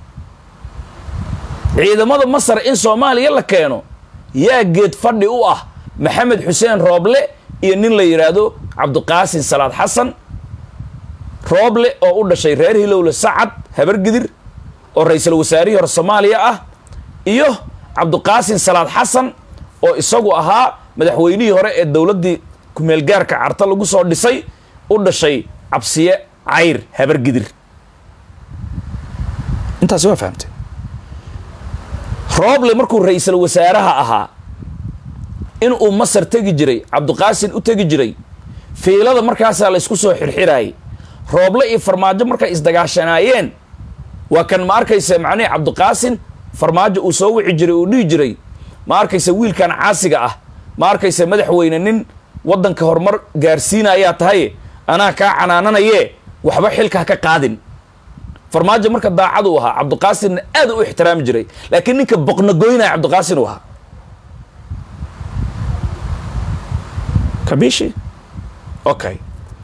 ciidamada masar in soomaaliya la keeno yaa geed fadhi u ah maxamed xuseen rooble iyo nin la yidhaahdo cabdiqaasin salaad xasan rooble oo u dhashay reer hilowle sacad habargidir oo ra-iisul wasaarihii hore soomaaliya ah iyo cabdiqaasin salaad xasan oo isagu ahaa madaxweynihii hore ee dowladdii kumeelgaarka carta lagu soo dhisay u dhashay cabsiye cayr habargidir intaasi waa fahamtee rooble markuu ra-iisul wasaaraha ahaa in uu masar tegi jiray cabdiqaasin u tegi jiray fiilada markaasaa la ysku soo xirxiraayay rooble iyo farmaajo markay isdagaashanaayeen waa kan ma arkaysa macnihii cabdiqaasin farmaajo uu soo wici jiray uu dhihi jiray ma arkaysa wiilkan caasiga ah ma arkayse madaxweyne nin waddanka horumar gaarsiinayaa tahay anaa kaa canaananaye waxba xilka ha ka qaadin farmaajo marka daacad uu ahaa cabdiqaasinna aad u ixtiraami jiray laakiin ninka boqnagoynaya cabdiqaasin uu ahaa kabishi okay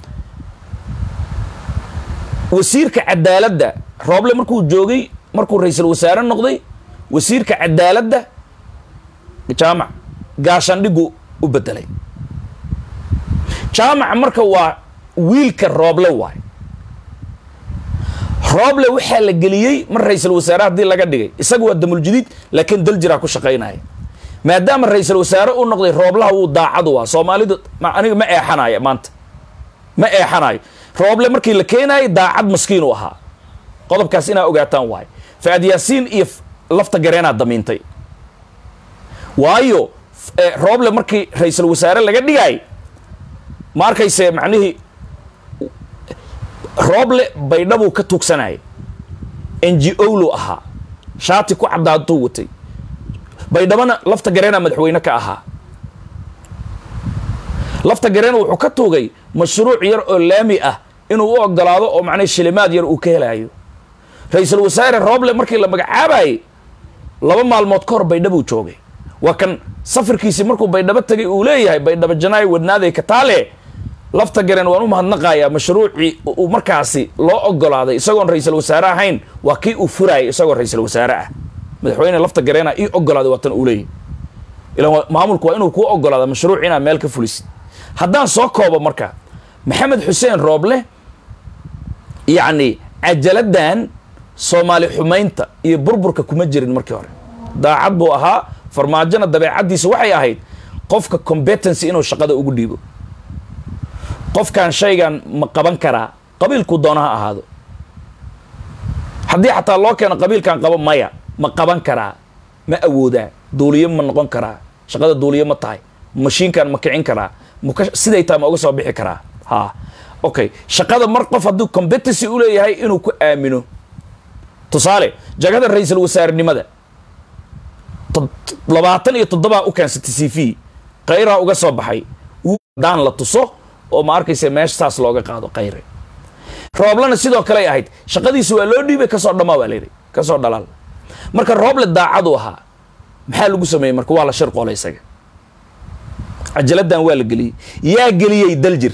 wasiirka cadaaladda rooble markuu joogay markuu ra-iisul wasaare noqday wasiirka cadaaladda jaamac gaashaandhigu u bedelay jaamac marka waa wiilka rooble waay rooble waxaa la geliyey mar ra-iisul wasaare haddii laga dhigay isaga waa damuljadiid laakiin daljiraa ku shaqaynaya maadaama ra-iisul wasaare uu noqday rooblaha wuu daacadu waa soomaalidu ma- aniga ma eexanayo maanta ma eexanayo rooble markii la keenayay daacad maskiin u ahaa qodobkaas inaa ogaataan waay faad yaasiin iyo f- lafta gareenaa damiintay waayo f- eh, rooble markii ra-iisul wasaare laga dhigay ma arkayse macnihii rooble baydhabuu ka tuugsanayay n g o lu ahaa shaati ku caddaaduu watay baydhabana lafta gareena madaxweyne ka ahaa lafta gareena wuxuu ka tuugay mashruuc yar oo laami ah inuu u ogolaado oo macnaa shilimaad yar uu ka helayo ra-iisul wasaare rooble markii la magacaabayay laba maalmood ka hor baydhabuu joogay waa kan safarkiisii markuu baydhabo tagay uu leeyahay baydhabo janaay wadnaaday kataale lafta gareen waan u mahadnaqayaa mashruucii uu markaasi loo ogolaaday isagoon ra-iisul wasaare ahayn waa kii uu furayay isagoo ra-iisul wasaare ah madaxweyne lafta gareena ii ogolaaday waa tan uu leeyahy ilan waa- maamulku waa inuu kuu ogolaada mashruuc inaad meel ka fulisid haddaan soo koobo marka maxamed xuseen rooble yacni cajaladdan soomaali xumaynta iyo burburka kuma jirin markii hore daacad buu ahaa farmaajona dabeecaddiisa waxay ahayd qofka competency inuu shaqada ugu dhiibo qofkan shaygan ma qaban karaa qabiilkuu doona ha ahaado haddii xataa loo keeno qabiilkan qabo maya ma qaban karaa ma awoodaa duuliyo ma noqon karaa shaqada duuliyo ma tahay mashiinkan ma kicin karaa maka siday tahay ma uga soo bixi karaa ha okay shaqada mar qof hadduu competency u leeyahay inuu ku aamino tusaale jagada ra-iisul wasaarenimada to- labaatan iyo toddobaa u keensatay c v kayraa uga soo baxay daan la tuso oo ma arkaysa meesha saas looga qaado kayre rooblena sidoo kale ay ahayd shaqadiisa waa loo dhiibay kasoo dhamaa waa layidhi kasoo dhalaal marka rooble daacadu ahaa maxaa lagu sameeyey marka waa la shir qoolay isaga cajaladdan waa la geliyey yaa geliyey daljir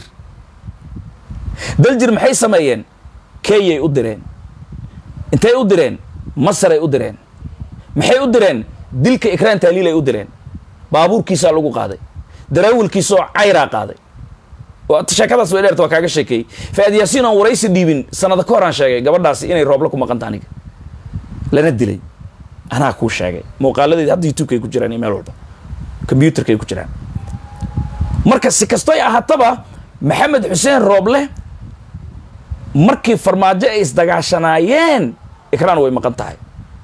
daljir maxay sameeyeen kenyay u direen intay u direen masaray u direen maxay u direen dilka ikraan taaliil ay u direen baabuurkiisaa lagu qaaday daraawilkiisoo cayraa qaaday waa sheekadaas way dheerta waa kaaga sheekeeyey faad yaasiin aan waraysi dhiibin sanada ka hor aan sheegay gabadhaasi inay roobla ku maqanta aniga lana dilay anaa kuu sheegay muuqaaladeedi hadda youtubekay ku jiraan iyo meel walba combyuterkay ku jiraan marka si kastoy ahaataba maxamed xuseen rooble markii farmaajo ay isdagaashanaayeen ikraan way maqan tahay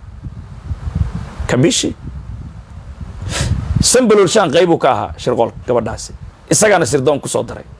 kabishi sambaloolshaan qaybuu ka ahaa shirqool gabadhaasi isagaana sirdoon ku soo daray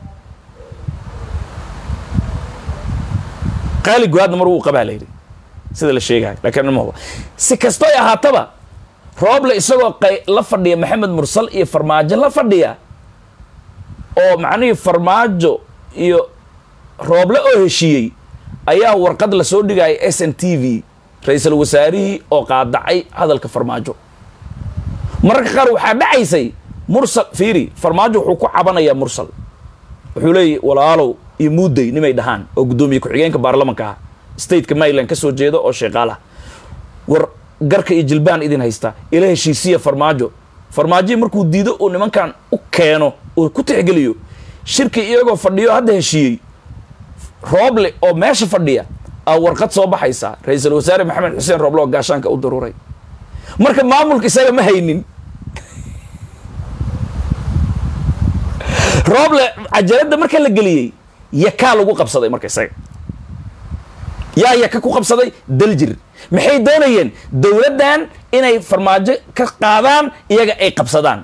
qaali go-aadna mar wuu qabaa layidhi sida la sheegayo laakiin ma huba si kastoy ahaataba rooble isagoo qay la fadhiya maxamed mursal iyo farmaajo la fadhiya oo macnihii farmaajo iyo rooble oo heshiiyey ayaa warqad la soo dhigaya s n t v ra-iisul wasaarihii oo qaadacay hadalka farmaajo mararka qaar waxaa dhacaysay mursal fiiri farmaajo wuxuu ku cabanayaa mursal wuxuu leeyahy walaalow iyo muudey nimay dhahaan oo guddoomiye ku-xigeenka baarlamanka ah stateka maryland ka soo jeeda oo sheeqaal ah war garka iyo jilbaan idin haysta ila heshiisiya farmaajo farmaajihii markuu diido uu nimankan u keeno uu ku tixgeliyo shirki iyagoo fadhiyo hadda heshiiyey rooble oo meesha fadhiya aa warqad soo baxaysa ra-iisul wasaare maxamed xuseen rooble oo gaashaanka u daruuray marka maamulka isaga ma haynin rooble cajaladda marka la geliyey yakaa lagu qabsaday marka isaga yaa yaka ku qabsaday daljir maxay doonayeen dowladdan inay farmaajo ka qaadaan iyaga ay qabsadaan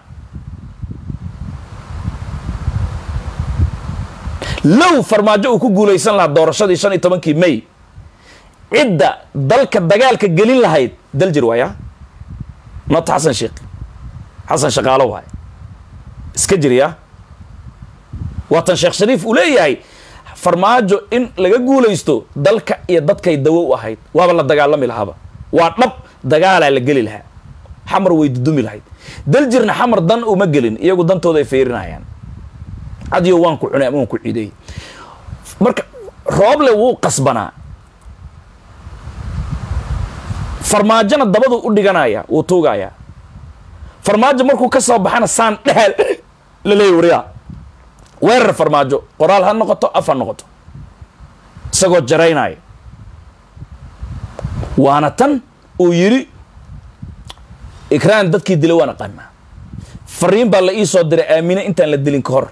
low farmaajo uu ku guulaysan lahaa doorashadii shan iyo tobankii may cidda dalka dagaalka gelin lahayd daljir waaya not xasan sheekh xasan shaqaalo waay iska jirya waatan sheekh shariif uu leeyahay farmaajo in laga guulaysto dalka iyo dadkay dawo u ahayd waaba la dagaalami lahaaba waa dhab dagaalaa la geli lahaa xamar way dudumi lahayd daljirna xamar dan uma gelin iyagu dantooda ay fiirinayaan adiyo waan ku cunay ama waan ku ciideeyey marka rooble wuu qasbanaa farmaajona dabadu u dhiganaya wuu tuugayaa farmaajo markuu ka soo baxana saan dhehal la leeyay wariyaa weerar farmaajo qoraal ha noqoto af ha noqoto isagoo jaraynaya waana tan uu yidhi ikraan dadkii dilay waan aqaanaa fariin baa la ii soo diray aamine intaan la dilin ka hor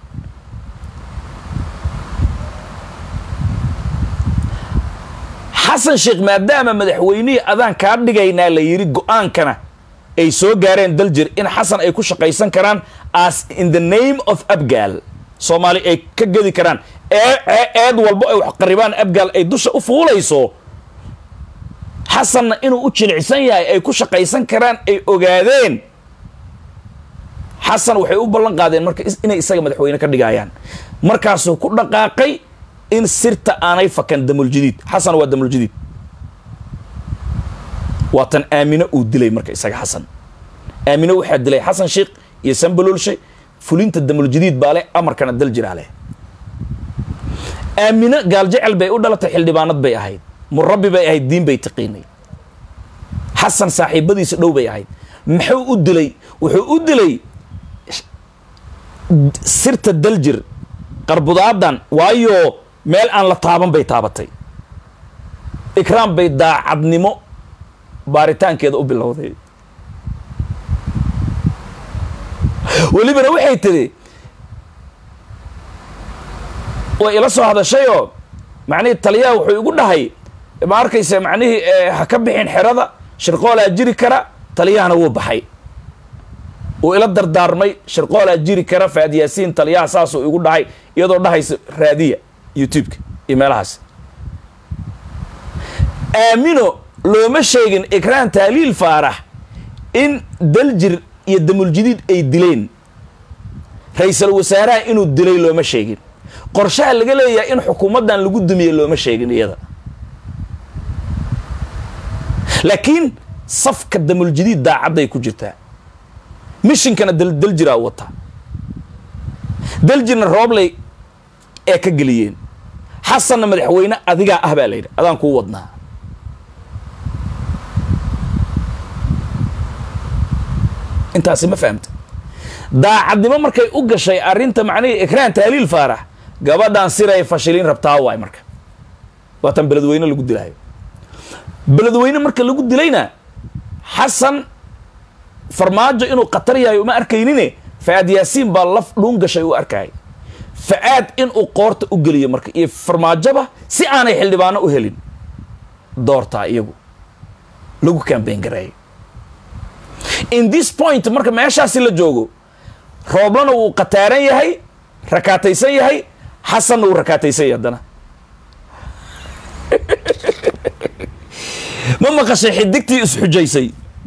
xasan sheekh maadaama madaxweynihii adaan kaa dhigaynaa la yidhi go-aankana ay soo gaareen daljir in xasan ay ku shaqaysan karaan as in the name of abgaal soomaali ay ka gedi karaan eed walbo ay wax qaribaan abgaal ay dusha u fuulayso xasanna inuu u jilicsan yahay ay ku shaqaysan karaan ay ogaadeen xasan waxay u ballan qaadeen marka inay isaga madaxweyne ka dhigayaan markaasuu ku dhaqaaqay in sirta aanay fakan damuljadiid xasan waa damuljadiid waa tan aamine uu dilay marka isaga xasan aamine waxaa dilay xasan sheekh iyo sanbalolshe fulinta damuljadiid baa leh amarkana dal jiraa leh aamine gaaljecel bay u dhalatay xildhibaanad bay ahayd murabbi bay ahayd diin bay taqiinay xasan saaxiibadiisa dhow bay ahayd muxuu u dilay wuxuu u dilay sirta daljir qarbudaadan waayo meel aan la taaban bay taabatay ikraam bay daacadnimo baaritaankeeda u bilowday welibana waxay tidhi way ila soo hadashayoo macnihii taliyaha wuxuu igu dhahay ma arkaysa macnihii ha ka bixin xerada shirqoolaa jiri kara taliyahana wuu baxay uu ila dardaarmay shirqoolaa jiri kara faad yaasiin taliyaha saasuu igu dhahay iyadoo dhahaysa raadiya youtube-ka iyo meelahaas aamino looma sheegin ikraan taaliil faarax in daljir iyo damuljadiid ay dileen ra-iisal wasaaraha inuu dilay looma sheegin qorshaha laga leeyahay in xukuumaddan lagu dumiye looma sheegin iyada laakiin safka damuljadiid daacadday ku jirtaa mishinkana daljiraa wata daljirna roobley ee ka geliyeen xasanna madaxweyne adigaa ah baa la yidhi adaan kuu wadnaa intaasi ma fahamta daacadnimo markay u gashay arrinta macnihii ikraan taaliil faarax gabadhan siray fashiliin rabtaa waay marka waatan beledweyne lagu dilaayo beledweyne marka lagu dilayna xasan farmaajo inuu khatar yahay uma arkaynine fa-aad yaasiin baa laf dhuun gashay uu arkayay fa-aad inuu qoorta u geliyo marka iyo farmaajoba si aanay xildhibaano u helin doortaa iyagu lagu kambayn gareeyo in this point marka meeshaasi la joogo rooblana wuu khataaran yahay rakaataysan yahay xasanna wuu rakaataysan yahay haddana ma maqashay xidigtii isxujaysay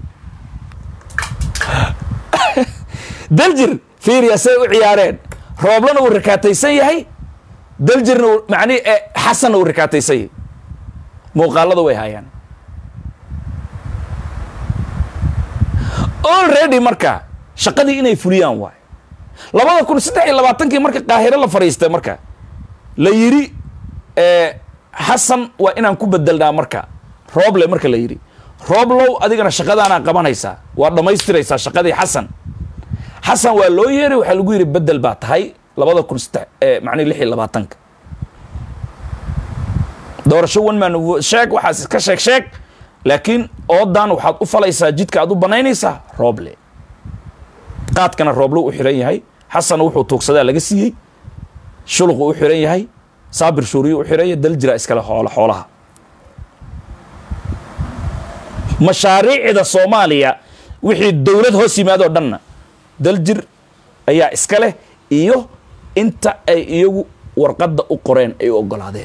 daljir fiiriya say u ciyaareen rooblana wuu rakaataysan yahay daljirna mani xasanna wuu rakaataysan yahay muuqaalada way hayaan already marka shaqadii inay fuliyaan waay labada kun saddex iyo labaatankii marka qaahiro la fadhiistay marka la yidhi xasan waa inaan ku bedelnaa marka rooble marka la yidhi rooblow adigana shaqadaanaa qabanaysaa waa dhammaystiraysaa shaqadii xasan xasan waa loo yeeray waxaa lagu yidhi bedel baa tahay labada kun saddex macnihi lix iyo labaatanka doorasho one man sheeg waxaas iska sheeg sheeg laakiin oodan waxaad u falaysaa jidka aad u banaynaysaa rooble qaadkana rooblo u xiran yahay xasanna wuxuu tuugsadaa laga siiyey shuluqu u xiran yahay saabir shuuriyu u xiran yahay daljira iskale xoolo xoolaha mashaariicda soomaaliya wixii dowlad hoos yimaadoo dhanna daljir ayaa iska leh iyo inta ay iyagu warqadda u qoreen ay u oggolaadeen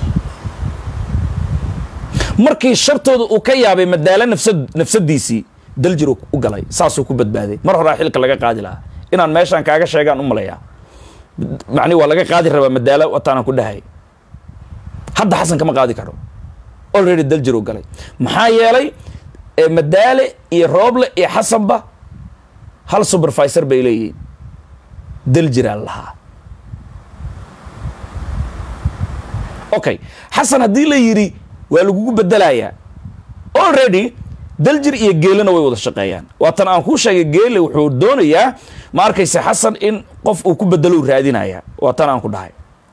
markii shartooda uu ka yaabay madaalo nafsad nafsadiisii daljir u galay saasuu ku badbaaday mar horaa xilka laga qaadi lahaa inaan meeshaan kaaga sheegaan u maleeyaa macnihi waa laga qaadi rabaa madaalo wataanaan ku dhahay hadda xasan kama qaadi karo already daljir u galay maxaa yeelay madaale iyo rooble iyo xasanba hal supervisor bay leeyihiin daljiraa lahaa okay xasan haddii la yidhi waa lagugu bedelayaa already daljir iyo geelena way wada shaqeeyaan waatan aan kuu sheegay geele wuxuu doonayaa ma arkaysa xasan in qof uu ku bedelo u raadinaya waatan aan ku dhahay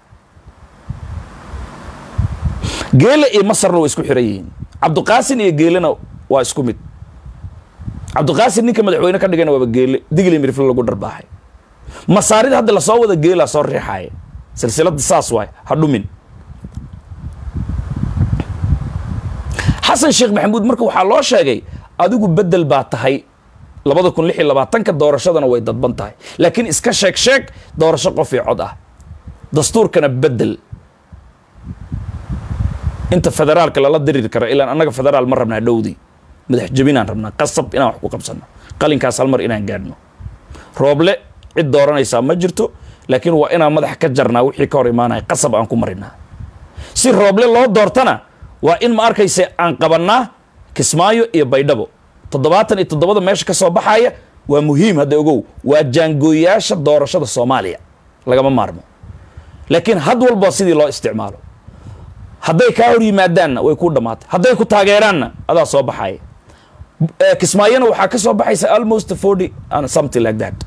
geele iyo masarna way isku xiran yihiin cabdiqaasin iyo geelena waa isku mid cabdiqaasin ninka madaxweyne ka dhigana waaba geele digli mirifle lagu dharbaaxay masaarida hadda lasoo wada geelaa soo riixaaya silsilada saas waay ha dhumin xasan sheekh maxamuud marka waxaa loo sheegay adigu bedel baa tahay labada kun lix iyo labaatanka doorashadana way dadban tahay laakiin iska sheeg sheeg doorasho qof iyo cod ah dastuurkana bedel inta federaalka lala diriiri kara ilaan annaga federaal ma rabnaa dhowdii madax jebinaan rabnaa qasab inaan wax ku qabsanno qalinkaas hal mar inaan gaadhno rooble cid dooranaysaa ma jirto laakiin waa inaan madax ka jarnaa wixii ka hor imaanaya qasab aan ku marinaa si rooble loo doortana waa in ma arkayse aan qabannaa kismaayo iyo baydhabo toddobaatan iyo toddobada meesha ka soo baxaya waa muhiim hadda ogow waa jaangooyayaasha doorashada soomaaliya lagama maarmo laakiin had walba sidii loo isticmaalo hadday kaa hor yimaadaanna way ku dhammaatay hadday ku taageeraanna adaa soo baxaya kismaayona waxaa ka soo baxaysa almost forty and something like that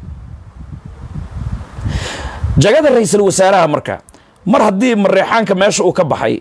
jagada ra-iisul wasaaraha marka mar haddii mareexaanka meesha uu ka baxay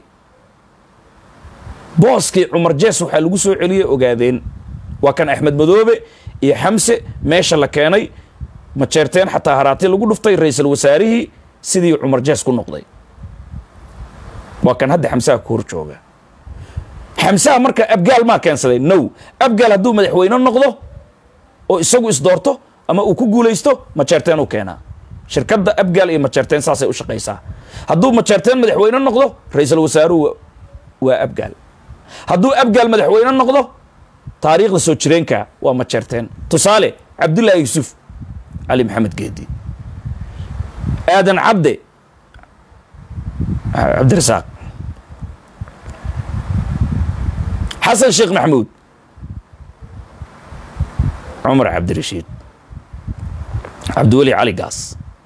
booskii cumar jees waxaa lagu soo celiyey ogaadeen waa kan axmed madoobe iyo xamse meesha la keenay majeerteen xataa haraati lagu dhuftay ra-iisul wasaarihii sidii cumar jees ku noqday waa kan hadda xamsaha ku hor jooga xamsaha marka abgaal maa keensaday now abgaal hadduu madaxweyne noqdo oo isagu isdoorto ama uu ku guulaysto majeerteen u keenaa shirkadda abgaal iyo majeerteen saasay u shaqaysaa hadduu majeerteen madaxweyne noqdo ra-iisul wasaaruhu waa abgaal hadduu abgaal madaxweyne noqdo taariikhda soo jireenka waa majeerteen tusaale cabdullaahi yuusuf cali maxamed geedi aadan cabde cabdirasaaq xasan sheekh maxamuud cumar cabdirashiid cabdiweli cali gaas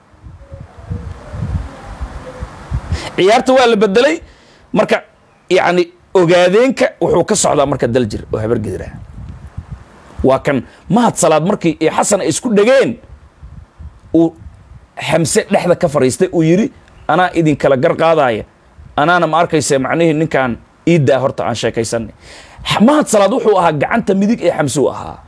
ciyaarta waa la bedelay marka yacni ogaadeenka wuxuu ka socdaa marka daljir oo habargedirah waa kan mahad salaad markii iyo xasan ay isku dhegeen uu xamse dhexda ka fadhiistay uu yidhi anaa idinkala gar qaadaya anaana ma arkaysa macnihii ninkaan iiddaa horta aan sheekaysanay mahad salaad wuxuu ahaa gacanta midig ee xamse u ahaa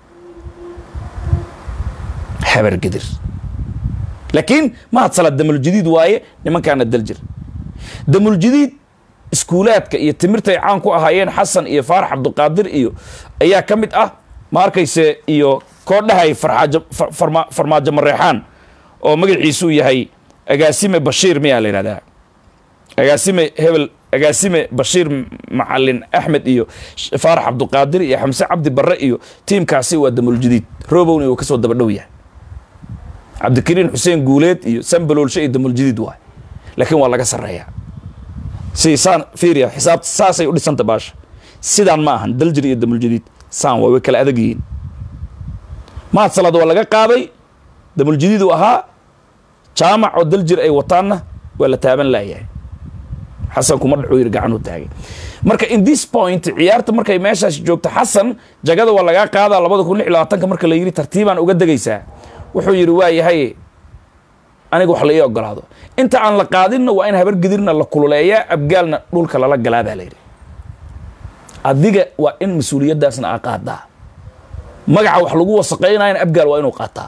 habargedir laakiin mahad salaad damuljadiid waaye nimankaana daljir damuljadiid iskuulaadka iyo timirta ay caan ku ahaayeen xasan iyo faarax cabdiqaadir iyo ayaa ka mid ah ma arkayse iyo koodhahay faraajo farmaajo mareexaan oo magaciisu yahay agaasime bashiir miyaa la yidhahdaa agaasime hebel agaasime bashiir macalin axmed iyo faarax cabdiqaadir iyo xamse cabdi barre iyo tiimkaasi waa damuljadiid robowna uu kasoo daba dhow yahay cabdikariin xuseen guuleed iyo sambaloolshe iyo damuljadiid waay laakiin waa laga sarreeyaa si saan fiiriya xisaabta saasay u dhisanta baasha sidaan ma ahan daljir iyo damuljadiid saan waa way kala adag yihiin mahad salaad waa laga qaaday damuljadiid uu ahaa jaamac oo daljir ay wataanna waa la taaban laayahay xasan kuma dhaxuu yiri gacan u taagay marka in this point ciyaarta markay meeshaas joogto xasan jagada waa lagaa qaadaa labada kun lix iyo labaatanka marka la yidhi tartiibaan uga degaysaa wuxuu yidhi waa yahay aniga wax la ii ogolaado inta aan la qaadinna waa in habargedirna la kululeeyaa abgaalna dhulka lala galaa baa la yidhi adiga waa in mas-uuliyaddaasna aa qaadaa magaca wax lagu wasaqaynayana abgaal waa inuu qaataa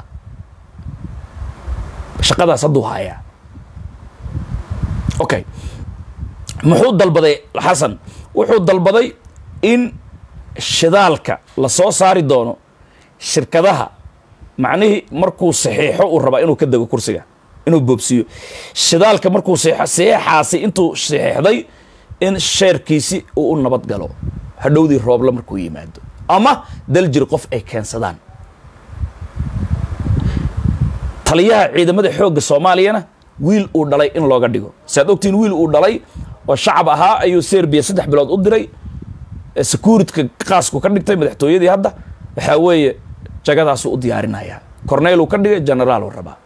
shaqadaas hadduu haayaa okay muxuu dalbaday xasan wuxuu dalbaday in shidaalka la soo saari doono shirkadaha macnihii markuu saxiixo uu rabaa inuu ka dego kursiga inuu boobsiiyo shidaalka markuu saxeexaasi intuu saxeexday in sheerkiisi uu u nabad galo hadhowdii rooble markuu yimaado ama daljir qof ay keensadaan taliyaha ciidamada xoogga soomaaliyana wiil uu dhalay in looga dhigo saad ogtiin wiil uu dhalay oo shacab ahaa ayuu serbiya saddex bilood u diray securityka qaasku ka dhigtay madaxtooyadii hadda waxaa weeye jagadaasuu u diyaarinayaa corneyluu ka dhigay generaaluu rabaa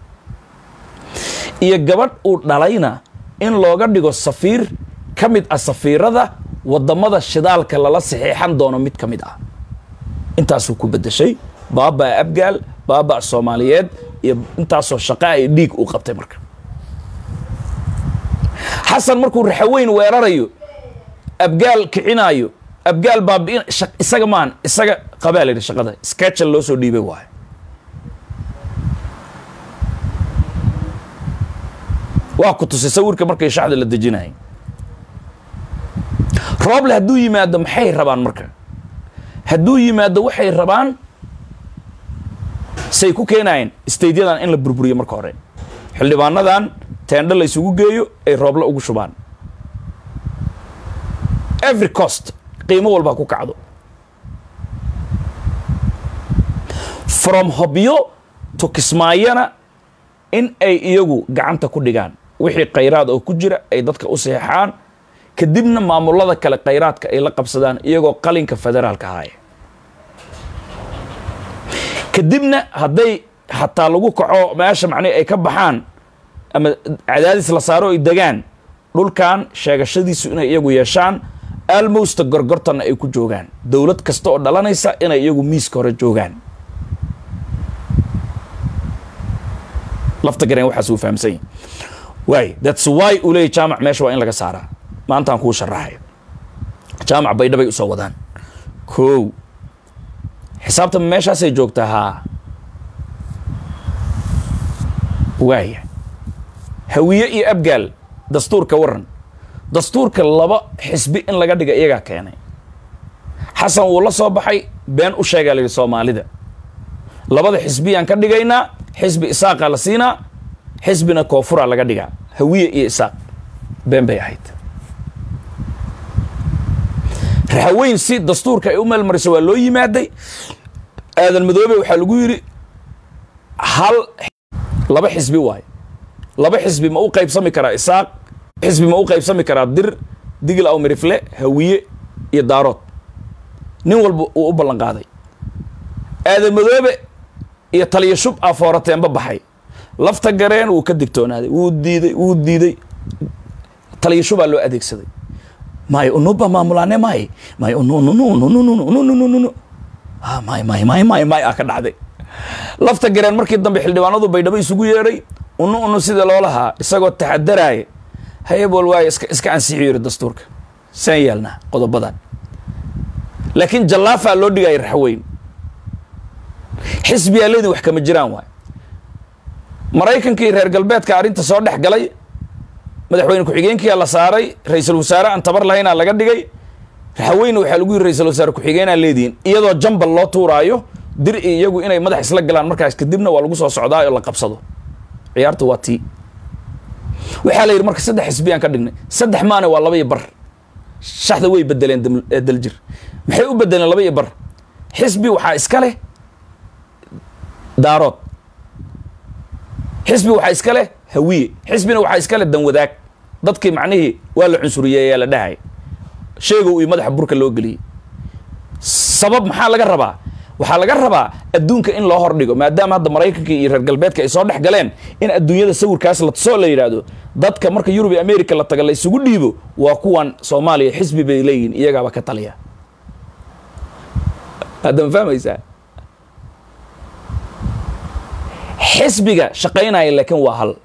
iyo gabadh uu dhalayna in looga dhigo safiir ka mid ah safiirada wadamada shidaalka lala saxiixan doono mid ka mid ah intaasuu ku bedeshay baabaa abgaal baaba soomaaliyeed iyo intaasoo shaqa ay dhiig uu qabtay marka xasan markuu raxaweyn weerarayo abgaal kicinaayo abgaal baabi'in isaga maan isaga qabaa la yidhi shaqada sketchal loo soo dhiibay waayo waa ku tusay sawirka markay shaxda la dejinayay rooble hadduu yimaado maxay rabaan marka hadduu yimaado waxay rabaan say ku keenayeen staydyadan in la burburiyo marka hore xildhibaanadan teendho la isugu geeyo ay rooble ugu shubaan every cost qiimo walba ku kacdo from hobyo to kismaayana in ay iyagu gacanta ku dhigaan wixii khayraad oo ku jira ay dadka u seexaan kadibna maamulada kale khayraadka ay la qabsadaan iyagoo qalinka federaalka ahaaya kadibna hadday hataa lagu kaco meesha macnihi ay ka baxaan ama cadaadis la saaro ay degaan dhulkan sheegashadiisu inay iyagu yeeshaan almost gorgortanna ay ku joogaan dowlad kasta oo dhalanaysa inay iyagu miiska hore joogaan lafta gareen waxaas uu fahamsan yahi waay that's why uu leeyay jaamac meesha waa in laga saaraa maantaan kuu sharaxay jaamac baydhabay usoo wadaan kow xisaabta meeshaasay joogtaa haa waaya hawiye iyo abgaal dastuurka waran dastuurka laba xisbi in laga dhiga iyagaa keenay xasan wuu la soo baxay been u sheegaa la yidhi soomaalida labada xisbiyaan ka dhigaynaa xisbi isaaqaa la siinaa xisbina koofuraa laga dhigaa hawiye iyo isaaq been bay ahayd raxaweyn si dastuurka ay u meelmariso waa loo yimaaday aadan madoobe waxaa lagu yidhi hal laba xisbi waayo laba xisbi ma u qaybsami karaa isaaq xisbi ma u qaybsami karaa dir digil aw mirifle hawiye iyo daarood nin walba uu u ballan qaaday aadan madoobe iyo taliya shub a foorateenba baxay lafta gareen wuu ka digtoonaaday wuu diiday wuu diiday taliya shubaa loo adeegsaday may unuba maamulaane may may unununununununununununu may may may may may aa ka dhacday lafta gareen markii dambe xildhibaanadu baydhabo isugu yeedhay unu unu sida loo lahaa isagoo taxadaraaya hayabol waayo iska iska ansixiyo yiri dastuurka saan yeelnaa qodobadan laakiin jallaafaa loo dhigaya raxweyn xisbiyaa leedin wax kama jiraan waay maraykankii reer galbeedka arrinta soo dhex galay madaxweyne ku-xigeenkiyaa la saaray ra-iisul wasaare aan tabar lahaynaa laga dhigay raxaweyne waxaa lagu yiri ra-isul wasaare ku-xigeenaa leedihiin iyadoo jambal loo tuuraayo dir i iyagu inay madax isla galaan markaas kadibna waa lagu soo socdaa oo la qabsado ciyaarta waa tii waxaa la yidhi marka saddex xisbiyaan ka dhignay saddex maane waa laba iyo bar shaxda way bedeleen daljir maxay u bedeleen laba iyo bar xisbi waxaa iska leh daarood xisbi waxaa iska leh hawiye xisbina waxaa iska leh danwadaag dadkii macnihii waa la cunsuriye ayaa la dhahay sheegow iyo madaxa burka loo geliyey sabab maxaa laga rabaa waxaa laga rabaa adduunka in loo hordhigo maadaama hadda maraykanka iyo reer galbeedka ay soo dhex galeen in adduunyada sawirkaas la tusoo la yidhaahdo dadka marka yurub iyo america la taga la isugu dhiibo waa kuwan soomaaliya xisbi bay leeyihin iyagaaba ka taliya hadda ma fahmaysaa xisbiga shaqaynaya laakiin waa hal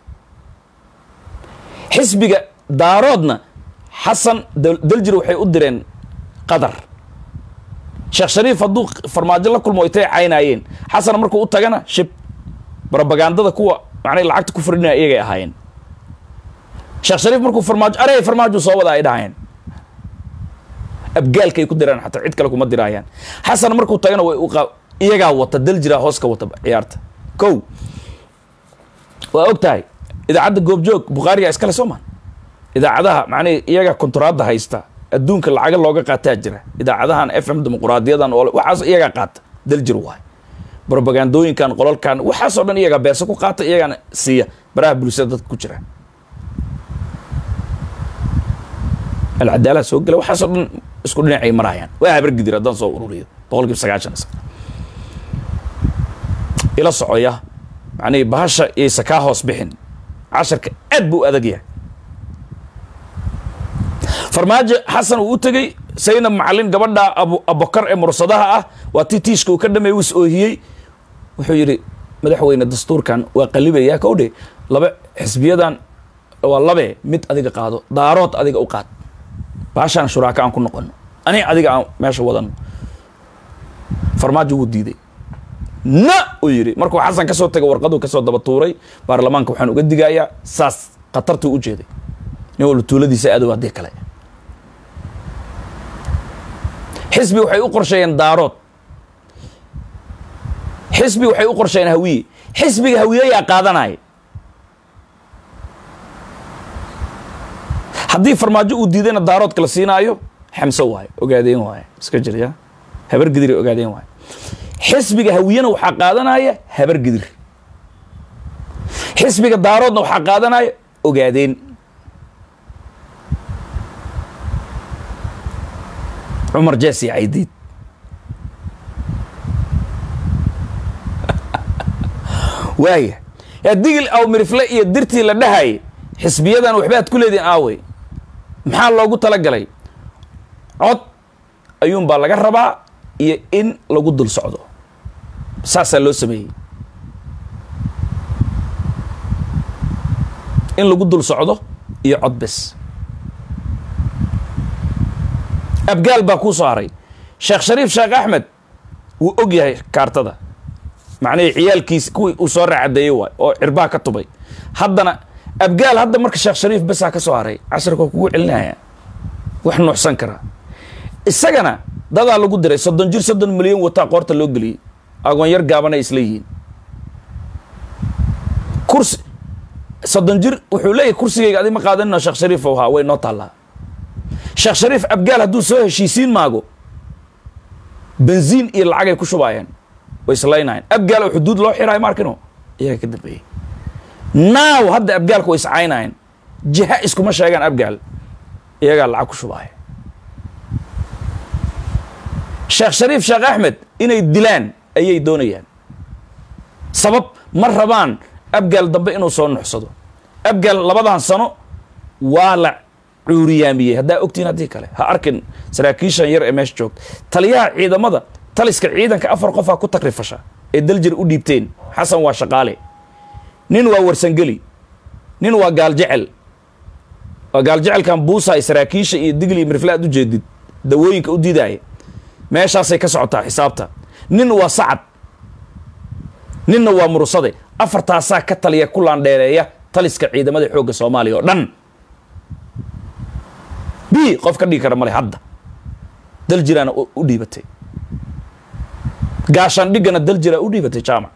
xisbiga daaroodna xasan daljir waxay u direen qatar sheekh shariif hadduu farmaajo la kulmo ay tay caynaayeen xasan markuu u tagana shib robagandada kuwa macnay lacagta ku fardhinaya iyagay ahaayeen sheekh shariif markuu farmaajo arey farmaajo soo wada ay dhahayeen abgaalkay ku diraan xataa cid kale kuma diraayaan xasan markuu tagana way iyagaa wata daljira hoos ka wata ciyaarta kow waa og tahay idaacadda goobjoog bukhaariga iskale soo maan idaacadaha macnihi iyaga konturaadda haysta adduunka lacaga looga qaataa jira idaacadahan f m dimuquraadiyadan oo waxaas iyagaa qaata daljir waay brobagandooyinkan qolalkan waxaasoo dhan iyagaa beesa ku qaata iyagaana siiya baraha bulshada dadka ku jira alcadaalaha soo gela waxaasoo dhan isku dhinacay marayaan waa habargidir haddaan soo ururiyo boqol kiiba sagaashan ila socoya macnihii bahasha iyaysa kaa hoos bixin casharka aad buu adag yahay farmaajo xasan uu u tegey saynab macalin gabadha abu abokar ee mursadaha ah waa tii tiishka uu ka dhamay wis oohiyey wuxuu yidhi madaxweyne dastuurkan waa qalibayaa kowdhe laba xisbiyadan waa labe mid adiga qaado daarood adiga u qaad baashaan shuraaka aan ku noqono ani adiga aan meesha wadano farmaajo wuu diiday na uu yidhi markuu xasan kasoo tegay warqaduu kasoo daba tuuray baarlamaanka waxaan uga digayaa saas khatartuu u jeeday nin walba tuuladiisa adow haddii kale xisbi waxay u qorsheeyeen daarood xisbi waxay u qorsheeyeen hawiye xisbiga hawiyeyaa qaadanaya haddii farmaajo uu diidayna daaroodka la siinaayo xamso waayo ogaadeen waayo iska jirya habar gidiri ogaadeen waayo xisbiga hawiyena waxaa qaadanaya habar gidir xisbiga daaroodna waxaa qaadanaya ogaadeen cumar jesi caydiid waaya yaa digil aw mirifle iyo dirtii la dhahayay xisbiyadan waxbaad ku leedihin aawey maxaa loogu talagalay cod ayuunbaa laga rabaa iyo in lagu dul socdo saasaa loo sameeyey in lagu dul socdo iyo cod bes abgaal baa kuu soo haray sheekh shariif sheekh axmed wuu og yahay kaartada macnihii ciyaalkiisi kuwii uu soo raacadeeyey waay oo cirbaa ka tubay haddana abgaal hadda marka sheekh shariif besaa ka soo haray casharka kugu celinaya wax nuuxsan karaa isagana dadaa lagu diray soddon jir soddon milyan wataa qoorta loo geliyey agoon yar gaabanay isla yihiin kursi soddon jir wuxuu leeyahay kursigayga adi ma qaadanino sheekh shariif haa way noo taallaa sheekh shariif abgaal hadduu soo heshiisiin maago benziin iyo lacagay ku shubaayeen way islaynayen abgaal oo xuduud loo xiraayo maarkino iyaga ka dambeeyey naaw hadda abgaalka way iscaynayen jiha iskuma sheegaan abgaal iyagaa lacag ku shubaaya sheekh shariif sheekh axmed inay dilaan ayay doonayaan sabab ma rabaan abgaal dambe inuu soo nuxsado abgaal labadan sano waa la cuuriyaamiyey haddaa ogtiin haddii kale ha arkin saraakiishan yar ee meesha joogta taliyaha ciidamada taliska ciidanka afar qofaa ku takrifasha ee daljir u dhiibteen xasan waa shaqaale nin waa warsangeli nin waa gaaljecel waa gaaljecelkan buusaay saraakiisha iyo digli iyo mirfle aad u jeedid dawooyinka u diidaaya meeshaasay ka socotaa xisaabta nin waa sacad ninna waa murusade afartaasaa ka taliya ku laandheereeya taliska ciidamada xoogga soomaaliya oo dhan b qof ka dhigi kara male hadda daljiraana u dhiibatay gaashaan dhigana daljiraa u dhiibatay jaamac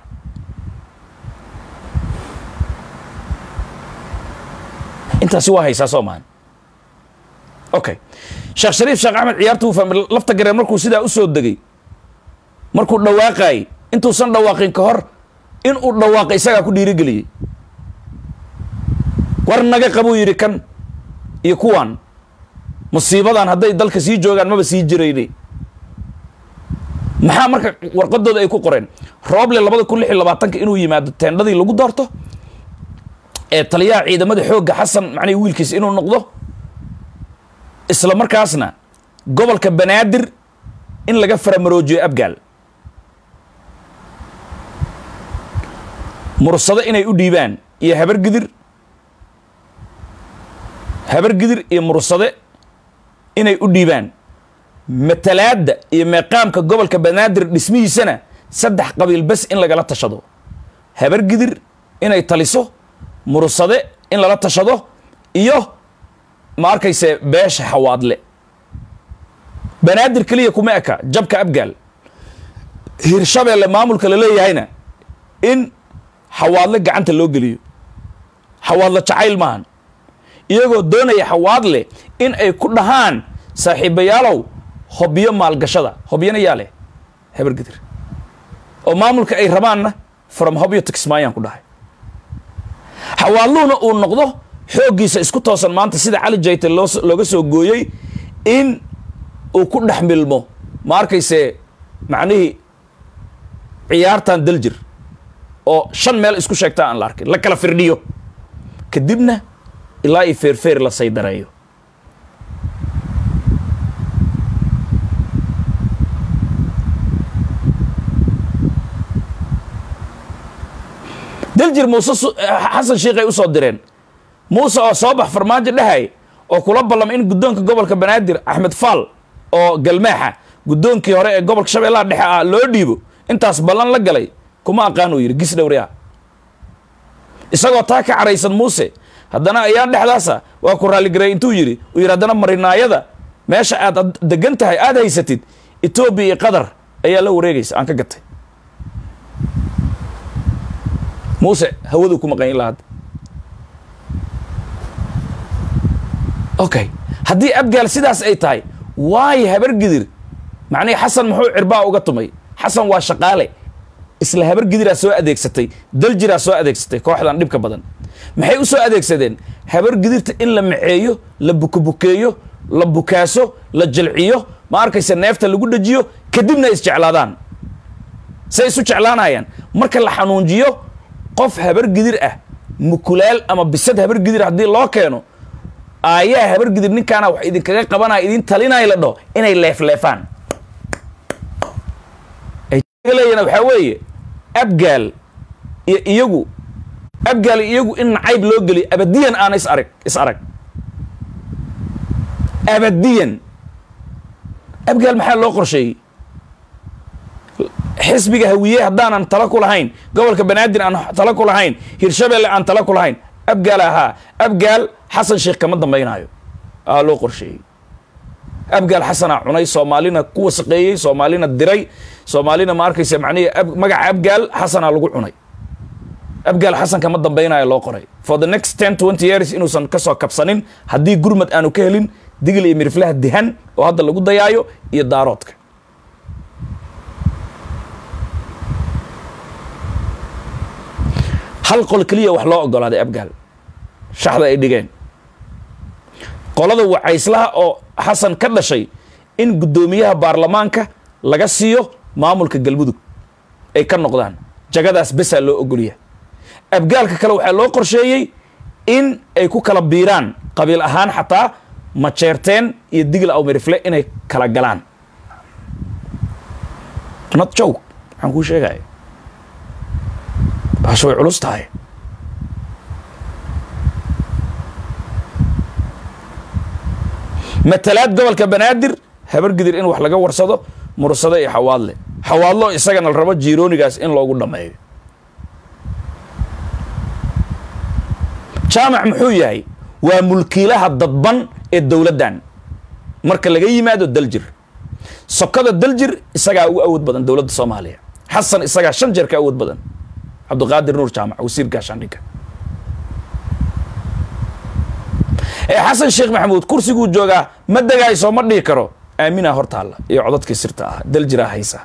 intaasi waa haysaa soo maahan okay sheekh shariif sheekh axmed ciyaarta uu fahmay lafta gareen markuu sidaa u soo degay markuu dhawaaqaayey intuusan dhawaaqin ka hor in uu dhawaaqa isagaa ku dhiirigeliyey war naga qabuu yidhi kan iyo kuwan musiibadan hadday dalka sii joogaan maba sii jirayne maxaa marka warqadooda ay ku qoreen rooble labada kun lix iyo labaatanka inuu yimaado teendhadii lagu doorto ee taliyaha ciidamada xoogga xasan macnihi wiilkiisa inuu noqdo isla markaasna gobolka banaadir in laga faramaroojiyo abgaal mursado inay u dhiibaan iyo habargidir habargidir iyo mursade inay u dhiibaan matalaadda iyo meeqaamka gobolka banaadir dhismihiisana saddex qabiil bes in lagala tashado habargidir inay taliso mursade in lala tashado iyo ma arkayse beesha xawaadle banaadir keliya kuma eka jabka abgaal hirshabeelle maamulka la leeyahayna in xawaadle gacanta loo geliyo xawaadle jacayl maahan iyagoo doonaya xawaadle in ay ku dhahaan saaxiibayaalow hobyo maalgashada hobyana yaa leh habargidir oo maamulka ay rabaanna from hobyo to kismaayaan ku dhahay xawaaluhuna uu noqdo xooggiisa isku toosan maanta sida cali jayte loo looga soo gooyey in uu ku dhex milmo ma arkayse macnihii ciyaartan daljir oo shan meel isku sheegtaa aan la arkin la kala firdhiyo kadibna ilaa iyo feerfeer la saydareeyo daljir muuse su- xasan shiikhay usoo direen muuse oo soo bax farmaajo dhahay oo kula ballamay in guddoonka gobolka banaadir axmed faal oo galmaaxa guddoonkii hore ee gobolka shabeellaha dhexe ah loo dhiibo intaas ballan la galay kuma aqaan uu yidhi gis dhowriya isagoo taa ka caraysan muuse haddana ayaan dhexdaasa waa ku raaligaray intuu yidhi uu yidhi haddana marinaayada meesha aad ad- degan tahay aada haysatid etoobiya iyo qatar ayaa la wareegaysa aan ka gatay muuse hawaduu ku maqan ilaa hadda okay haddii abgaal sidaas ay tahay waayo habargidir macnihii xasan muxuu cirbaa uga tumay xasan waa shaqaale isla habargidiraa soo adeegsatay daljiraa soo adeegsatay kooxdan dhibka badan maxay u soo adeegsadeen habargidirta in la maceeyo la bukabukeeyo la bukaaso la jilciyo ma arkaysa neefta lagu dhajiyo kadibna ay isjeclaadaan say isu jeclaanayaan marka la xanuunjiyo qof habargidir ah mukulaal ama bisad habargidir haddii loo keeno aayaa habargidir ninkaana wax idinkaga qabanaya idin talinaya la dhaho inay leefleefaan ay leeyihin waxaa weeye abgaal iyo iyagu abgaal iyo iyagu in nacayb loo geliyo abadiyan aana is arag is arag abadiyan abgaal maxaa loo qorsheeyey xisbiga hawiye haddaanan tala ku lahayn gobolka banaadir aan tala ku lahayn hirshabelle aan tala ku lahayn abgaal ahaa abgaal xasan sheekh kama dambaynaayo aa loo qorsheeyey abgaal xasanaa cunay soomaalina ku wasaqeeyey soomaalina diray soomaalina ma arkaysa macnihii ab- magaca abgaal xasanaa lagu cunay abgaal xasan kama dambaynayo loo qoray for the next ten twenty years inuusan kasoo kabsanin haddii gurmad aanu ka helin digil iyo miriflaha dihan oo hadda lagu dayaayo iyo daaroodka hal qol keliya wax loo ogolaaday abgaal shaxda ay dhigeen qolada wacayslaha oo xasan ka dhashay in guddoomiyaha baarlamaanka laga siiyo maamulka galmudug ay ka noqdaan jagadaas besaa loo ogolyahay abgaalka kale waxaa loo qorsheeyey in ay ku kala biiraan qabiil ahaan xataa majeerteen iyo digil awmirifle inay kala galaan not joke waxaan kuu sheegaya baasha way culus tahay matalaad gobolka banaadir habargidir in wax laga warsado mursado iyo xawaadle xawaadlo isagana la rabo jiiroonigaas in loogu dhammeeyo jaamac muxuu yahay waa mulkiilaha dadban ee dowladdan marka laga yimaado daljir sokada daljir isagaa ugu awood badan dowladda soomaaliya xasan isagaa shan jeer ka awood badan cabdiqaadir nuur jaamac wasiir gaashaandhigga ee xasan sheekh maxamuud kursiguu joogaa ma degayso ma dhihi karo aaminaa hortaalla iyo codadkii sirta ah daljiraa haysa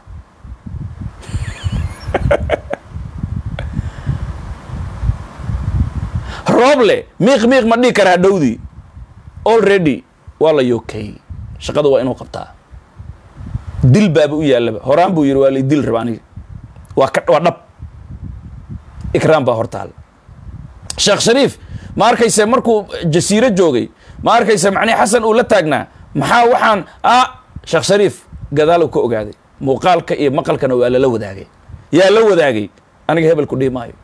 rooble miiq miiq ma dhihi karaa dhowdii already waa la yookay shaqada waa inuu qabtaa dil baaba u yaallaba horaan buu yidhi waa lay dil raba aniga waa ka waa dhab ikraam baa hortaal sheekh shariif ma arkayse markuu jasiiro joogay ma arkayse macnihi xasan uu la taagnaa maxaa waxaan a sheekh shariif gadaalow ka ogaaday muuqaalka iyo maqalkana waa lala wadaagay yaa la wadaagay aniga hebel ku dhihi maayo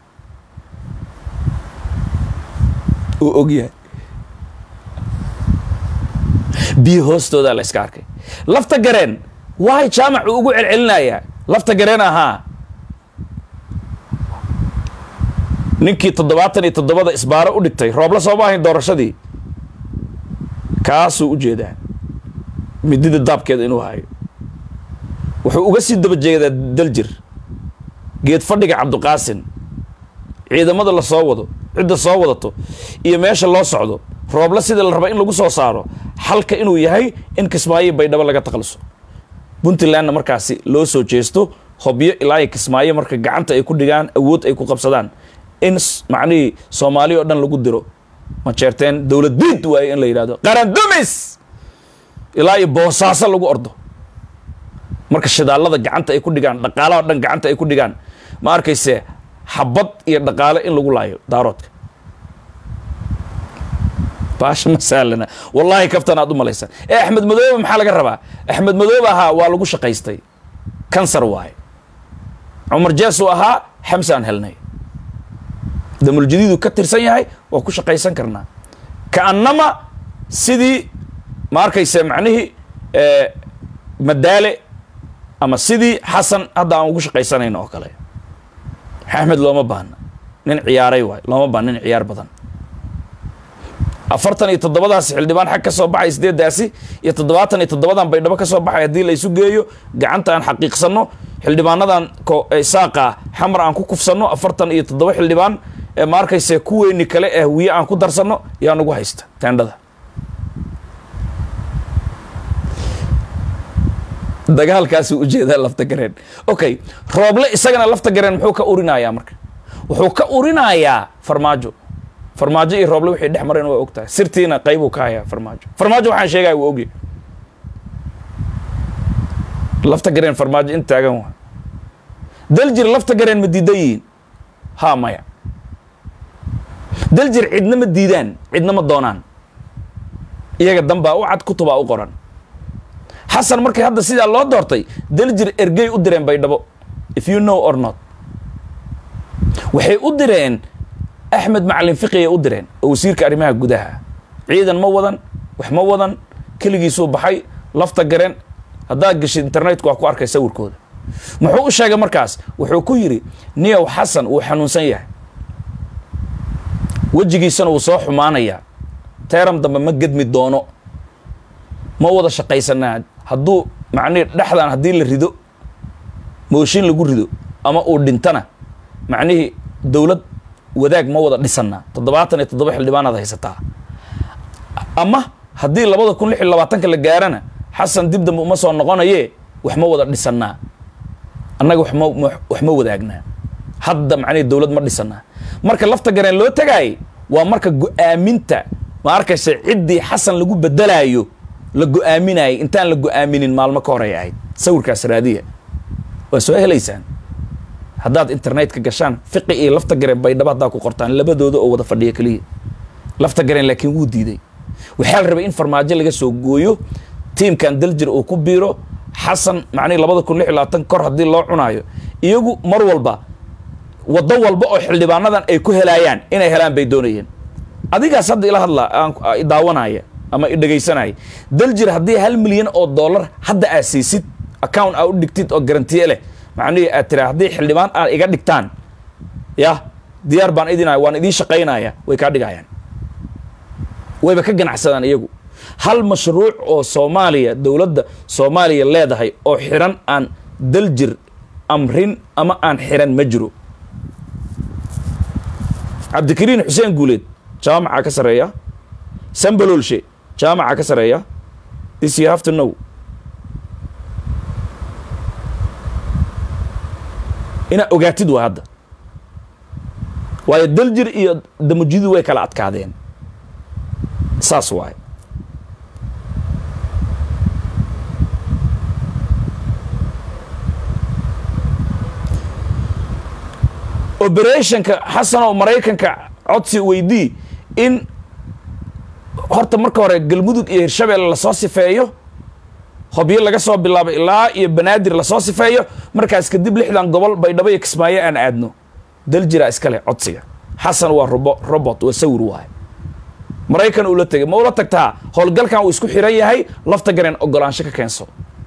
uu og yahay biyo hoostoodaa la iska arkay lafta gareen waay jaamac uu ugu celcelinayaa lafta gareen ahaa ninkii toddobaatan iyo toddobada isbaaro u dhigtay roobla sooma ahayn doorashadii kaasuu u jeedaa midida daabkeeda inuu hayo wuxuu uga sii daba jeedaa daljir geed fadhiga cabdiqaasin ciidamada la soo wado cidda soo wadato iyo meesha loo socdo roobla sidii la raba in lagu soo saaro xalka inuu yahay in kismaayo baydhabo laga takhaluso puntlandna markaasi loo soo jeesto hobyo ilaa iyo kismaayo marka gacanta ay ku dhigaan awood ay ku qabsadaan in macnihii soomaali oo dhan lagu diro ma jeerteen dowlad biid waaye in la yidhahdo qarandumis ilaa iyo boosaaso lagu ordo marka shidaalada gacanta ay ku dhigaan dhaqaalaha o dhan gacanta ay ku dhigaan ma arkayse xabad iyo dhaqaale in lagu laayo daaroodka baasha ma sahlana wallaahi kaftan aad u malaysa ee axmed madoobe maxaa laga rabaa axmed madoobe ahaa waa lagu shaqaystay kansar waaye cumar jeesuu ahaa xamse aan helnay damuljadiidu ka tirsan yahay waa ku shaqaysan karnaa kaannama sidii ma arkayse macnihii madaale ama sidii xasan hadda aan ugu shaqaysanayno oo kale axmed looma baahna nin ciyaaray waay looma baahna nin ciyaar badan afartan iyo toddobadaasi xildhibaan xag ka soo baxay sideedaasi iyo toddobaatan iyo toddobadan baydhabo ka soo baxay haddii la isu geeyo gacanta aan xaqiiqsanno xildhibaanadan saaqa xamar aan ku kufsanno afartan iyo toddoba xildhibaan ee ma arkayse kuweyni kale ee hawiye aan ku darsanno yaa nagu haysta teendhada dagaalkaasuu ujeedaa lafta gareen okay rooble isagana lafta gareen muxuu ka urinayaa marka wuxuu ka urinayaa farmaajo farmaajo iyo rooble wixii dhex mareen waa og tahay sirtiina qaybuu ka hayaa farmaajo farmaajo waxaan sheegaya waa ogya lafta gareen farmaajo in taagan waa daljir lafta gareen ma diidan yihiin ha maya daljir cidna ma diidaan cidna ma doonaan iyaga danbaa u cad kutubaa u qoran xasan markii hadda sidaa loo doortay daljir ergey u direen baydhabo if you know or not waxay u direen axmed macalin fiqiyay u direen oo wasiirka arrimaha gudaha ciidan ma wadan wax ma wadan keligiisuu baxay lafta gareen haddaad geshid internetku waa ku arkay sawirkooda muxuu u sheegay markaas wuxuu ku yidhi niyow xasan wuu xanuunsan yahay wejigiisana wuu soo xumaanayaa teeram dambe ma gedmi doono ma wada shaqaysanaa hadduu macnihi dhexdan haddii la rido mooshin lagu rido ama uu dhintana macnihii dowlad wadaag ma wada dhisanaa toddobaatan iyo toddoba xildhibaanaad haysataa ama haddii labada kun lix iyo labaatanka la gaarana xasan dib dambe uma soo noqonaye wax ma wada dhisanaa annaga waxma wax ma wadaagnaa hadda macnihi dowlad ma dhisanaa marka lafta gareen loo tagaayay waa marka go-aaminta ma arkaysa ciddii xasan lagu bedelaayo la go-aaminayay intaan la go-aaminin maalmo ka horay ahayd sawirkaas raadiya waa soo helaysaan haddaad internetka gashaan fiqi iyo lafta gareen baydhabo haddaa ku qortaan labadooda oo wada fadhiya keliya lafta gareen laakiin wuu diiday waxaa la rabay in farmaajo laga soo gooyo tiimkan daljir uu ku biiro xasan macnihi labada kun lix iyo labaatan kor haddii loo cunaayo iyagu mar walba waddo walba oo xildhibaanadan ay ku helaayaan inay helaan bay doonayeen adigaas hadda ila hadla aan daawanaya ama i dhegaysanaya daljir haddii hal milyan oo dollar hadda aad siisid account aa u dhigtid oo garantiye leh macnihii aad tiraa haddii xildhibaan aad iga dhigtaan yah diyaar baan idinaya waan idiin shaqaynaya way kaa dhigayaan wayba ka ganacsadaan iyagu hal mashruuc oo soomaaliya dowladda soomaaliya leedahay oo xiran aan daljir amrin ama aan xiran ma jiro cabdikariin xuseen guuleed jaamaca ka sareeya sambalolshe jaamaca ka sareeya this you have to know inaa ogaatid waa hadda waayo daljir iyo damujidu way kala adkaadeen saas waaye operationka xasan oo maraykanka codsi weydii in horta marka hore galmudug iyo hirshabelle lasoo sifeeyo hobyo laga soo bilaabo ilaa iyo banaadir lasoo sifeeyo markaas kadib lixdan gobol baydhabo iyo kismaayo aan aadno daljira iskale codsiga xasan waa robo robot waa sawir waaye maraykan uu la tegay ma ula tagtaa howlgalkan uu isku xiran yahay lafta gareen ogolaansho ka keenso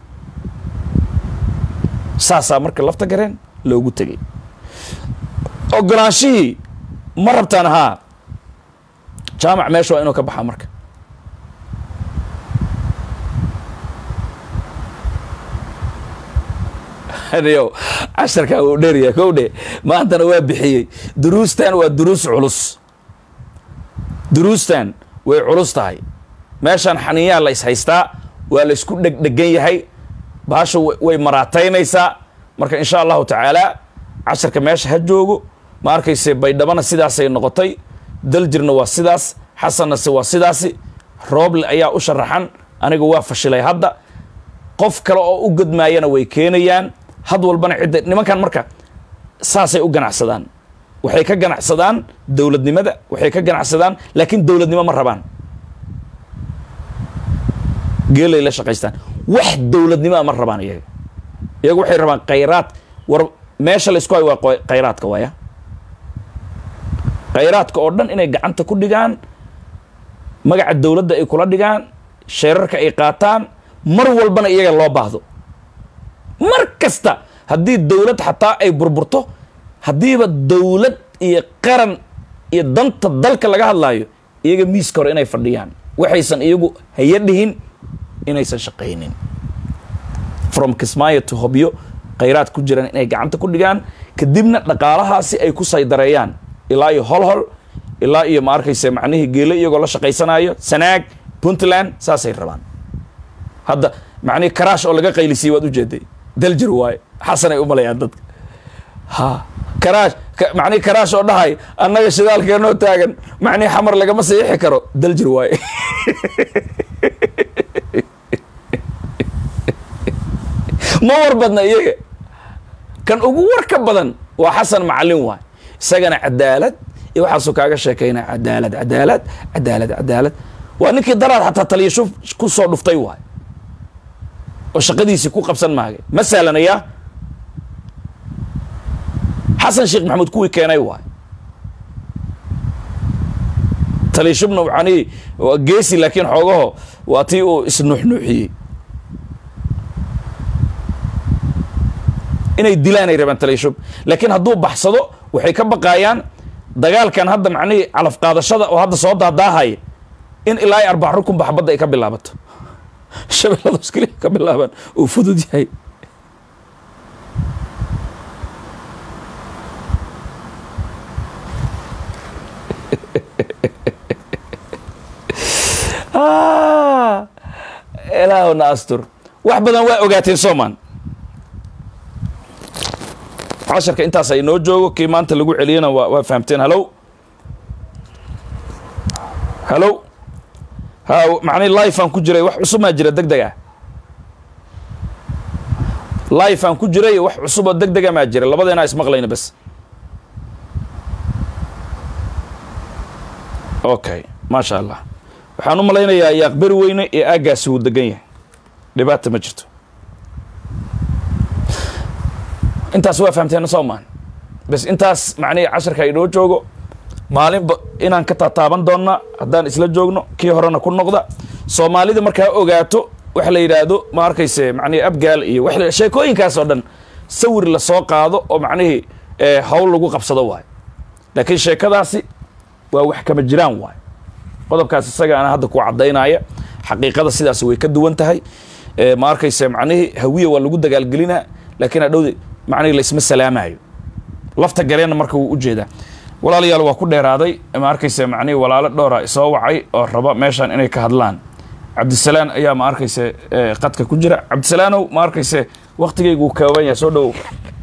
saasaa marka lafta gareen loogu tegay ogolaanshihii ma rabtaan haa jaamac meesha waa inuu ka baxaa marka yo casharkaa wuu dheeryahay kow dhe maantana waa bixiyey duruustan waa duruus culus duruustan way culus tahay meeshaan xaniyaa la is haystaa waa la isku dhegdhegan yahay baasha wa- way maraataynaysaa marka insha allahu tacaala casharka meesha ha joogo ma arkayse baydhabana sidaasay noqotay daljirna waa sidaas xasannase waa sidaasi rooble ayaa u sharaxan aniga waa fashilay hadda qof kale oo u godmaayana way keenayaan had walbana cidda nimankan marka saasay u ganacsadaan waxay ka ganacsadaan dowladnimada waxay ka ganacsadaan laakiin dowladnimo ma rabaan geelay la shaqaystaan wax dowladnimoa ma rabaan iyaga iyaga waxay rabaan khayraad war meesha la isku hayo waa qoy- khayraadka waaya khayraadka oo dhan inay gacanta ku dhigaan magaca dowladda ay kula dhigaan sheerarka ay qaataan mar walbana iyaga loo baahdo mar kasta haddii dowlad xataa ay burburto haddiiba dowlad iyo qaran iyo danta dalka laga hadlaayo iyaga miiska hore inay fadhiyaan waxaysan iyagu haya dhihin inaysan shaqaynin from kismaayo to hobyo khayraad ku jiraan inay gacanta ku dhigaan kadibna dhaqaalahaasi ay ku saydareeyaan ilaa iyo holhol ilaa iyo ma arkayse macnihii geelo iyagoo la shaqaysanayo sanaag puntland saasay rabaan hadda macnihii karaash oo laga qaylisiyey waad ujeeday daljir waaye xasanay u malayaan dadka ha karaash ka- macnihii karaash oo dhahay annaga shidaalkeenoo taagan macnihii xamar lagama saxiixi karo daljir waaye ma war badna iyaga kan ugu warka badan waa xasan macalin waay isagana cadaalad iyo waxaasuu kaaga sheekaynaa cadaalad cadaalad cadaalad cadaalad waa ninkii daraad xataa taliyasho ku soo dhuftay waay oo shaqadiisii ku qabsan maagay ma sahlanaya xasan sheekh maxamuud kuwii keenay waay taliyashubna waxaani waa geesi laakiin xoogaho waa tii uu isnuuxnuuxiyey inay dilaan ay rabaan taliyashub laakiin hadduu baxsado waxay ka baqaayaan dagaalkan hadda macnihii calaf qaadashada oo hadda soo daadaahaya in ilaa iyo arbac rukun baxbadda ay ka bilaabato shabeellados keliya ka bilaabaan uu fudud yahay Ah, ilaahuna astur wax badan waa ogaateen soomaan casharka intaas ay noo joogo kii maanta lagu celiyana waa waa fahamteen halow halow ha macnii life aan ku jiray wax cusub maa jira deg deg ah life aan ku jiray wax cusub oo deg dega maa jira labadeena ismaqlayna bas okay maasha allah waxaan u malaynayaa yaaqberi weyne ee aaggaasi wuu degan yahay dhibaata ma jirto intaas waa fahamteen soo maan bas intaas macnihii casharka inoo joogo maalinba inaan ka taataaban doonna haddaan isla joogno kii horena ku noqda soomaalida markaa ogaato waxa la yidhaahdo ma arkayse macnihii abgaal iyo wax la- sheekooyinkaas oo dhan sawir la soo qaado oo macnihii eh, hawl lagu qabsado waayo laakiin sheekadaasi waa wax kama jiraan waayo qodobkaas isaga ana hadda ku caddaynaya xaqiiqada sidaas way ka duwan tahay Eh, ma arkayse macnihii hawiya waa lagu dagaalgelinaa laakiin hadhowde macnihii laisma salaamayo lafta galeenna marka wuu ujeedaa walaalayaal waa ku dheeraaday ma arkayse macnihii walaalo dhowra soo wacay oo raba meeshan inay ka hadlaan cabdisalaan ayaa ma arkayse eh, qadka ku jira cabdisalaanow ma arkayse waktigaygu uu kooban yahay soo dhowow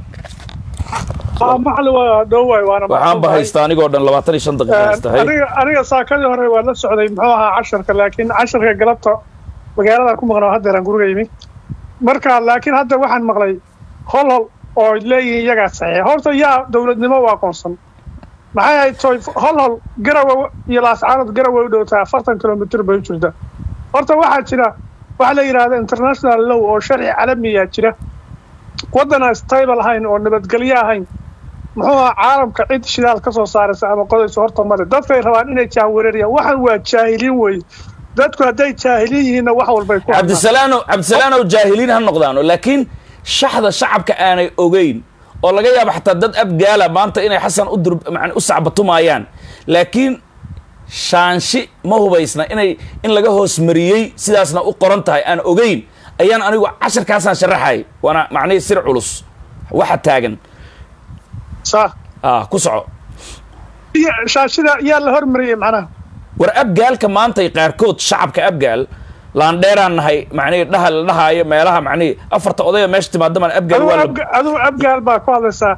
maxli waa dhoway waana waxaan ba haystaa anigoo dhan labaatan iyo shan daqiiqa haystahay aniga aniga saakadii hore waa la socday muxuu ahaa casharka laakiin casharka galabta magaalada ku maqnaa haddeeraan guriga yimi marka laakiin hadda waxaan maqlay hol hol oo leeyihiin iyagaa saxiix horta yaa dowladnimo u aqoonsan maxay ahayd toy hol hol garawa iyo laascaanood garawa u dhowtaa afartan kilomitr bay u jirta horta waxaa jira waxa la yidhaahda international law oo sharci calamiya jira waddan aan stable ahayn oo nabadgelyo ahayn muxuu ahaa caalamka cid shidaal ka soo saaraysa ama qodayso horta male dadkay rabaan inay jahwareeriyaan waxan waa jaahiliin weeye dadku hadday jaahiliin yihiinna wax walbay ku hadlaan. cabdisalaanow cabdisalaanow jaahiliin ha noqdaano laakiin shaxda shacabka aanay ogeyn oo laga yaabo xataa dad abgaala maanta inay xasan u dur macni u sacbatumaayaan laakiin shaanshi ma hubaysna inay in laga hoos mariyey sidaasna u qoran tahay aan ogeyn ayaan anigu casharkaasaan sharaxay waana macnihii sir culus waxa taagan saa ah ku soco iyo shaashida yaa la hormariyey macnaha war abgaalka maantay qaarkood shacabka abgaal laandheeraan nahay macnihi dhaha la dhahaayo meelaha macnihi afarta odaya meesha timaadamaan abgaal waa la aduu abgaal baa ku hadlaysaa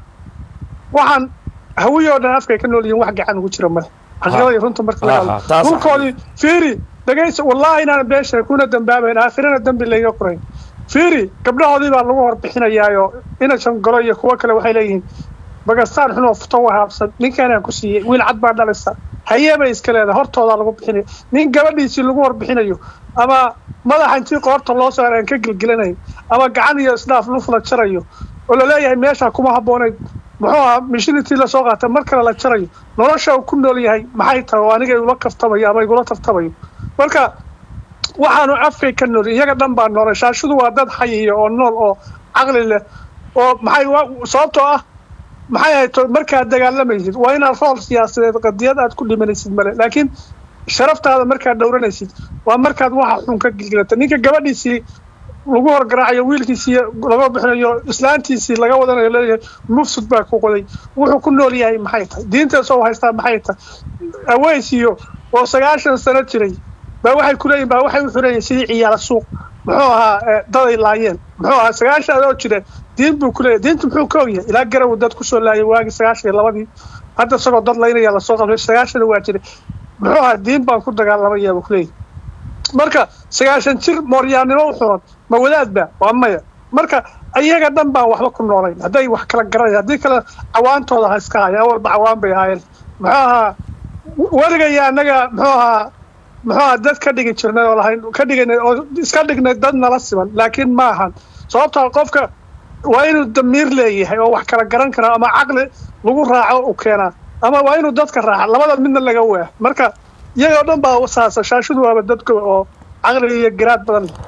waxaan hawiyoo dhan afkay ka nool yihiin wax gacan ugu jira male xaqiiqada iyo runta marka laga Ha, ha, hadlo taas dhulkoodii fiiri dhegaysa wallaahi inaan beesha kuna dambaabayn aakhirana dembi layga qorayn fiiri gabdhahoodii baa lagu horbixinayaayo ina shangolo iyo kuwo kale waxay leeyihiin bagastaan xunoo futo wahaabsan ninkanaan ku siiyey wiil cad baa dhalisa hayee bay iska leedahay hortoodaa lagu bixinaya nin gabadhiisii lagu horbixinayo ama madaxa intii qoorta loo saara aan ka gelgelanayn ama gacan iyo isdhaaf luf la jarayo oo laleeyahay meesha kuma habboonayd muxuu ahaa mishinitii lasoo qaata mar kale la jarayo nolosha uu ku nool yahay maxay tahay oo aniga ula kaftamayo ama igula tartamayo marka waxaanu afkay ka nool iyaga dhan baa noolay shaashudu waa dad xayiya oo nool oo caqli leh oo maxay wa- sababtoo ah maxay ahayd to- markaad dagaalamaysid waa inaad rool siyaasadeed qadiyad aad ku dhimanaysid male laakiin sharaftaada markaad dhowranaysid waa markaad waxa xun ka gilgilata ninka gabadhiisii lagu horgaraacayo wiilkiisii laga bixinayo islaantiisii laga wadanayo leeyahay mufsud baa ku qoday wuxuu ku nool yahay maxay tahay diintaasoo haystaa maxay tahay aweysiyo oo sagaashan sano jiray baa waxay ku leeyihin baa waxay u xureeyeen sidii ciyaala suuq muxuu ahaa eh, daday laayeen muxuu ahaa sagaashan adoo jira diin buu ku leeyahay diintu muxuu ka ogyahay ilaa garow dad kusoo laayay waagii sagaashan iyo labadii hadda isagoo dad laynaya lasoo qabtay sagaashan waa jiray muxuu ahaa diin baan ku dagaalamaya buu ku leeyahay marka sagaashan jir mooryaannimo u xuran ma wadaadba waa maya marka iyaga dhan baan waxba ku noolayn hadday wax kala garanaya haddii kale cawaantooda ha iska haya walba cawaan bay ahaayeen muxuu ahaa weligaya annaga muxuu ahaa muxuu ahaa dad ka dhigi jirnay oo lahayn ka dhiganay oo iska dhignay dad nala siman laakiin ma ahan sababtoo qofka waa inuu damiir leeyahay oo wax kala garan kara ama caqli lagu raaco u keenaa ama waa inuu dadka raaca labada midna laga waa marka iyagoo dhan baa saasa shaashudu waaba dadka oo caqli iyo garaad badan leh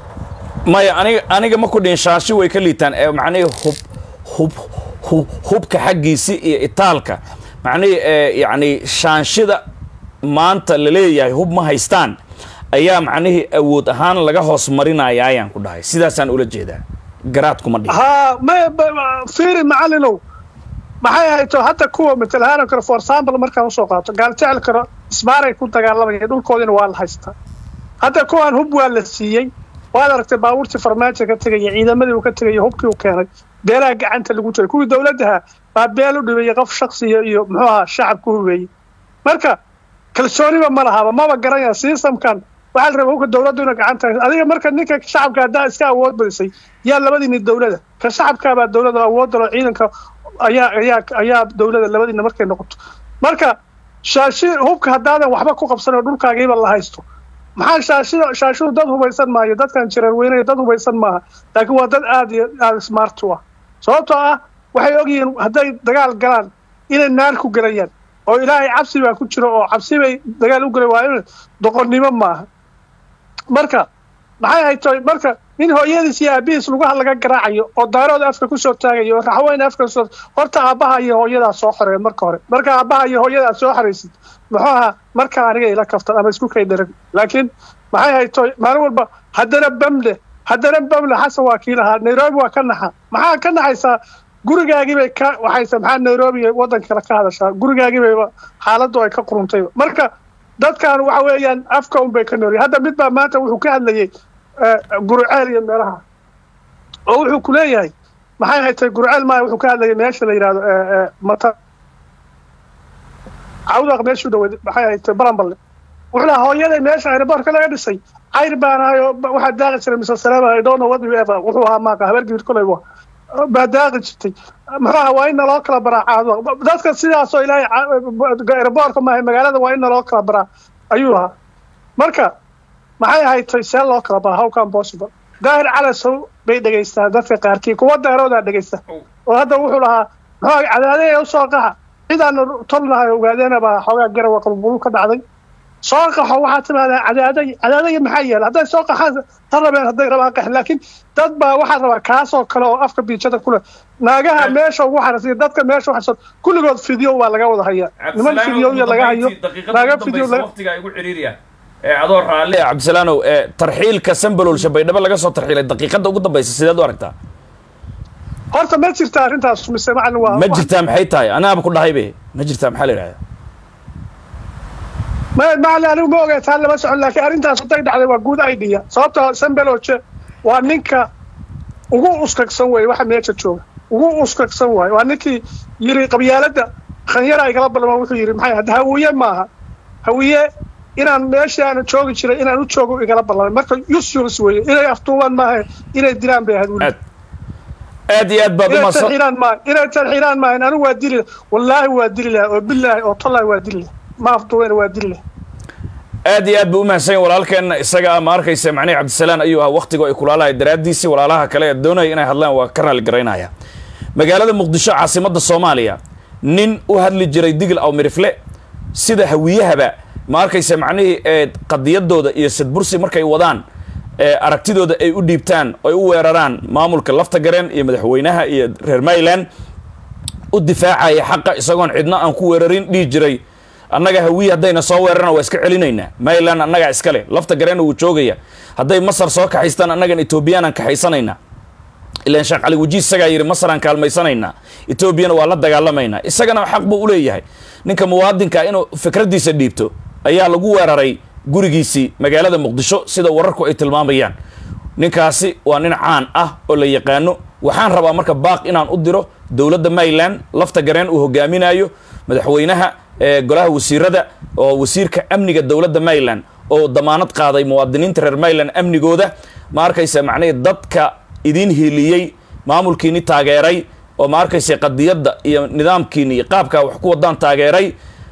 maya aniga aniga ma ku dhihin shaashi way ka liitaan ee macnihii hub hub hub hubka xaggiisi iyo itaalka macnihii ee yacni shaanshida maanta la leeyahay hub ma haystaan ayaa macnihii awood ahaan laga hoos marinaya ayaan ku dhahay sidaasaan ula jeedaa garaad kuma dhihin haa may fiiri macalinow maxay ahayto hadda kuwa matal ahaan kale for example markaan usoo qaato gaaltecel karo isbaaray ku dagaalamayeen dhulkoodina waa la haystaa hadda kuwaan hub waa la siiyey waad aragtay baabuurtii farmaajo ka tegaya ciidamadii uu ka tegaya hubkii uu keenay beelaha gacanta lagu jiray kuwii dowladdaha baa beel u dhibeeyey qof shaksiya iyo muxuu ahaa shacab ku hubeeyey marka kalsooniba ma lahaba maba garanaya systemkan waxaa la rabaa hubka dowladdu inay gacanta hayso adiga marka ninka shacabka haddaa iska awood badisay yaa labadiini dowlada ka shacabkaabaa dowlada awood dalo ciidanka ayaa ayaa ayaa dowlada labadiina markay noqoto marka shaashi hubka haddaadan waxba ku qabsan oo dhulkaagiiba la haysto maxaa shaashida shaashidu dad hubaysan maayo dadkan jirar weynaya dad hubaysan maaha laakiin waa dad aad iyo aad smart u ah sababtoo ah waxay ogyihiin hadday dagaal galaan inay naar ku gelayaan oo ilaahay cabsi baa ku jiro oo cabsi bay dagaal u gelay waa in doqonnimo maaha marka maxay ahayd toy marka in hooyadiis iyo aabihiis lugaha laga garaacayo oo daarooda afka kusoo taagayo oo raxweyne afka kusoo horta aabbaha iyo hooyadaa soo xoreeya marka hore marka aabbaha iyo hooyadaa soo xoraysid muxuu ahaa markaa aniga ila kaftan ama isku kay daran laakiin maxay ahayd toy maalin walba haddana bamle haddana bamle xasan waa kii lahaa nairobi waa ka naxa maxaa ka naxaysaa gurigaagii bay ka waxaysa maxaa nairobi iyo waddan kale ka hadashaa gurigaagii bayba xaaladdu ay ka quruntayba marka dadkan waxa weeyaan afka un bay ka noolyihin hadda mid baa maanta wuxuu ka hadlayey guruceel iyo meelaha oo wuxuu ku leeyahay maxay haytay guruceel maaya wuxuu ka hadlayay meesha la yidhahdo mata cawdaq meeshuu dhaweyd maxay haytay baranballe wuxuu lahaa hooyaday meesha aeroboortka laga dhisay cayr baan ahay oo waxaa daaqi jiray mise salaama i don't know what you ever wuxuu ahaa maaqa habeer gibir kolay waa baa daaqi jirtay muxuu ahaa waa in naloo kala baraa caado dadka sidaasoo ilaahay aeroboortka maahay magaalada waa in naloo kala baraa ayuu lahaa marka maxay ahaytay see loo kala baraa how come possible daahir calasow bay dhegaystaan dadka qaarkii kuwa daaroodaa dhegaysta oo hadda wuxuu lahaa muxuu cadaadaya usoo qaxa cidaanu tolnahay ogaadeena baa xoogaa garawa qalbulu ka dhacday soo qaxo waxaa timaadaa cadaaday cadaadaya maxaa yeela hadday soo qaxaan ta rabeen hadday rabaan qax laakiin dad baa waxaa rabaa kaasoo kale oo afka biijada kule naagaha meesha ugu xarasiya dadka meesha waxasan kulligood fideo waa laga wada hayaa niman fideoya laga hayo naaga fideo waqtiga igu ciriiriya ee adoo raalli ah cabdisalaanow ee tarxiilka sambalolsha baydhabo laga soo tarxiilay daqiiqada ugu dambaysa sideed u aragtaa horta ma jirta arrintaas mise macalin waa ma jirtaa maxay tahay anaaba ku dhahay be ma jirtaa maxaa la yidhahdaa ma macali anigu ma ogaa taa lama socon laakiin arrintaas hadday dhacday waa guud idea sababta sambeloje waa ninka ugu uskagsan weeye waxa meesha jooga ugu uskagsan waaye waa ninkii yiri qabyaaladda khanyara igala balma wuxuu yidhi maxay hadda hawiye maaha hawiye inaan meeshaana joogi jiray inaan u joogo igala ballamay marka usurus weeye inay aftuubaan maaha inay dilaan bay ahayd weli aad aad iyo aad baad inay umahadsan tarxiiraan maaha inay tarxiiraan maaha anigu waa dili wallaahi waa dili laha oo bilaahi oo tollahi waa dili laha ma aftuubeen waa dili laha aad iyo aad buu umahadsan yahay walaalkeenna isaga ah ma arkaysa macnihi cabdisalaan ayuu ahaa wakhtiga ay kulaalahay daraaddiisii walaalaha kale ee doonaya inay hadlaan waa ka raali garaynaya magaalada muqdisho caasimadda soomaaliya nin u hadli jiray digil aw mirifle sida hawiyahaba ma arkaysa macnihii ee qadiyadooda iyo sadbursi markay wadaan ee aragtidooda ay u dhiibtaan ay u weeraraan maamulka lafta gareen iyo madaxweynaha iyo reer mayland u difaacaya xaqa isagoon cidna aan ku weerarin dhihi jiray annaga hawiye haddayna soo weerarana waa iska celinaynaa mayland annagaa iskale lafta gareenna wuu joogaya hadday masar soo kaxaystaan annagan etoobiyaanan kaxaysanaynaa ilaan sheekh cali wajiis isagaa yidhi masaraan kaalmaysanaynaa etoobiyana waa la dagaalamaynaa isagana xaq buu u leeyahay ninka muwaadinka inuu fikraddiisa dhiibto ayaa lagu weeraray gurigiisii magaalada muqdisho sida wararku ay tilmaamayaan ninkaasi waa nin caan ah oo la yaqaano waxaan rabaa marka baaq inaan u diro dowladda mayland lafta gareen uu hogaaminayo madaxweynaha ee golaha wasiirada oo wasiirka amniga dowladda mayland oo damaanad qaaday muwaadiniinta reer mayland amnigooda ma arkaysa macnihii dadka idiin hiiliyey maamulkiini taageeray oo ma arkaysa qadiyadda iyo nidaamkiini iyo qaabkaa wax ku wadaan taageeray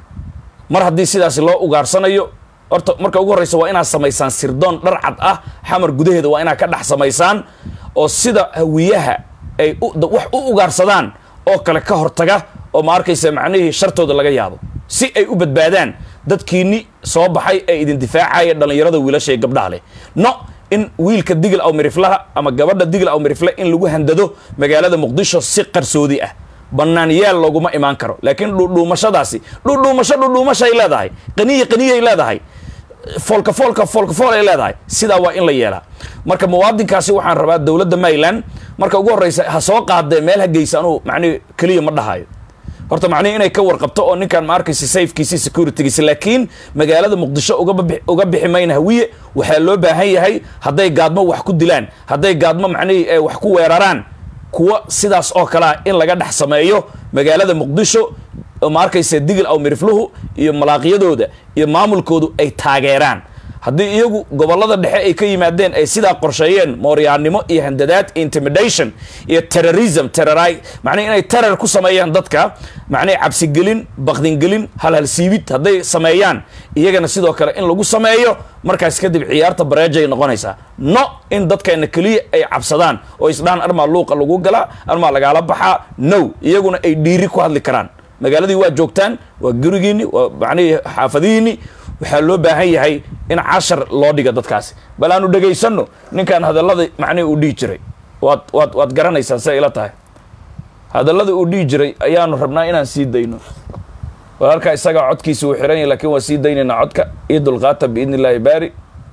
mar haddii sidaasi loo ugaarsanayo horta marka ugu horreysa waa inaad samaysaan sirdoon dhar cad ah xamar gudaheeda waa inaad ka dhex samaysaan oo sida hawiyaha ay u- da- wax u ugaarsadaan oo kale ka hortaga oo ma arkaysa macnihii shartooda laga yaabo si ay u badbaadaan dadkiini soo baxay ee idin difaacaya dhallinyarada wiilasha ee gabdhaha leh no in wiilka digil aw miriflaha ama gabadha digil aw mirifle in lagu handado magaalada muqdisho si qarsoodi ah bannaan yaal looguma imaan karo laakiin dhuudhuumashadaasi dhuudhuumasho dhuudhuumashay leedahay qaniya qaniyay leedahay foolka foolka foolka fool ay leedahay sidaa waa in la yeelaa marka muwaadinkaasi waxaan rabaa dowladda mayland marka ugu horreysa ha soo qaadee meel ha geysa anuu macnihi keliya ma dhahayo horta macnihi inay ka warqabto oo ninkan ma arkaysa safekiisi securitygiisi laakiin magaalada muqdisho uga babi- uga bixi mayna hawiye waxaa loo baahan yahay hadday gaadmo wax ku dilaan hadday gaadmo macnihii ee wax ku weeraraan kuwa sidaas oo kale ah in laga dhex sameeyo magaalada muqdisho oo ma arkaysa digil aw mirifluhu iyo malaaqyadooda iyo maamulkoodu ay taageeraan haddii iyagu gobollada dhexe ay ka yimaadeen ay sidaa qorsheeyeen mooryaannimo iyo handadaad intimidation iyo terrorism terrori macnihi inay terror ku sameeyaan dadka macnihi cabsigelin bakdingelin halhalsiibid hadday sameeyaan iyagana sidoo kale in lagu sameeyo markaas kadib ciyaarta bareejay noqonaysaa no in dadkeena keliya ay cabsadaan oo isdhahan armaa luuqa lagu galaa armaa lagaala baxaa no iyaguna ay dhiiri ku hadli karaan magaaladii waa joogtaan waa gurigiini waa macnihii xaafadihiini waxaa loo baahan yahay in cashar loo dhiga dadkaasi bal aanu dhegaysanno ninkan hadallada macnihi uu dhihi jiray waad waad waad garanaysaan siday ila tahay hadallada uu dhihi jiray ayaanu rabnaa inaan sii dayno walaalkaa isagaa codkiisa uu xiran yahay lakiin waa sii daynaynaa codka iyo dulqaata biidni illaahi baari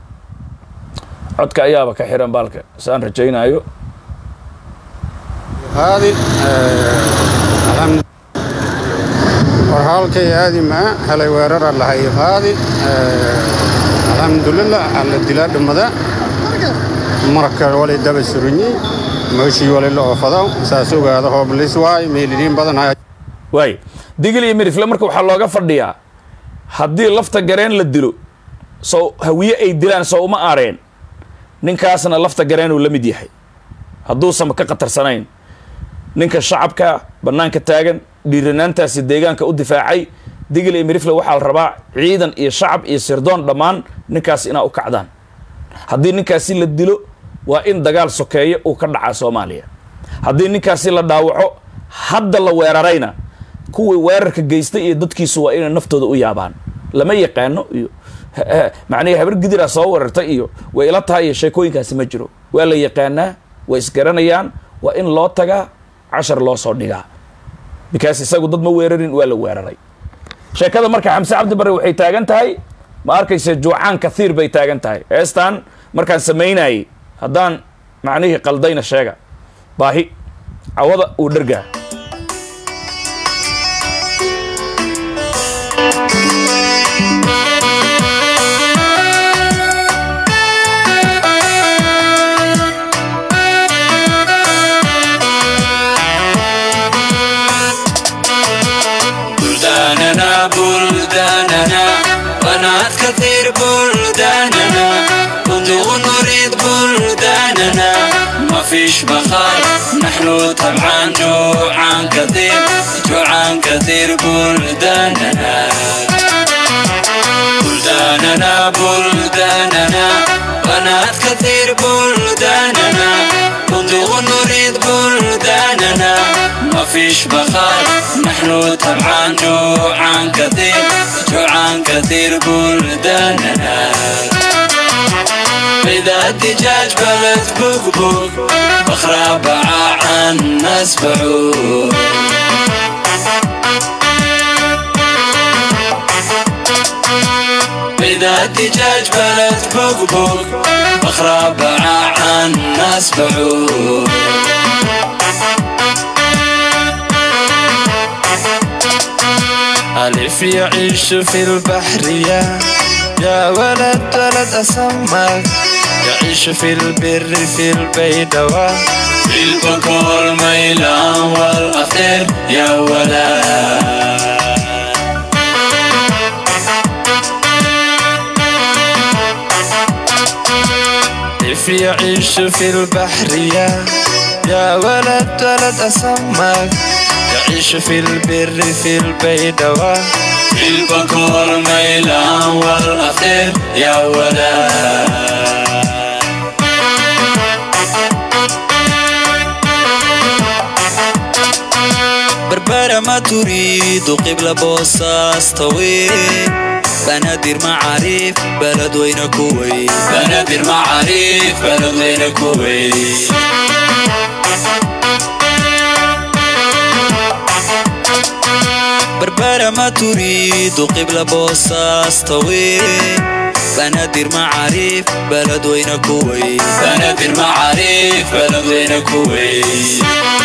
codka ayaaba ka xiran baalka saan rajaynaayo هذه الحمد warhaalkay aadi maa helay weerara lahayo haadi alxamdulilah alla dilaa dhammada marka walay daba suranyi meeshii walay la oofado saas ogaada hooblis waay meeliriin badan haya waay digil iyo mirifle marka waxaa looga fadhiyaa haddii lafta gareen la dilo soo hawiye ay dilaan soo uma aareen ninkaasna lafta gareenuu la mid yahay hadduusan ka khatarsanayn ninka shacabka bannaanka taagan dhiiranaantaasi deegaanka u difaacay digil iyo mirifle waxaa la rabaa ciidan iyo shacab iyo sirdoon dhammaan ninkaas inaa u kacdaan haddii ninkaasi la dilo waa in dagaal sokeeyo uu ka dhacaa soomaaliya haddii ninkaasi la dhaawaco hadda la weerarayna kuwii weerarka geystay iyo dadkiisu waa inay naftooda u yaabaan lama yaqaano iyo macnihi habar gidiraa soo weerartay iyo way ila tahay iyo sheekooyinkaasi ma jiro waa la yaqaanaa way isgaranayaan waa in loo tagaa cashar loo soo dhigaa bikaas isagu dad ma weerarin waa la weeraray sheekada marka xamse cabdi bare waxay taagan tahay ma arkaysa juucaan kathiir bay taagan tahay heestan markaan samaynayay haddaan macnihii qaldayna sheega baahi cawada uu dhergaa بلداننا بنات كثير بلداننا بندق نريد بلداننا ما فيش بخار نحن طبعا جوعان كثير جوعان كثير بلداننا بلداننا بلداننا بنات كثير بلداننا بندق نريد بلداننا ما فيش بخار نحن طبعا جوعان كثير جوعان كثير بلداننا إذا الدجاج بلد بقبوق بخرى باع عن ناس بعوق إذا الدجاج بلد بقبوق بخرى باع عن ناس بعوق ألف يعيش في البحرية يا ولد ولد أسمك يعيش في البر في البيدوة في البكور ميلان والأخير يا ولد كيف يعيش في البحرية يا ولد ولد أسمك يعيش في البر في البيدوة في البكور ميلان والأخير يا ولد بربرة ما تريد قبل بوصاص طويل بنادر معاريف بلد وين كويت بنادر معاريف بلد وين كويت بربرة ما تريد قبل بوصاص طويل بنادر معاريف بلد وين كويت بنادر معاريف بلد وين كويت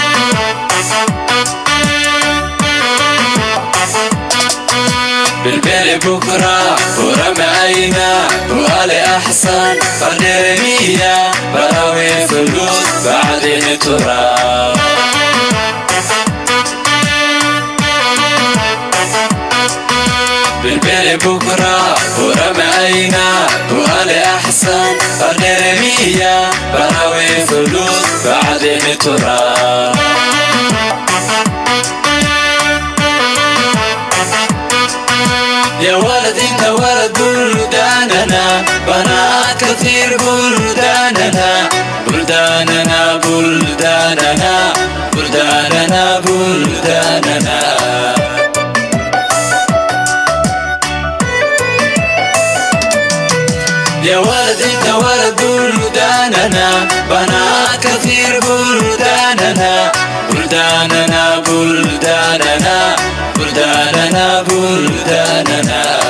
بالبيل بكرة ورمى عينا وآلي أحسن فنرمية براوي فلوس بعدين تراب بالبيل بكرة ورمى عينا وآلي أحسن فنرمية براوي فلوس بعدين تراب يا ولد انت ولد بلداننا بنات كثير بلداننا بلداننا بلداننا بلداننا بلداننا يا ولد انت ولد بلداننا بنات كثير بلداننا بلداننا بلداننا بلداننا بلداننا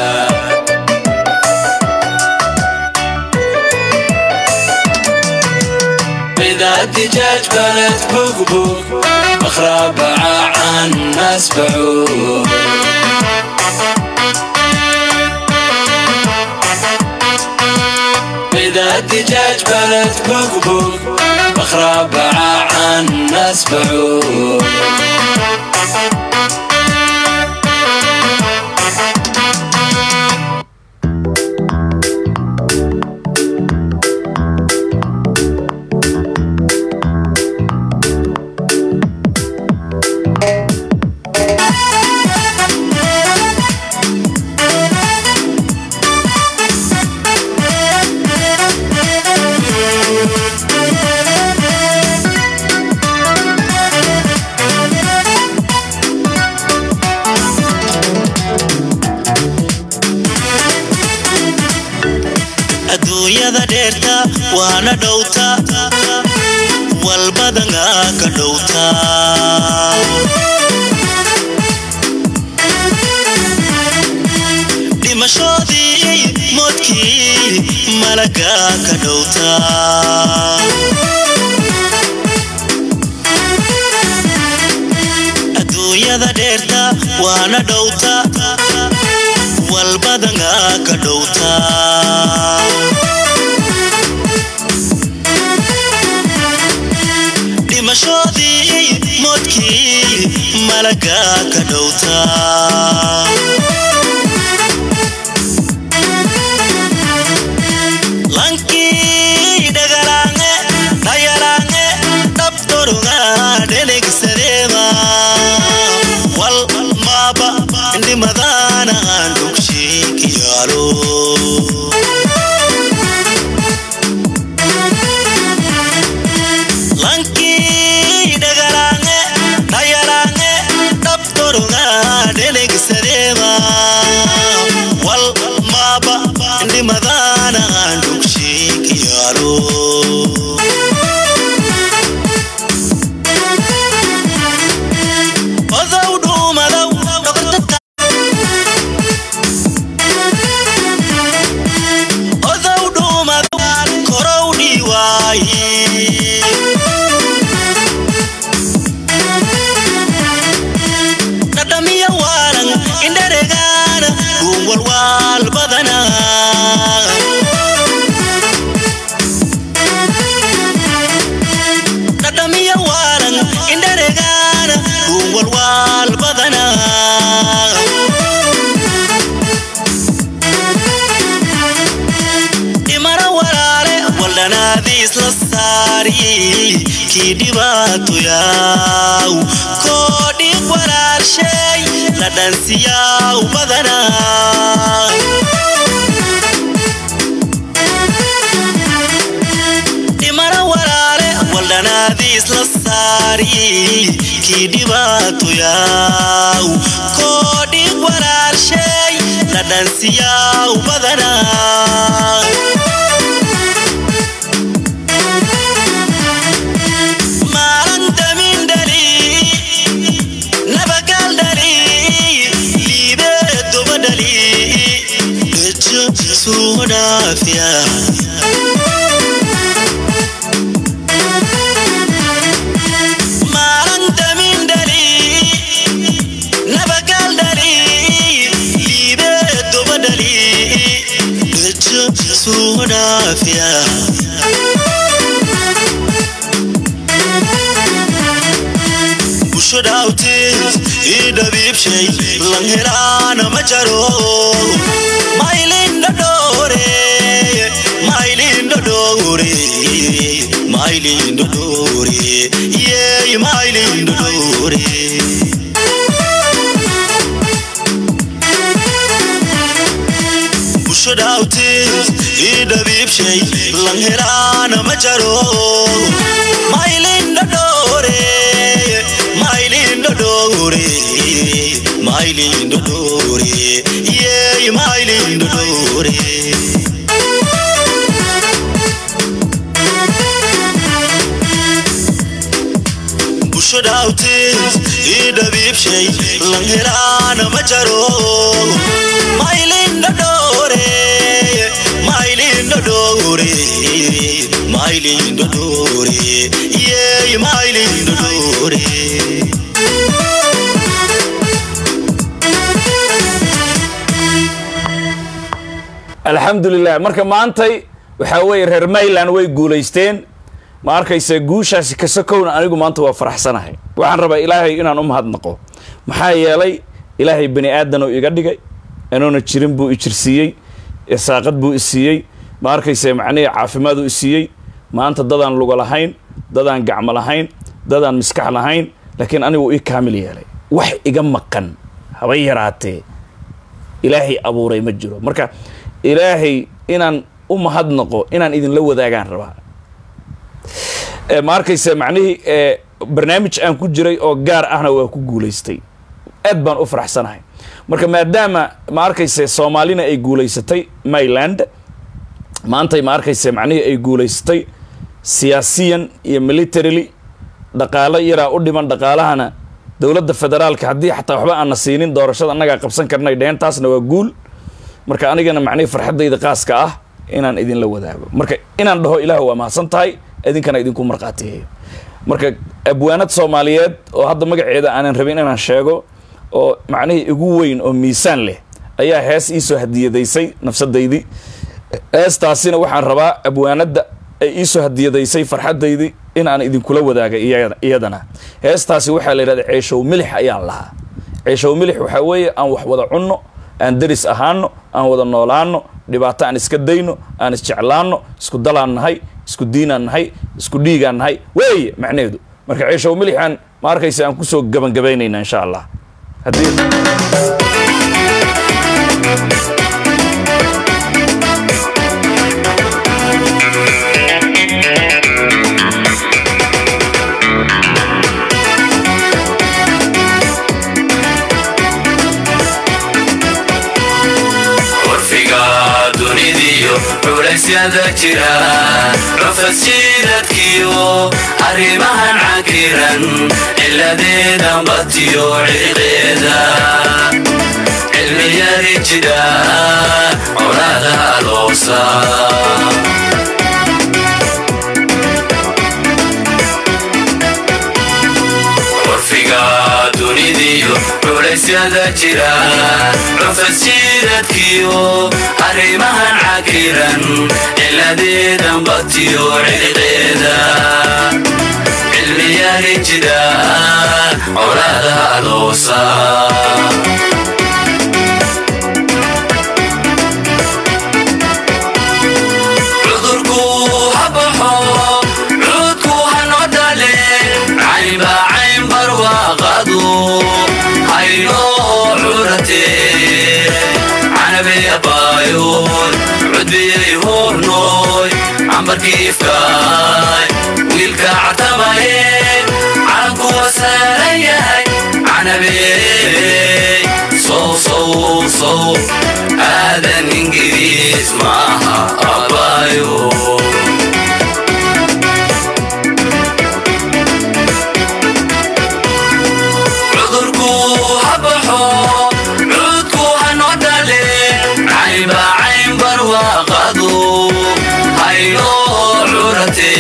إذا الدجاج بلد بقبوق بخرى باع عن ناس بعوق إذا الدجاج بلد بقبوق بخرى باع عن ناس بعوق adduunyada dheerta waana dhowta walbadanga ka dhowta dhimashoodii moodkii malaga ka dhowta adduunyada dheerta waana dhowta walbadanga ka dhowta dhimashoodii moodkii malaga ka dhowta lankii dhagalaange dhayalaange dhabtoruga dhenegsadeema wal maaba indhimadana aan dugshiikiyaalo lankii dhagalaange dhayalaange dhabtoruga dhenegsadeema wal maaba indhimadana aan dugshiikiyaalo odow dhuumadow odow dhuumadow korow dhiiwaaye dhadhamiya waalan indharegaana guunwalwaal badana dhadhamiya waalan indharegaana guunwalwaal badana dhimana walaale waldhanaadiis la saari kii dhibaatu yaaw koodhiig walaalshay la dhansiyaaw badana dhimana walaale waldhanaadiis la saari kii dhibaatu yaaw koodhiig walaalshay la dhansiyaaw badana maalan damin dhali nabagal dhali liibee doba dhali dhejo suu dhaafiya maalan damin dhali nabagal dhali liibee doba dhali dhejo suu dhaafiya busho dhaawteed ii dhabiibshay lan helaana ma jaro maylindhodhoore maylindhodhoore maylindhodhoore yeey maylindhodhoore busho dhaawteed ii dhabiibshay lan helaana ma jaro maylindhodhoore maylindhodhoore maylindhodhoore yeey maylindhodhoore busho dhaawteed ii dhabiibshay lan helaana ma jaro maylindhodhoore maylindhodhoore maylindhodhoore yeey maylindhodhoore alxamdulilah marka maantay waxaa weeye reer mayland way guulaysteen ma arkayse guushaasi kasakowna anigu maanta waa faraxsanahay waxaan rabaa ilaahay inaan u mahadnaqo maxaa yeelay ilaahay bani aadan oo iga dhigay inuuna jirin buu ijirsiiyey saaqad buu isiiyey ma arkayse macnihii caafimaaduu isiiyey maanta dadaan lugo lahayn dadaan gacmo lahayn dadaan miskax lahayn laakiin anigu ii kaamil yeelay wax iga maqan haba yaraatee ilaahay abuuray ma jiro marka ilaahay inaan u mahadnaqo inaan idinla wadaagaan rabaa ma arkayse macnihii barnaamij aan ku jiray oo gaar ahna waa ku guulaystay aad baan u faraxsanahay marka maadaama ma arkayse soomaalina ay guulaysatay mayland maantay ma arkayse macnihii ay guulaysatay siyaasiyan iyo militarily dhaqaalo yaraa u dhiman dhaqaalahana dowladda federaalka haddii xataa waxba aana siinin doorashada annagaa qabsan karnay dheheen taasna waa guul marka anigana macnihii farxaddayda qaaska ah inaan idinla wadaago marka inaan dhaho ilaah waa mahadsan tahay idinkana idinku markhaatiyeeyo marka abwaanad soomaaliyeed oo hadda magaceeda aanan rabin inaan sheego oo macnihii igu weyn oo miisaan leh ayaa hees iisoo hadiyadaysay nafsadaydii heestaasina waxaan rabaa abwaanadda ay iisoo hadiyadaysay farxaddaydii in aan idinkula wadaaga iyadana heestaasi waxaa la yidhahda ceeshow milix ayaan lahaa ceeshow milix waxaa weeye aan wax wada cunno aan deris ahaano aan wada noolaano dhibaato aan iska dayno aan isjeclaano isku dalaan nahay isku diinaan nahay isku dhiigaan nahay weeye macnaheedu marka ciishow milixaan ma arkaysa aan kusoo gabangabaynayna insha allah haddii curfiga dunidiyo culaysyada jira cufasjiidadkiyo arrimahan cakiran ciladeeda batiyo ciqeeda cilmiyadi jira colaada aloosa curfiga dunidiyo culaysyada jira cufasjiidadkiyo arrimahan cakiran ciladeeda batiyo ciqeeda cilmiyadi jira colaada aloosa cudurku ha baxo cuudku ha noo dhale caynba cayn barwaaqadu haynoo curate canabeabaayood cudbiyay hoornooy cambarkiifkaay wiilka catamaye calankuwa saaran yahay canabeey sow sow sow aadan ingiriis maaha abaayo cudurku ha baxo cuudku ha noo dhale caynba cayn barwaaqadu haynoo curate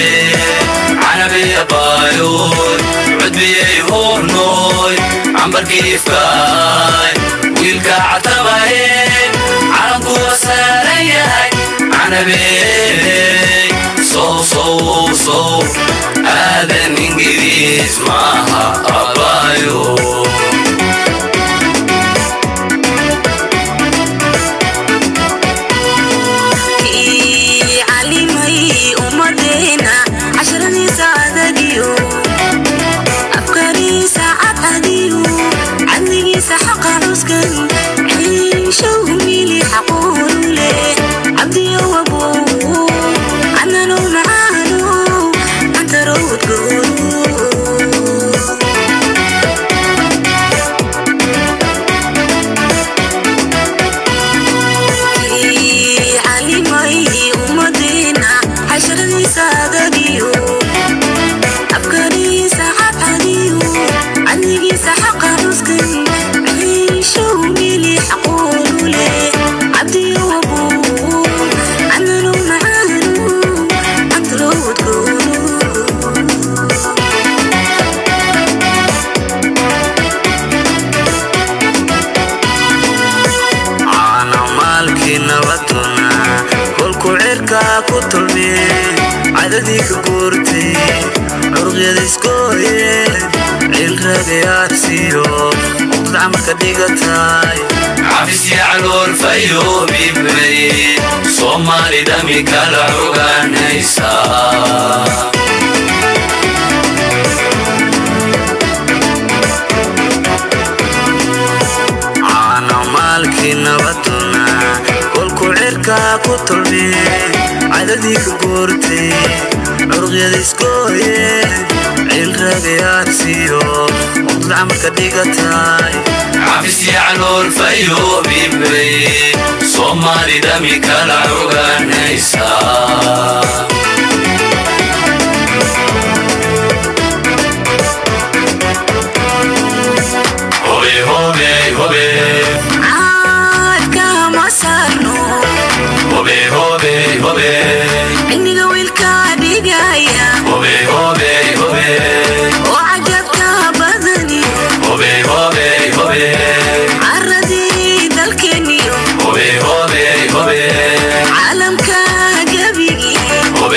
canabeabaayood cudbiyay hoornooy cambarkiifkaay wiilka catamaye calankuwa saaran yahay canabeey sow sow sow aadan ingiriis maaha abaayo kii calimay ummadeena casharadiisa adadiyo afkariisa cadcadiyo cadligiisa xaqa cuskan ciishow mili xaqoonu leh cabdiyo wabow cadnanow macaanow cantarow udgoonu kii calimay ummadeena casharadiisa adadiyo afkariisa cadcadiyo cadligiisa xaqa cuskan ciishow mili xaqoonu leh cabdiyo wabow cadnanow macaanow cantarow udgoonu caana maalkii nabaduna kolku cirka ku tulmee cadadii ka guurtay curuqyada iskooyeen cilragayaarsiyo uqdad camalka dhigatay xabisya calool fayoobibay soomaali dhami kala ogaanaysa caana maalkii nabaduna kolku cirka ku tulmee cadadii ka guurtay curuqyada iskooyeen cilragayaarsiyo uqdad camalka dhigatay xabisya calool fayoobibay soomaali dhami kala ogaanaysa hobe hobe hobe caadka ma saarno hobe hobe hobe cilmiga wiilka dhigaya hobe hobe hobe oo cajabka badani hobe hobe hobe caradii dalkeeniyo hobe hobe hobe caalamka gebigii hobe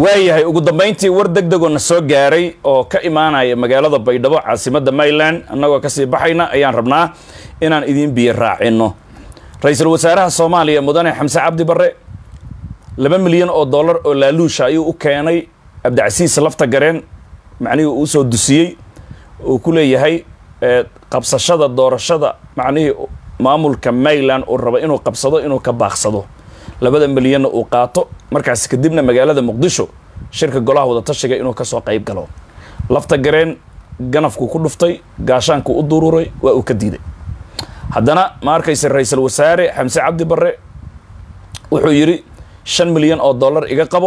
waayahay ugu dambayntii war deg degoo na soo gaaray oo ka imaanaya magaalada baydhabo caasimadda mayland annagoo kasii baxayna ayaan rabnaa inaan idiin biyo raacino ra-iisul wasaaraha soomaaliya mudane xamse cabdi barre laba milyan oo dollar oo laaluusha ayuu u keenay cabdicasiis lafta gareen macnihii uu soo dusiyey uu ku leeyahay qabsashada doorashada macnihii maamulka mayland uu rabo inuu qabsado inuu ka baaqsado labada milyanna uu qaato markaas kadibna magaalada muqdisho shirka golaha wadatashiga inuu kasoo qayb galo lafta gareen ganafkuu ku dhuftay gaashaankuu u dururay waa uu ka diiday haddana ma arkayse ra-iisul wasaare xamse cabdi barre wuxuu yidhi shan milyan oo dollar iga qabo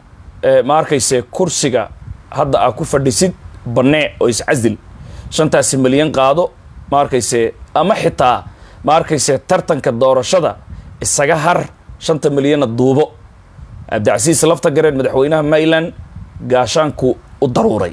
ma arkayse kursiga hadda aa ku fadhisid bannee oo iscasil shantaasi milyan qaado ma arkayse ama xitaa ma arkayse tartanka doorashada isaga har shanta milyanna duubo cabdicasiis lafta gareen madaxweynaha mayland gaashaanku u daruuray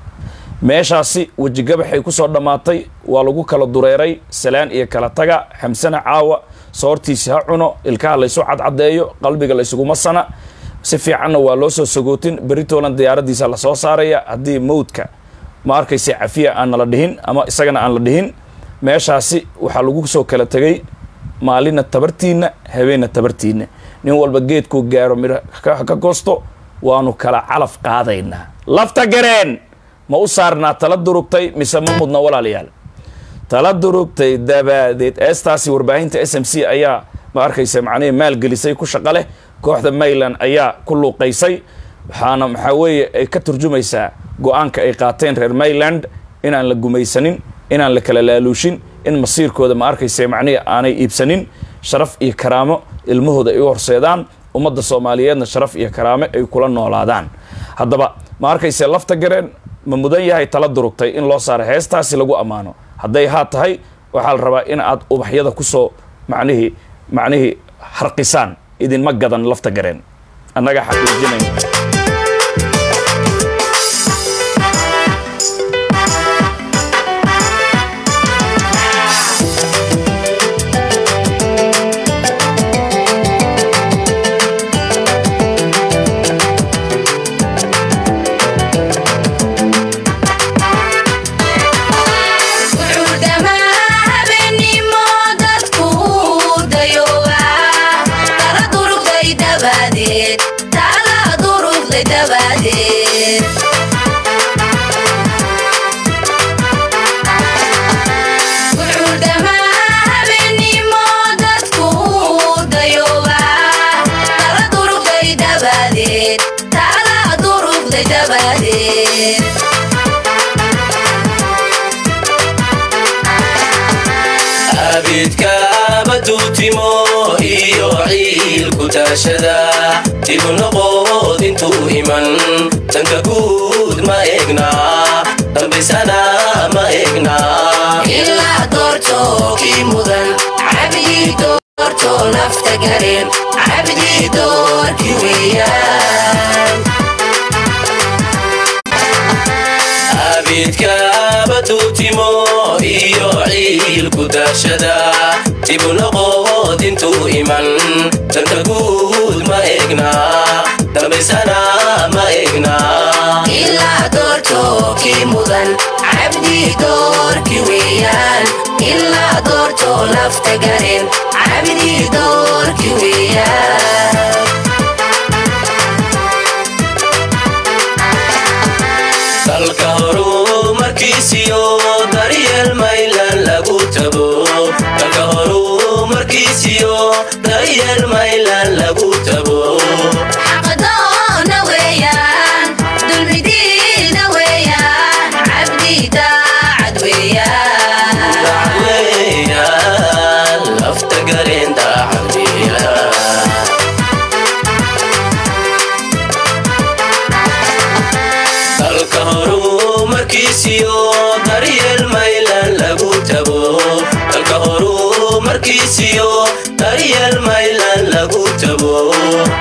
meeshaasi wejigabaxay ku soo dhammaatay waa lagu kala dureeray salaan iyo kala taga xamsana caawa soortiisi ha cuno ilkaha laysu cadcadeeyo qalbiga laysuguma sana si fiicanna waa loo soo sagootin beritolan diyaaradiisa lasoo saaraya haddii mawdka ma arkaysa cafiya aan nala dhihin ama isagana aan la dhihin meeshaasi waxaa lagu soo kala tegay maalina tabartiinna habeenna tabartiinna nin walba geedkuu gaaro midho ka goosto waanu kala calaf qaadaynaa lafta gareen ma u saarnaa tala durugtay mise ma mudna walaalayaal tala durugtay dabaadeed eestaasi warbaahinta s m c ayaa ma arkaysa macnihii maalgelisay ku shaqo leh kooxda mayland ayaa ku luuqaysay waxaana maxaa weeye ay ka turjumaysaa go-aanka ay qaateen reer mayland inaan la gumaysanin inaan la kala laaluushin in masiirkooda ma arkaysa macnihii aanay iibsanin sharaf iyo karaamo ilmahooda ay u horseedaan ummadda soomaaliyeedna sharaf iyo karaamo ay kula noolaadaan haddaba ma arkayse lafta gareen ma mudan yahay tala durugtay in loo saaro heestaasi lagu ammaano hadday haa tahay waxaa la rabaa in aad ubaxyada kusoo macnihii macnihii harqisaan idinma gadan lafta gareen annaga xaqiijinayn abidkaaba duutimo iyo ciilku taashada dibu noqod intuu iman danka guud ma egna dambaysana ma egna ilaa doorto kii mudan cabdii doorto nafta gareen cabdii doorki weeyaan abidkaaba duutimo iyo ciilku daashada dibu noqod intuu iman danka guud ma egna dambaysana ma egna ilaa doorto kii mudan cabdii doorki weeyaan ilaa doorto nafta gareen cabdii doorki weeyaan dalka horu markiisiyo daryeel maylan lagu tabo dalka horu markiisiyo daryeel maylan lagu tabo xaqdoona weeyaan dulmidiina weeyaan cabdii daacad weeyaan weeyaan lafta gareen daacadiya dalka horu markiisiyo daryeel maylan lagu tabo dalka horu markiisiyo daryeel maylan lagu tabo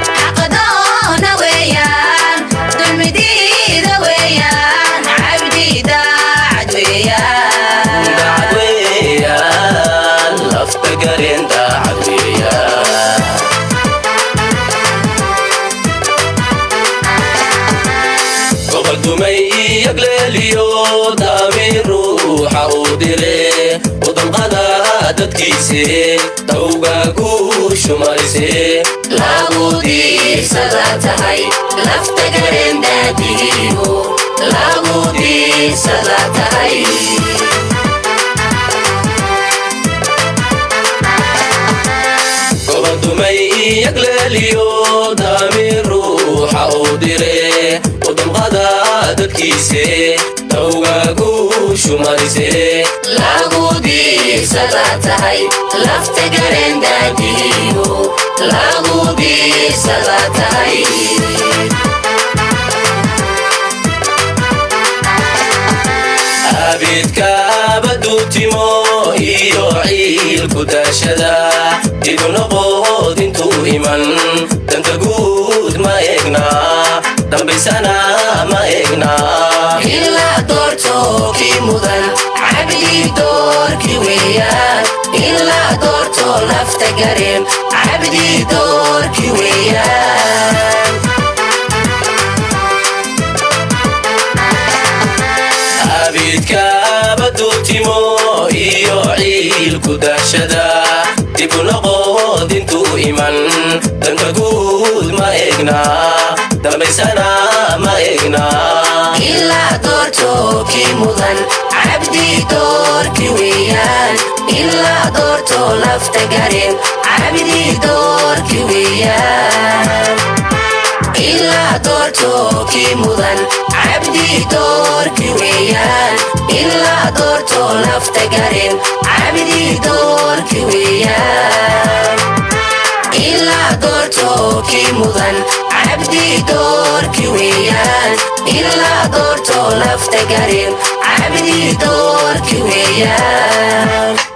ruuxa uu dire wadamqada dadkiise tawga ku shumayse lagu diirsada tahay lafta garendaadigiyo lagu diirsada tahay gobadumay iyagleeliyo daami ruuxa uu dire wadamqada dadkiise tawga ku shumayse lagu diirsada tahay lafta garendaadigiyo lagu diirsada tahay abidkaaba duutimo iyo ciilku daashada dibu noqod intuu iman danta guud ma egna dambaysana ma egna ilaa doorto kii mudan cabdii doorki weeyaan ilaa doorto lafta gareen cabdii doorki weeyaan abidkaaba duutimo iyo ciilku daashada dibu noqod intuu iman danta guud ma egna dambaysana ma egna ilaa doorto kii mudan cabdii doorki weeyaan ilaa doorto lafta gareen cabdii doorki weeyaan ilaa doorto kii mudan cabdii doorki weeyaan ilaa doorto lafta gareen cabdii doorki weeyaan ilaa doorto kii mudan cabdii doorki weeyaan ilaa doorto lafta gareen cabdii doorki weeyaan